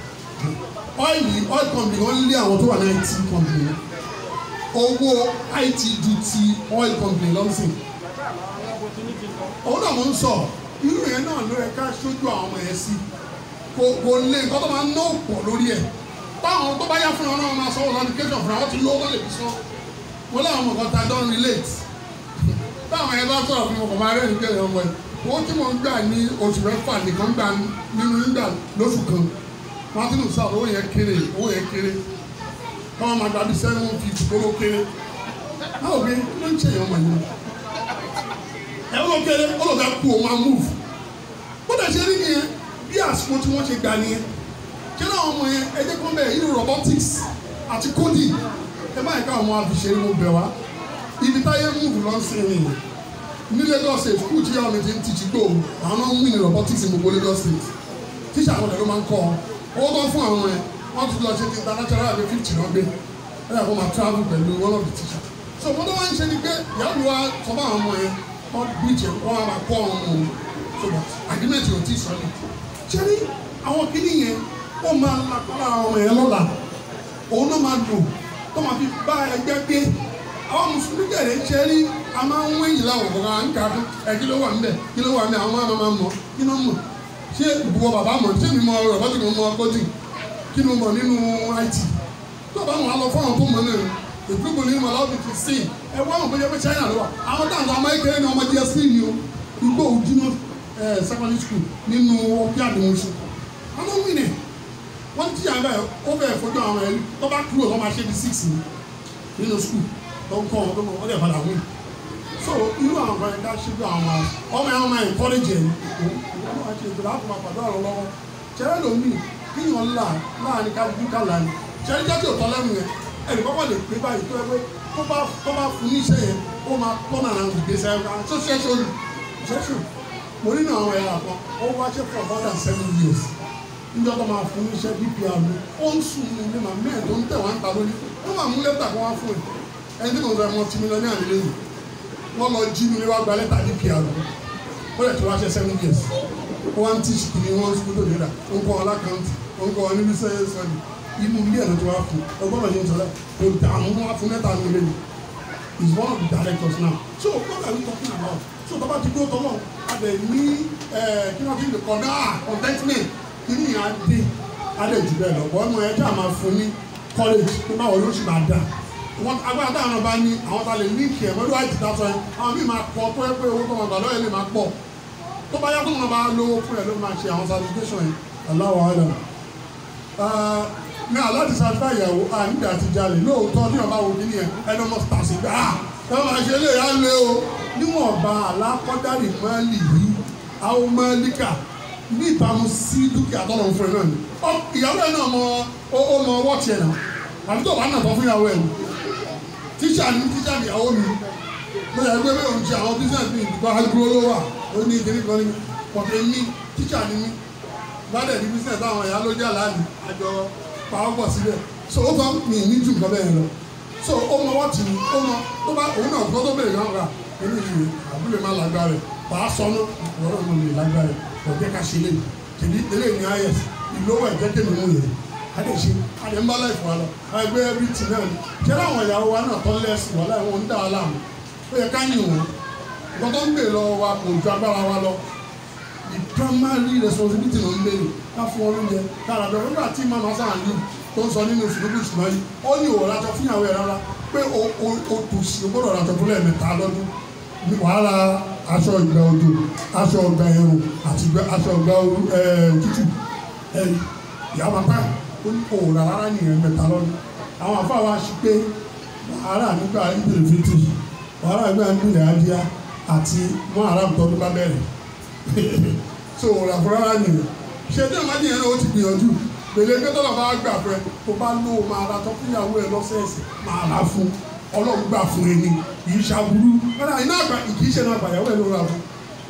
ọ́ìlì oil company wọ́n lé àwọn tó wà ní IT company owó IT ju ti oil company lọ ń sìn òun náà mo ń sọ irú yẹn náà ló yẹ ká ṣojú àwọn ọmọ yẹn sí kò kò lè nǹkan tó máa ń ná pọ̀ lórí ẹ̀ táwọn tó bá yá fún ọ náà máa sanwó notification fún àwọn tí lówó tó lè fi san wọ́n láwọn ọmọ kan ta don relate táwọn ẹ bá sọ̀rọ̀ fún ọkọ̀ máa rẹ́ ní kẹlẹ̀ ọmọ ẹ̀ owó tí mo ń gbà ní oṣù mẹ́fà nìkan gbà nínú nígbà lóṣù kan martin south owó yẹn kéré owó yẹn kéré káwọn máa gbàdí seven fifty kóró kéré báwo bí kí ló ń ṣe èèyàn mọ̀ yẹn ẹ ó lọ kéré ó lọ fẹ́ kú òun á move bó dẹ̀ ṣe rí nìyẹn bí àsìkò tí wọ́n ṣe gbà nìyẹn kí náà ọmọ yẹn ẹ jẹ́ kó bẹ̀ irú robotics àti coding ẹ báyìí ká ọmọ àfiṣeré mo bẹ̀ wá ibi táyé move lọ sí ni ní Lagos state school tí ọmọ mi ti ń tìjì gbò àwọn náà ń wí ní robotics ní gbogbo Lagos state tíṣà àwọn ọ̀dọ́ ló máa ń kọ́ ọ owó tó fún àwọn ẹ wọ́n ti lọ ṣe ti international àbí fifty náà gbé ẹ yà kó máa travel pẹ̀lú one of the teacher so wọ́n tó wá ń ṣe ni pé ìyá mi wá sọ fún àwọn ọmọ yẹn wọ́n bí jẹ wọ́n á máa kọ́ ọmọ wọn so but agreement yóò ti sọ ni ṣé ní àwọn kìíní yẹn ó máa lakọ́ lára ọmọ yẹn lọ́la òun náà máa lò tó máa fi bá ẹgbẹ́ gbé àwọn mùsùlùmí kẹ̀lẹ́ ṣe rí a máa ń wéyìn láwọn ọ̀gá ń kà fún ẹ kí ló wà ń bẹ̀ kí ló wà ń bẹ̀ àwọn máa máa mọ̀ kí ló mọ̀ ṣé ìbùkún bàbá mọ̀ ṣé mi mọ rọ̀bọ́tì mi mọ kọ́tì kí ló mọ̀ nínú IT tó bá wọn lọ fún àwọn tó mọ̀ náà ìgbógun ní ìmọ̀ láwọn fi sìn ẹ wọ́n mọ̀ bóyá pé China ló wà àwọn táwọn ọmọ ẹgbẹ́ ní ọmọ DSP ni o igbó ojúmọ́ secondary school nínú ọbí àdìmọ̀ṣù àwọn wí ni wọ́n ti yàrá ẹ̀ ó bẹ̀rẹ̀ fojú àwọn ẹ̀rí tó bá kúrò wọ́n máa ṣe bí six ni nínú school tó ń kọ́ wọn tó mọ̀ wọ́n dẹ̀ padà wí so irú àwọn ọmọ ẹ̀dá ṣe bí àwọn ọmọ ẹ̀ ọmọ ẹ̀ encourage ẹ̀ ìwọ́n máa ṣe ìtura àpò àpàdé ọ̀rọ̀ lọ́wọ́ ṣẹlẹ̀ lómi kíyàn ńlá láàrin kájú kálá ni ṣẹlẹ̀ jẹ́ tí ò tọ́ lẹ́nu yẹn ẹnì kọ́kọ́ lè pé báyìí tó ẹ pé tó bá tó bá fún ní iṣẹ́ yẹn ó máa tọ́ nàrà ìgbésẹ̀ ẹ̀ tó ṣẹ́ṣọ́ lù ṣẹ́ṣọ́ mo nínú àwọn ẹ̀yà kan ó wá ṣe for more than seven years níjọ́ tó máa fún iṣẹ́ dpr mi ó ń sùn ní ilé màmí ẹ̀ tó ń tẹ̀ wá ń ta lórí ó máa mú lẹ́tà kan wá fún ẹ̀ ẹni tí mo sọ ẹ̀ mọ́ tí mi lọ ní àná lẹ́yìn wọ́n lọ jí mi wá gba lẹ́tà dpr mi ó lè tó wá ṣe seven years ó wá ń tí sùkúl ní wọ́n sùkúl tó lè rà ó ń kọ́ alákàntì ó ń kọ́ ní bísẹ̀ sọ́ọ̀dì inú ilé ẹ̀ ló ti wá fún ọgbọ́n náà yóò sọ̀rọ̀ kò dààmú wá fún lẹ́tà mi lẹ́yìn is one of the directors now so what are we talking about so tọ́ba ti dúró tọ́lọ́ adẹ ní kí wọ́n ti lè kọ́ náà contentment kí ni ìyá dé adẹ jù bẹ́ẹ̀ lọ bọ́ ọmọ ẹ̀ jẹ́ àmà fún ní college pé báwo ló ṣì máa dà wọn agbára táwọn náà bá ní àwọn ta lè líǹkì ẹ̀ mọ́lú àìtí dá sọ ẹ̀ àwọn míì máa pọ̀ tó ẹ pé owó tó máa gbà lọ́yẹ̀ lè máa pọ̀ tó bá yá tó máa bá lówó fún ẹ̀ ló máa ṣe àwọn certification yẹn aláwọ̀ ọ̀dà ní aláti satisfy ìyàwó à nígbà tí jalè lóòótọ́ ní ọba wo kíní yẹn ẹni ọmọ tàṣí gbà á ẹ máa ṣe lè yá lé o níwọ̀nba alákọ̀dárì mọ́lì yìí àwọn mọ́líkà ní ìbámu sí dúkìá tọ́lọ̀ ń fún ẹ náà ni ìyàwó ẹ náà mọ ó mọ ọwọ́ tiẹ̀ náà àbí tó bá nà tọ́ fún ìyàwó ẹ ni tíṣà ni tíṣà ni ìyàwó mi mo yà gbé bẹ́ẹ̀ òun ṣe àwọn business mi ìdúgbò agro ló wà ó ní kíní kan ní pọ̀tẹ́ mi tíṣà ni mi bá dẹ̀ ní business àwọn ìyá ló jà láàyè àjọ pàwọ́ pọ̀ síbẹ̀ so ó tọ́ mi ní ju nǹkan bẹ́ẹ̀ lọ so ó mọ wọ́ọ̀tì mi ó mọ tó bá òun náà gbọ́dọ̀ bẹ̀rẹ̀ náà rà nínú ìwé àbúlé má lágbára rẹ̀ bàá sọnù ìwọ́n náà lè lágbára rẹ̀ ọ̀jẹ̀ ká ṣe léyìí tèmi eléyìí ní ayẹs ìlówó ẹ̀jẹ̀ tèmi mú yẹn adé ṣe adé ń bá láì fún wa lọ ẹgbẹ́ ẹbí tì náà ni ṣé láwọn ìyàwó wa náà tọ́ lẹ́sìn wà láì wọn ń dà wá láàmú ó yẹ ká yìn wọn nǹkan tó ń gbè lọ wa kò ju agbára wa lọ the primary responsibility ló ń béèrè ká fún wọn lóúnjẹ kára bẹ̀rẹ̀ nígbà tí mama sáà ń lù tó ń sọ nínú sùdúkú ìṣúná yìí ó ní òwò látọ fún ìyàwó ẹ rárá pé o o o tò sí o gbọ́dọ̀ látọ fún lẹ́ẹ̀mẹ́ta lọ́dún ní wàhálà aṣọ ìgbà òjò aṣọ ìgbà ẹ̀rùn àti aṣọ ìgbà òtútù ẹ̀rí ìyá bàbá ó ní òwò rárá ní ẹ̀ẹ̀mẹ́ta lọ́dún àwọn afọ àwọn aṣí pé wàhálà nígbà ìbìrì fìtì wàhálà nígbà ìbìrì adíyá àti mọ́ àràm tọ́dún bá bẹ̀rẹ̀ so ràfúrárá nìyẹn ṣe tí àwọn adìyẹn náà ó ti gbìyànjú pèlè pé tọ́lọ̀ bá gbà fún ẹ tó bá lò ó máa ra tọ́ fún ìyàwó ẹ lọ́sẹ̀ẹ̀sẹ̀ máa ra fún ọlọ́run gbà fún ẹni kìí ṣàbúrú wọn iná àgbà kìí ṣe náà gbàyàwó ẹ ló ra fún.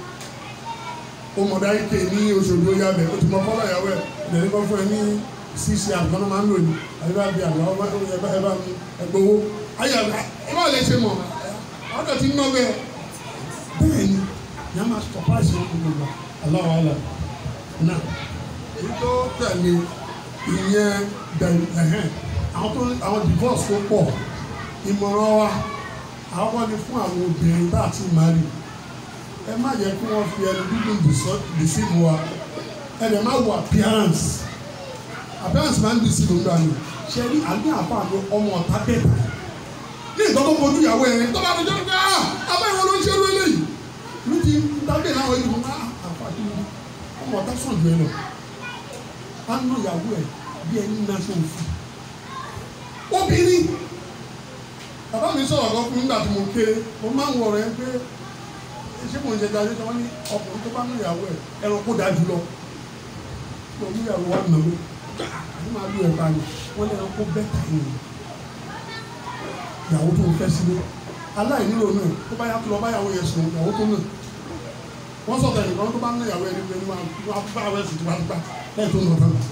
ó mọ̀ dá ike ní oṣooṣù oyá bẹ̀ ó ti mọ fọ́lọ́ ìyàwó ẹ ìdẹ̀ni kan fún ẹ ní ṣíṣe àgbọn náà máa ń lò ní àyíká bíi àgbà ọba ẹ bá mi ẹgbowó ayé ẹ bá lè ṣe mọ̀ ọ̀dọ̀ ti ń ná bẹ́ẹ̀ bẹ́ẹ̀ ni ìyá máa surprise wọn gbogbo aláwọ̀ àlà náà èyí tó tẹ̀lé ìyẹn bẹ̀rẹ̀ ẹ̀hẹ́n àwọn tó àwọn divorce tó pọ̀ ìmọ̀ràn wa àwọn ni fún àwọn obìnrin tá a ti máa rí ẹ má yẹ kí wọ́n fi ẹnu dúdú deceive wa ẹ dẹ̀ má wo appearance appearance máa ń di sí i lóńgbà ni ṣe rí àní àbá àlọ ọmọ ọ̀tá bẹ́ẹ̀ bá ní ìtọ́ tó fojú ìyàwó ẹ̀ tó bá dojú ọ̀gá àbá ìwọ ló ń ṣerú eléyìí ní ti dábẹ́ láwọn ìlú náà àfàdé ọmọ ọ̀tá sàn jù ẹ lọ á ná ìyàwó ẹ bí ẹni náà ṣe òfin obìnrin bàbá mi sọ̀rọ̀ kan fún mi nígbà tí mo kéré mo máa ń wọ̀ rẹ̀ pé ṣé mo ń ṣe dájú tí wọ́n ní ọkùnrin tó bá mú ìyàwó ẹ̀ ẹranko dájú lọ mo mú ìyàwó wa nà mí àti máa lu ẹ̀ka ni wọ́n ní ẹranko bẹ́tà yìí ìyàwó tó ń fẹ́ sílé aláìnílò náà tó bá yà tó lọ báyàwó yẹn sùn ìyàwó tó náà wọ́n sọ̀tọ̀ ẹ̀nìkan tó bá ń ná ìyàwó ẹni pé ní wàá bá àwọn ẹ̀sìn tipátipá lẹ́yìn tó ń lọ fẹ́ mi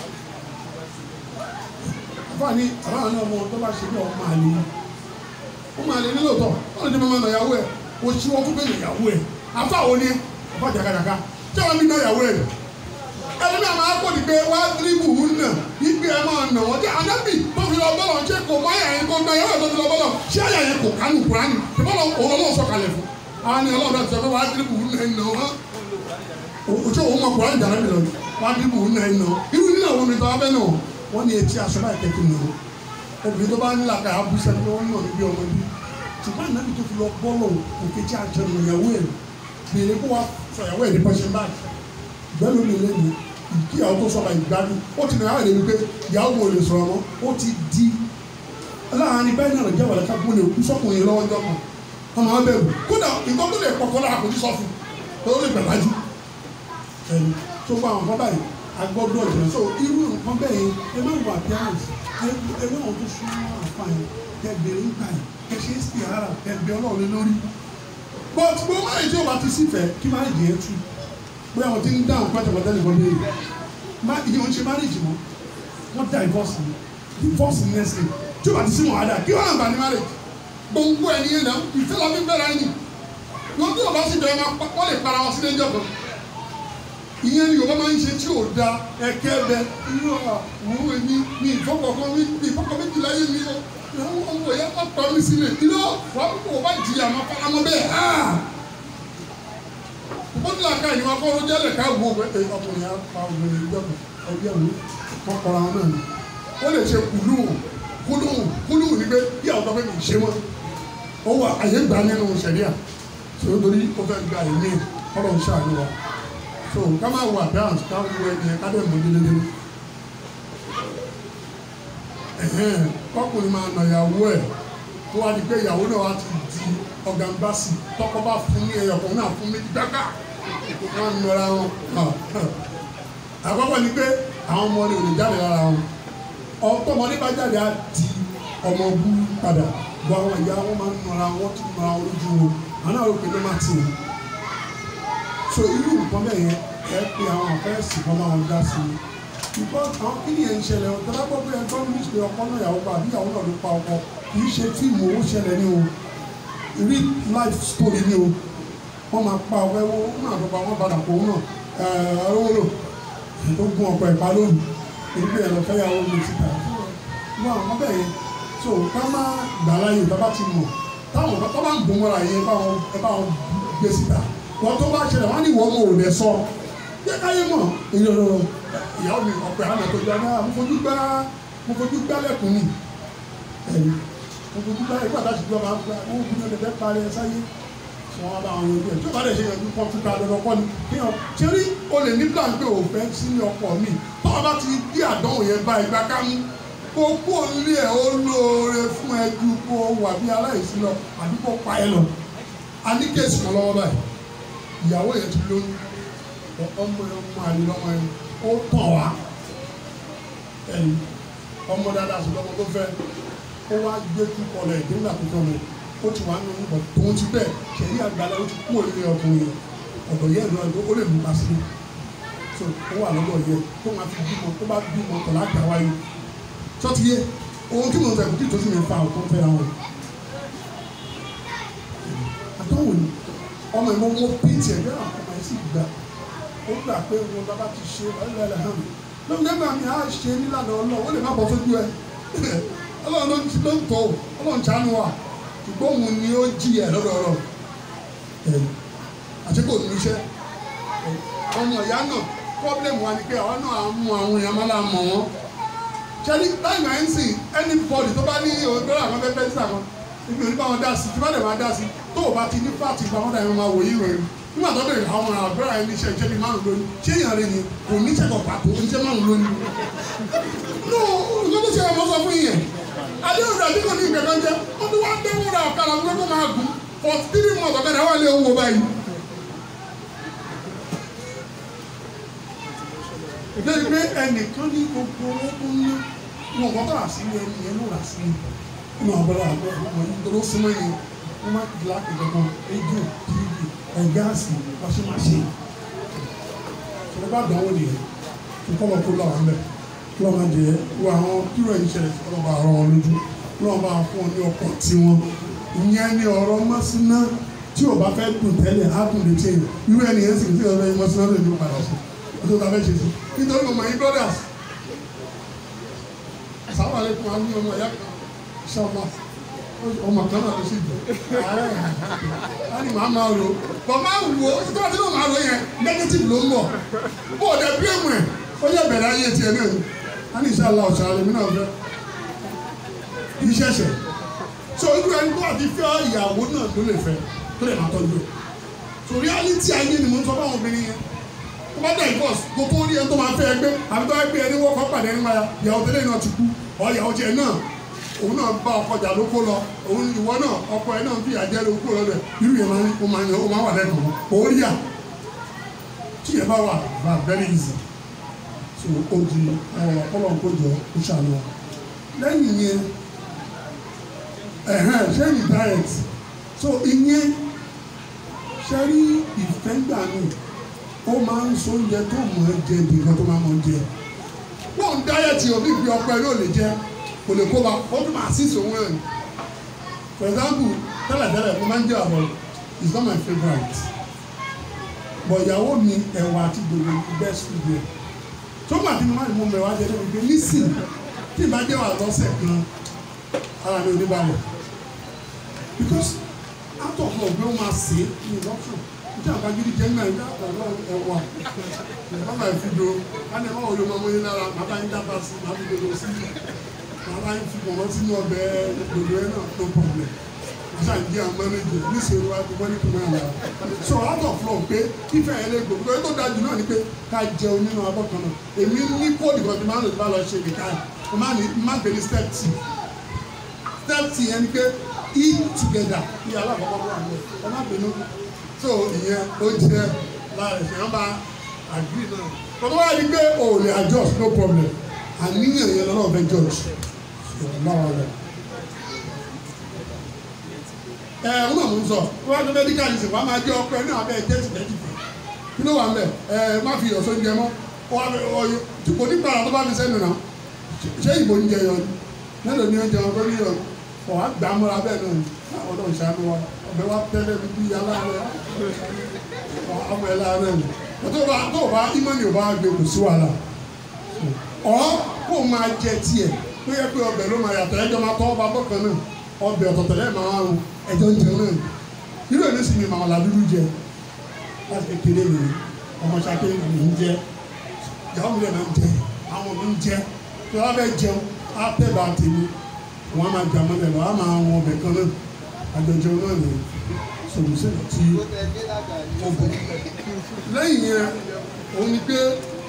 àfààní àbáwọn náà ọmọ tó bá ṣe bí ọmọ àlè yìí ó máa lè nílò tọ wọn lè dé máa nà ìyàwó ẹ kò sí wọn kó bẹ́ẹ̀ ìyàwó ẹ afa wo ni afa jàkàjàkà tí wọn bí ná ìyàwó ẹ ẹni náà máa kó di pé wá díríbù ń nà ìgbé ẹ máa nà wọn jẹ anábì tó fi lọ bọ́lọ̀ ṣé kò má yà yẹn kó ná ìyàwó ẹ tó fi lọ bọ́lọ̀ ṣé àyà yẹn kò kánú kúránì tí bọ́lọ̀ òun ọlọ́wọ́ sọ kalẹ̀ fún àwọn ni ọlọ́wọ́ ti sọ pé wá díríbù ń nà ẹ̀ nà wọn òtún òun mọ kúránì jàrá mi lọ wá díríbù ń nà ẹ̀ nà irú nínú àwọn mi tó wá bẹ́ẹ̀ nà wọ́n ní etí aṣọ báyìí kẹ́kẹ́ nà obìnrin tó bá ń là ká abúṣẹ́ ni wọ́n ń nà níbi ọmọ bíi ṣùgbọ́n ànábì tó fi lọ bọ́ọ̀lù òkè tí a jẹ ọ̀nà ìyàwó ẹ̀ bèrè kó wa sọ ìyàwó ẹ̀ ní pẹ́ṣẹ́ báyìí ìgbẹ́lu mi lé ní kí ìyàwó tó sọ̀rọ̀ ìgbádùn ó ti nàá rẹ̀ wípé ìyàwó wo lè sọ̀rọ̀ mọ́ ó ti di láàárín báyìí náà jẹ́ wàlẹ́ kápẹ́ lè kú sọ́kùnrin lọ́wọ́ jọ kan ọmọ wọn bẹ̀rù kódà nǹkan tó lè pọ̀kọ́ lára kò ní sọ fún tó lè bẹ̀ lájú ẹni tó bá àwọn kan báyìí agbọ́dọ̀ ìjìnlẹ̀ so irú nǹkan bẹ́ẹ̀ yẹn ẹ má wà appearance ẹ wọ́n àwọn tó súnmọ́ àfààní kẹ bèrè ń gbà yìí kẹ ṣe é sí ara kẹ bẹ ọlọ́run lé lórí but bó má lè tí o bá ti sí fẹ́ kí má lè jẹ́ tú bóyá àwọn tí ń dáhùn pátápátá nìkan lè má ìyẹn ń ṣe marriage mọ́ wọ́n divorce ni divorce ni next day tí o bá ti sí mọ̀ àdá kí wọ́n àgbà ní marriage gbòǹgbò ẹni yẹn náà ìfẹ́ la fi bẹ̀rẹ̀ ẹni wọ́n tí o bá sì bẹ̀rẹ̀ wọ́n lè para wọn sí lẹ́jọ́ kan ìyẹn ni yorùbá máa ń ṣe tí ò da ẹ̀kẹ́ bẹ inú àwọn èmi mi ìfọkànkan mi mi ìfọkàn méjì láyé mi o àwọn ọmọ ìyá bá pa mí sílẹ̀ iná wà á kó o bá jìyà máa fara mọ́ bẹ́ẹ̀ ha ó ní àká ìníwá kọ́ ló jẹ́lẹ̀ ká wo ẹ ọkùnrin yà pa obìnrin ìjọba ẹbí ẹ̀wọ̀n kọ́ kọ́ra wọn náà ni ó lè ṣe kùlù kùlù kùlù ní pé bí àwọn tó fẹ́ mi ṣe wọn ó wà àyè gbà nínú sẹ̀ríà sọ̀rọ̀ ó fẹ́ gba ẹ̀mí ọ̀rọ̀ ń ṣàánú wa so ká máa wà dáhùn ká wo ẹni ẹ ká dẹ̀ mọ délédé ẹ̀hẹ́n kọkùnrin máa nà ìyàwó ẹ̀ tó wá di pé ìyàwó náà wá ti di ọ̀gànbásì tọkọ bá fún ní ẹyọ kan náà fún méjì gbágbá wọn nọra wọn àkọ́kọ́ ni pé àwọn ọmọ rẹ̀ ò lè jáde lára wọn ọtọmọdé bá jáde á di ọmọ bú padà bọ àwọn ìyá wọn máa ń nọra wọn tún nọra wọn lójú wọn àwọn náà rò pé ló má tì wọn so irú nǹkan bẹ́ẹ̀ yẹn ẹ pé àwọn àfẹ́sì kan máa ń dá sí i because àwọn kíni yẹn ń ṣẹlẹ̀ ọ̀tọ́ lápò pé ẹgbẹ́ mi ṣe ọkọ náà yàwó pa àbí ìyàwó náà ló pa ọkọ kì í ṣe fíìmù owó ṣẹlẹ̀ ní o real life story ní o wọ́n máa pa ọkọ ẹwọ́ wọ́n máa tọpa wọ́n padà kó náà ẹ̀ẹ́dọ́wọ́lò tó gun ọkọ ẹ̀pá lónìí èyí ẹ̀ lọ fẹ́yàwó mi síta wọ́n àwọn bẹ́ẹ̀ yẹn so ká má gbà láyè tá bá ti mọ̀ táwọn tó bá ń bò mọ́ra yẹn ẹ bá wọn gbé síta wọ́n tó bá ṣẹlẹ̀ wọ́n ní ìwọ́n mọ̀ ò lẹ sọ yẹ káyé mọ̀ ìyọ̀rọ̀ ìyàwó mi ọ̀pẹ̀ àná tó gba náà mo fojú gbá mo fojú gbá lẹ́kùn ni ẹ̀rí mo fojú gbá ìgbà tá a ti gbọ́ máa ń gbá wọ́n kú ní ọ̀dẹ̀ parí ẹ sáyé sọ wọn bá wọn yanjú ẹ̀ tí ó bá dẹ̀ ṣe yanjú kọ́ fún ká lọ́dọ̀ kọ́ ni kéèyàn ṣe rí o lè ní plan pé o fẹ́ sí ní ọkọ̀ mi tọ́ ọ bá ti gbé àdánwò yẹn bá ìgbà ká mú kó kó lé ẹ̀ ó lóore fún ẹ ju kó wà bí aláìsí lọ àbí kó pa ẹ lọ a ní kéèsì kan lọ́wọ́ báyìí ìyàwó yẹn ti lóyún ọmọ yẹn ọmọ àlè lọmọ yẹn ó tàn wá ẹ̀yìn ọmọ dáadáa sí lọmọ tó fẹ́ ó wá gbé tú kọlẹ̀ ìdílé àkókò mi ó ti wá nínú ìbọn tòun ti bẹ́ẹ̀ ṣẹ̀rí àgbàlẹ̀ ó ti kú òrìlẹ̀ ọkùnrin ọ̀dọ̀ yẹn lọ ó lè mú ká sí so ó wà lọ́dọ̀ yẹn tó máa fi bímọ tó bá bímọ tọ̀ láti àwáyé sọ́tí yẹ ohun tí mo ń sọ ìbùkún tó sì mi fa ọ̀tọ̀ fẹ́ àwọn àtọ́wò ni ọmọ ìmọ̀ wọn pété ẹgbẹ́ àwọn ọmọ ẹ̀ sì gbà ó gbà pé wọn bàbá ti ṣe ọlọ́ọ̀lẹ̀ hàn mí lóun nígbà mi á ṣe nílànà ọlọ́ọ̀ ó lè má bọ́ sójú ẹ ọlọ́run ló ń ló ń tọ́ ọlọ́run ṣàánú wa ṣùgbọ́n òun ni ó jí ẹ̀ lọ́dọ̀ ọ̀rọ̀ ẹ̀ àti kò ní iṣẹ́ ọmọ ìyá náà problem wa ni pé àwa náà á mú àwọn èèyàn máa la mọ̀ wọ́n ṣẹ́ni láì máa ń sìn anybody tó bá ní òdòdó àwọn fẹ́fẹ́ sí àwọn ibi òní bá wọn dá sí tí wọ́n lè máa dá sí tó o bá ti ní fáàtì ìgbà wọn dà yẹn máa wò yí rẹ̀ nígbà tó bẹ̀rẹ̀ àwọn àgbẹ̀rẹ̀ ẹni iṣẹ́ ìṣẹ́ bíi márùn lónìí ṣé èèyàn rẹ̀ ni kò ní ṣẹ̀kọ̀ pàtó oníṣẹ́ márùn lónìí. no nǹkan tó ṣe ọmọ sọ fún yẹn adéhùn rẹ̀ àdínkù ní ìgbẹ̀kan jẹ́ wọ́n ti wá dẹ́wọ́ ra ọ̀kadà fún kó máa gùn for three months ọ̀kadà wà lé owó báyìí. lẹ́yìn pé ẹnìkan ní gbogbo owó tó ní wọn kọ́ tó rà sí ẹni yẹn ló rà sí inú abọ́lá àgbẹ̀ ọmọ yìí tó ló súnmọ́ yẹn wọ́n má kìlá kẹ̀kẹ́ rédíò tíìbì ẹ̀ gáàsì wáṣẹ́ máa ṣe ṣọlá bá dánwò nìyẹn tó kọ́ lọ kó lọ́wọ́ mẹ́ kí wọ́n máa jẹ wọ àwọn kílò yìí ṣẹlẹ̀ kí wọ́n bá rọ wọn lójú kí wọ́n bá fún ọ ní ọkọ̀ tiwọn ìyẹn ni ọ̀rọ̀ mọ́síná tí o bá fẹ́ dùn tẹ́lẹ̀ á dùn lè ṣe irú ẹni yẹn sì ń sèwọ́n lẹ́yìn mọ́síná lè ní padà sí ọdún tó fẹ́ ṣe sí nítorí mọ̀mọ́ yín brothers sáwọn àlékún wa ní ọmọ ìyá kan ṣọlá ọmọ kan náà ló sì dùn á ní màá máa ro bọ̀ máa wò ó tí wọ́n ti náà máa ro yẹn negative ló ń bọ̀ bó o dẹ̀ blame ẹ̀ ó yẹ bẹ̀rẹ̀ ayé tiẹ̀ náà ni á ní ìṣàlá ọ̀ṣà rẹ̀ mí náà fẹ́ kì í ṣẹ̀ṣẹ̀ so irú ẹni tó àti fẹ́ ìyàwó náà ló lè fẹ́ tó lè máa tọ́jú ẹ̀ so reality ayé ni mo ń sọ fún àwọn obìnrin yẹn tó bá dẹ̀ divorce kó tó rí ẹni tó máa fẹ́ ẹgbẹ́ àbí tó bá gbé ẹni wọ́kọ̀ pàdé ẹni máa ìyàwó tẹ́lẹ̀ náà ti kú ọ ìyàwó tiẹ̀ náà òun náà bá ọkọ jà ló kó lọ òun ìwọ náà ọkọ ẹ náà fi àjẹ ló kó lọ bẹ irú yẹn máa ń ó máa ń ó máa wà lẹ́kọ̀ọ́ òun yà tí yẹn bá wà wà very easy so ó di ọpọlọ kó jọ ó ṣàlọ lẹ́yìn yẹn ẹ̀hẹ́n ṣẹ́yìn diet so ìyẹn ṣẹ́rí ìfẹ́ gbà mí ó máa ń so oúnjẹ tó mọ̀ ẹ́ jẹ bí nǹkan tó máa mọ̀ ẹ́ jẹ wọ́n ń diet òbí fi ọpẹ ló lè jẹ kò lè kó wa ó tún máa sí ìṣòwò ẹ̀ for example tẹ́lẹ̀tẹ́lẹ̀ mo máa ń jẹ àbọ̀ it's not my favourite but ìyàwó mi ẹ̀wà àti gbogbo best food yẹn tó gbà tí mo máa ń mú mẹ́wàá jẹ lórí pé nísìn tí ìbá jẹ́ wà lọ́sẹ̀ kan ara mi ò ní balẹ̀ because out of love bí wọ́n máa sè é ní ìlọ́tún níta àbágídí jẹ́ náà níta àbágídí ẹ̀wà ẹ̀wà máa fi do láti ẹ̀wà òye ọmọ yín lára màá bá yín dábàá sí màá fi dodo sí màá bá yín fi pọ̀nmọ́ sínú ọbẹ̀ dodo ẹ̀ náà no problem àṣà ń jẹ́ àmọ́ méje níṣẹ́ wa ti wọ́n ní kùnà àlà so out of love pé kífẹ́ ẹ̀ lè gbòòrò pé tó dájú náà ni pé ká jẹun nínú abọ́ kan náà èmi ní kóòdù kan tí máa ń lò tí bá lọ ṣe nìkan mo máa ní má gbé ní step two step two yẹn ni pé eat together ní alákọ̀ọ́kọ́ fún àwọn ẹ má bínú so ìyẹn ó jẹ lára ẹ̀sìn yẹn bá agree náà tọ́tọ́ wá rí pé o lè adjust no problem àníyàn yẹn lọ́nà ọ̀fẹ́ judge lára rẹ̀ ẹ ẹ wọn mú sọ wọn á tó medical reason wọn á máa jẹ ọkọ ẹ náà bẹ́ẹ̀ tẹ́sí tẹ́sí fún kí ló wà ń bẹ̀ ẹ má fi ìyọ̀sọ́ oúnjẹ mọ́ ọyọ kò ní gbàrà tó bá fi sẹ́nu náà ṣé ìbò ń jẹ yọ ni mélòó ni oúnjẹ wọn tó ní yọ ọ wá gbà á mọ́ra bẹ́ẹ̀ náà ni àwọn ọlọ́run ṣàánú wa ọbẹ̀ wa tẹ́lẹ̀ bí bí aláàárẹ̀ ọmọ ẹ̀ láàárẹ̀ ni tó bá tó bá ìmọ̀ni ò bá gbé kò sí wàhálà ọ kó o máa jẹ tiẹ̀ tó yẹ pé ọbẹ̀ ló máa yàtọ̀ ẹjọ́ máa tọ́ ọba bọ́kan náà ọbẹ̀ ọ̀tọ̀tọ̀lẹ̀ máa ń ẹjọ́ ń jẹun náà irú ẹ̀ ní sì ni màmá làdúdú jẹ láti kékeré mi ọmọ ṣàké mi ń jẹ ìyàwó mi lè máa ń jẹ àwọn mi ń jẹ tí wọ́n fẹ́ jẹun á tẹ̀ bá tèmi wọ́n á máa jà mọ́lẹ̀ lọ á máa wọn ọbẹ̀ kan náà àjọjọ náà ní sòmùsẹ̀ tí ó bọ̀ lẹ́yìn yẹn òun ni pé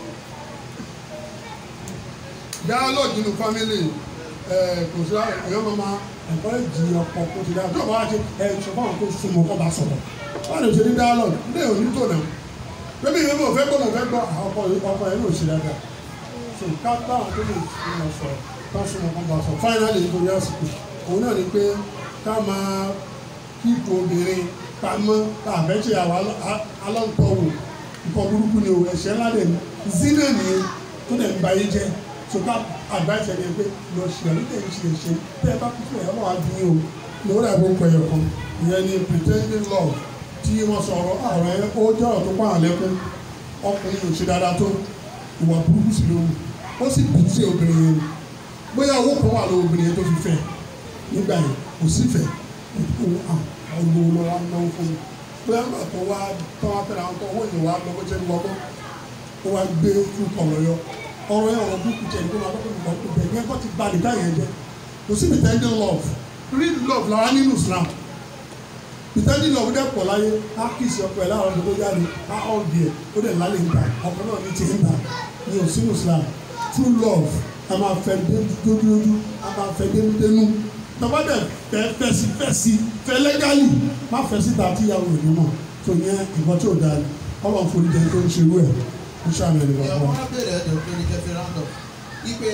dialogue nínú family ẹ̀ kò sí ẹ̀yọ́ máa máa encourage ọ̀pọ̀ kó ti dá tó bá wá ṣe ẹ̀ sọ fún àwọn tó súnmọ́ kó bá sọ̀rọ̀ wọ́n lè ṣe ní dialogue ní òní tó náà bébí ìwé mi ò fẹ́ gbọ́ mo fẹ́ gbọ́ ọkọ ọkọ ẹ̀ ló ṣe dáadáa so ká táwọn tó lè súnmọ́ sọ̀rọ̀ ká súnmọ́ kó bá sọ̀rọ̀ finally nítorí àsìkò òun náà ni pé ká máa kíkó obìnrin pamọ́ àbẹ́ṣe àwọn alọ́ntọ́wò nǹkan burúkú ni o ẹ̀ṣẹ̀ ńlá dẹ̀ ní zina nìyẹn tó dẹ̀ ń ba yé jẹ́ so ká advice ẹni pé lọ ṣe ẹ̀rí tẹ̀ ń ṣe ẹ̀ṣẹ̀ tẹ́ ẹ bá kú fún ẹ̀ ọlọ́wà bí yín o lórí àgbo pẹ̀yọ̀ kan ìyẹn ni pretending love tí wọ́n sọ̀rọ̀ àwọn ẹ̀ ó jẹ́ ọ̀rọ̀ tó pààyàn lẹ́kún ọkùnrin ò ṣe dáadáa tó ìwà burúkú sí lóhùn ó sì bù sí obìnrin yẹn bóyá owó kan wà lóhùn obìnrin yẹn tó fi fẹ́ nígbà yẹn kò sí fẹ́ ọgbọ̀n lọ wa náwó fún mi bóyá nígbà tó wá tó wá fẹ́ra àwọn tó owó yìí wá lọ bó jẹ́ ní wọ́gbọ́n ó wá gbé fún ọ̀rọ̀ yọ ọ̀rọ̀ yẹn ọ̀rọ̀ búkú jẹ́ nígbà máa tọ́kùn nǹkan ibẹ̀ yẹn kọ́ ti ba nìkan yẹn jẹ́ kò sí pretending love real love làwa nínú Islam pretending love dẹ̀ pọ̀ láyé á kìsì ọkọ̀ ẹ̀ láwọn ọdún tó jáde á ọ̀gì ẹ̀ ó dẹ̀ lálẹ́ ìgbà ọkọ̀ náà ní ti ń ta ní òsínú Islam true love a máa fẹ́ dójúdójú a máa fẹ́ dénúdénú tọ́ba dẹ̀ fẹ́ fẹ́sí fẹ́sí fẹ́ lẹ́gálì má fẹ́ síta tí ìyàwó ìlú mọ̀ tó yẹn nǹkan tí ò dáa ni ọlọ́run forí jẹ tó ń ṣerú ẹ̀ ń ṣàmì ẹ̀ ìyàwó lọ́wọ́. wọn bèrè ẹ̀dọ̀ pé ní kẹfì round-up wípé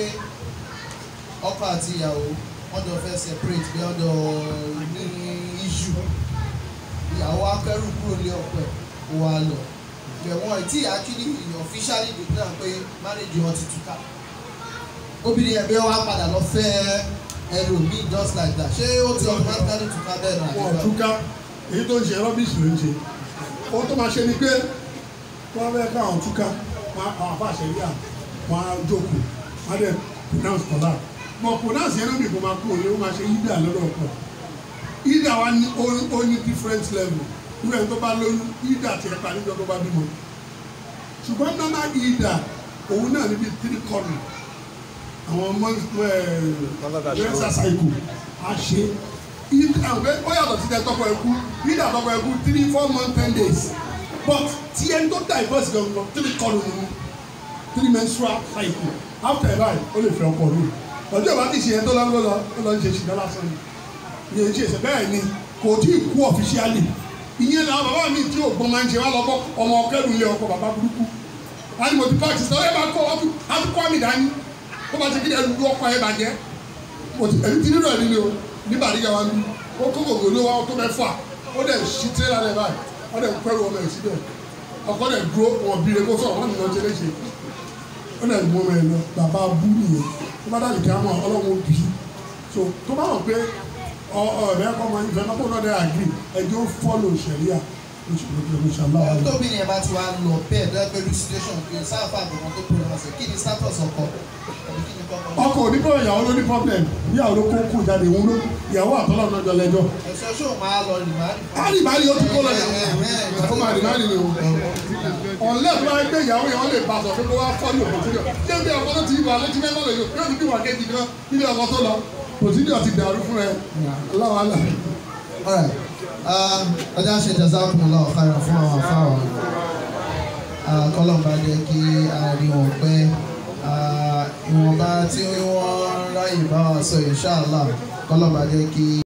ọkọ àti ìyàwó wọn jọ fẹ́ separate bí ọjọ́ ní issue ìyàwó akẹ́rù kúrò lé ọkọ ẹ̀ kó wá lọ ìgbẹ̀wọ̀n tí actually officially declare pé marriage wọn ti túká obìnrin yẹn bí wọ́n á padà lọ fẹ́ ẹlòmíì just like that ṣé ó ti automatically túká bẹ́ẹ̀ náà wọn ò túká èyí tó ń ṣe rọ́bìṣì ló ń ṣe ohun tó máa ṣe ni pé wọ́n fẹ́ káwọn túká wọn á àwọn afáṣẹ yíyà wọn á jókòó wọn á dẹ̀ pronounce kọ́lá mọ̀ pronounce yẹn lóbi kò máa kú òye ó máa ṣe yídà lọ́dọ̀ ọ̀pọ̀ yídà wa ní ó ó ní different level irú ẹni tó bá lóyún yídà tiẹ̀ pa níjọ́ tó bá bímọ ṣùgbọ́n normal yídà òun náà níbi three corner àwọn ọmọ ẹ̀ ẹ̀ ṣàṣàìkù á ṣe ìdá ó yàtọ̀ sí tẹ tọkọ ẹkú ìdá tọkọ ẹkú three four months ten days but tí ẹni tó divorce gangan three kọlù nínú three menstrual cycle after that ó lè fẹ́ ọkọ mi ọjọ́ ìbá ti ṣe yẹn tó lọ lọ ó lọ ń ṣe ṣìdá lásán ni ìyẹn ṣe ṣe bẹ́ẹ̀ ni kò tí ì kú officially ìyẹn náà bàbá mi tí ò gbọ́n máa ń ṣe wá lọ́kọ́ ọmọ ọkẹ́rù ilé ọkọ bàbá burúkú wọ́n ní mo ti pàṣẹ sọ ẹ máa kọ́ ọ́ kọ́ mi dání kó bá ti kí ẹ lu ọkọ ẹ bàjẹ́ ẹni tí nínú ẹ nílé o nígbà nígbà wa ní ó kó gbogbo ló wa ó tó mẹ́fà ó dẹ̀ ṣí tírélà rẹ̀ báyìí ó dẹ̀ pẹ́rù ọmọ ẹ̀ síbẹ̀ ọkọ dẹ̀ dúró wọn bí eko sọ̀rọ̀ wọn nìyẹn ṣe léṣe ó dẹ̀ mú ọmọ ẹ̀ lọ bàbá bú nìyẹn tó bá dàlí kí á mọ ọlọ́run bí so tó bá wọn pé ọ ọ ẹ̀rẹ́ kọ́ ọmọ ìfẹ́ náà kó náà dẹ̀ àgírí ẹjọ́ fọ́lọ̀ ṣẹ̀ríà inshallah tóbi ni ẹ bá ti wá lọ bẹ́ẹ̀ lẹ́gbẹ̀rú situation pé sáfà gbọ̀ngàn tó pronounce kí ni status ọkọ àbí kí ni kọ́kọ́. ọkọ ò ní problem ìyàwó ló ní problem ìyàwó ló kó kú jáde òun ló ìyàwó àtọ́lọ́ náà jọ lẹ́jọ́ ẹ̀sọ́ ṣó máa lọ rìmárì. ari bari o ti kó lọ yàwó ó máa rí bari ni o ọ̀nlẹ́ tó bá gbé ìyàwó yẹn wọ́n lè bá sọ pé kó wá fọ́ ní òkòtìrì ṣé bí ọkọ tó ti wà létí mẹ́fà lè yọ yóò ní bí wà kéjì kan níbi ọkọ tó lọ òtítì ọtí dàrú fún ẹ aláwa là. Alright. Um, ọjà ṣe jazakumullahu khairan fún àwọn afáwọn kọlọmba jẹ́ kí a rí wọn pẹ́ ìwọ̀nba tí wọ́n ráyè bá wa sọ inshallah kọlọmba jẹ́ kí.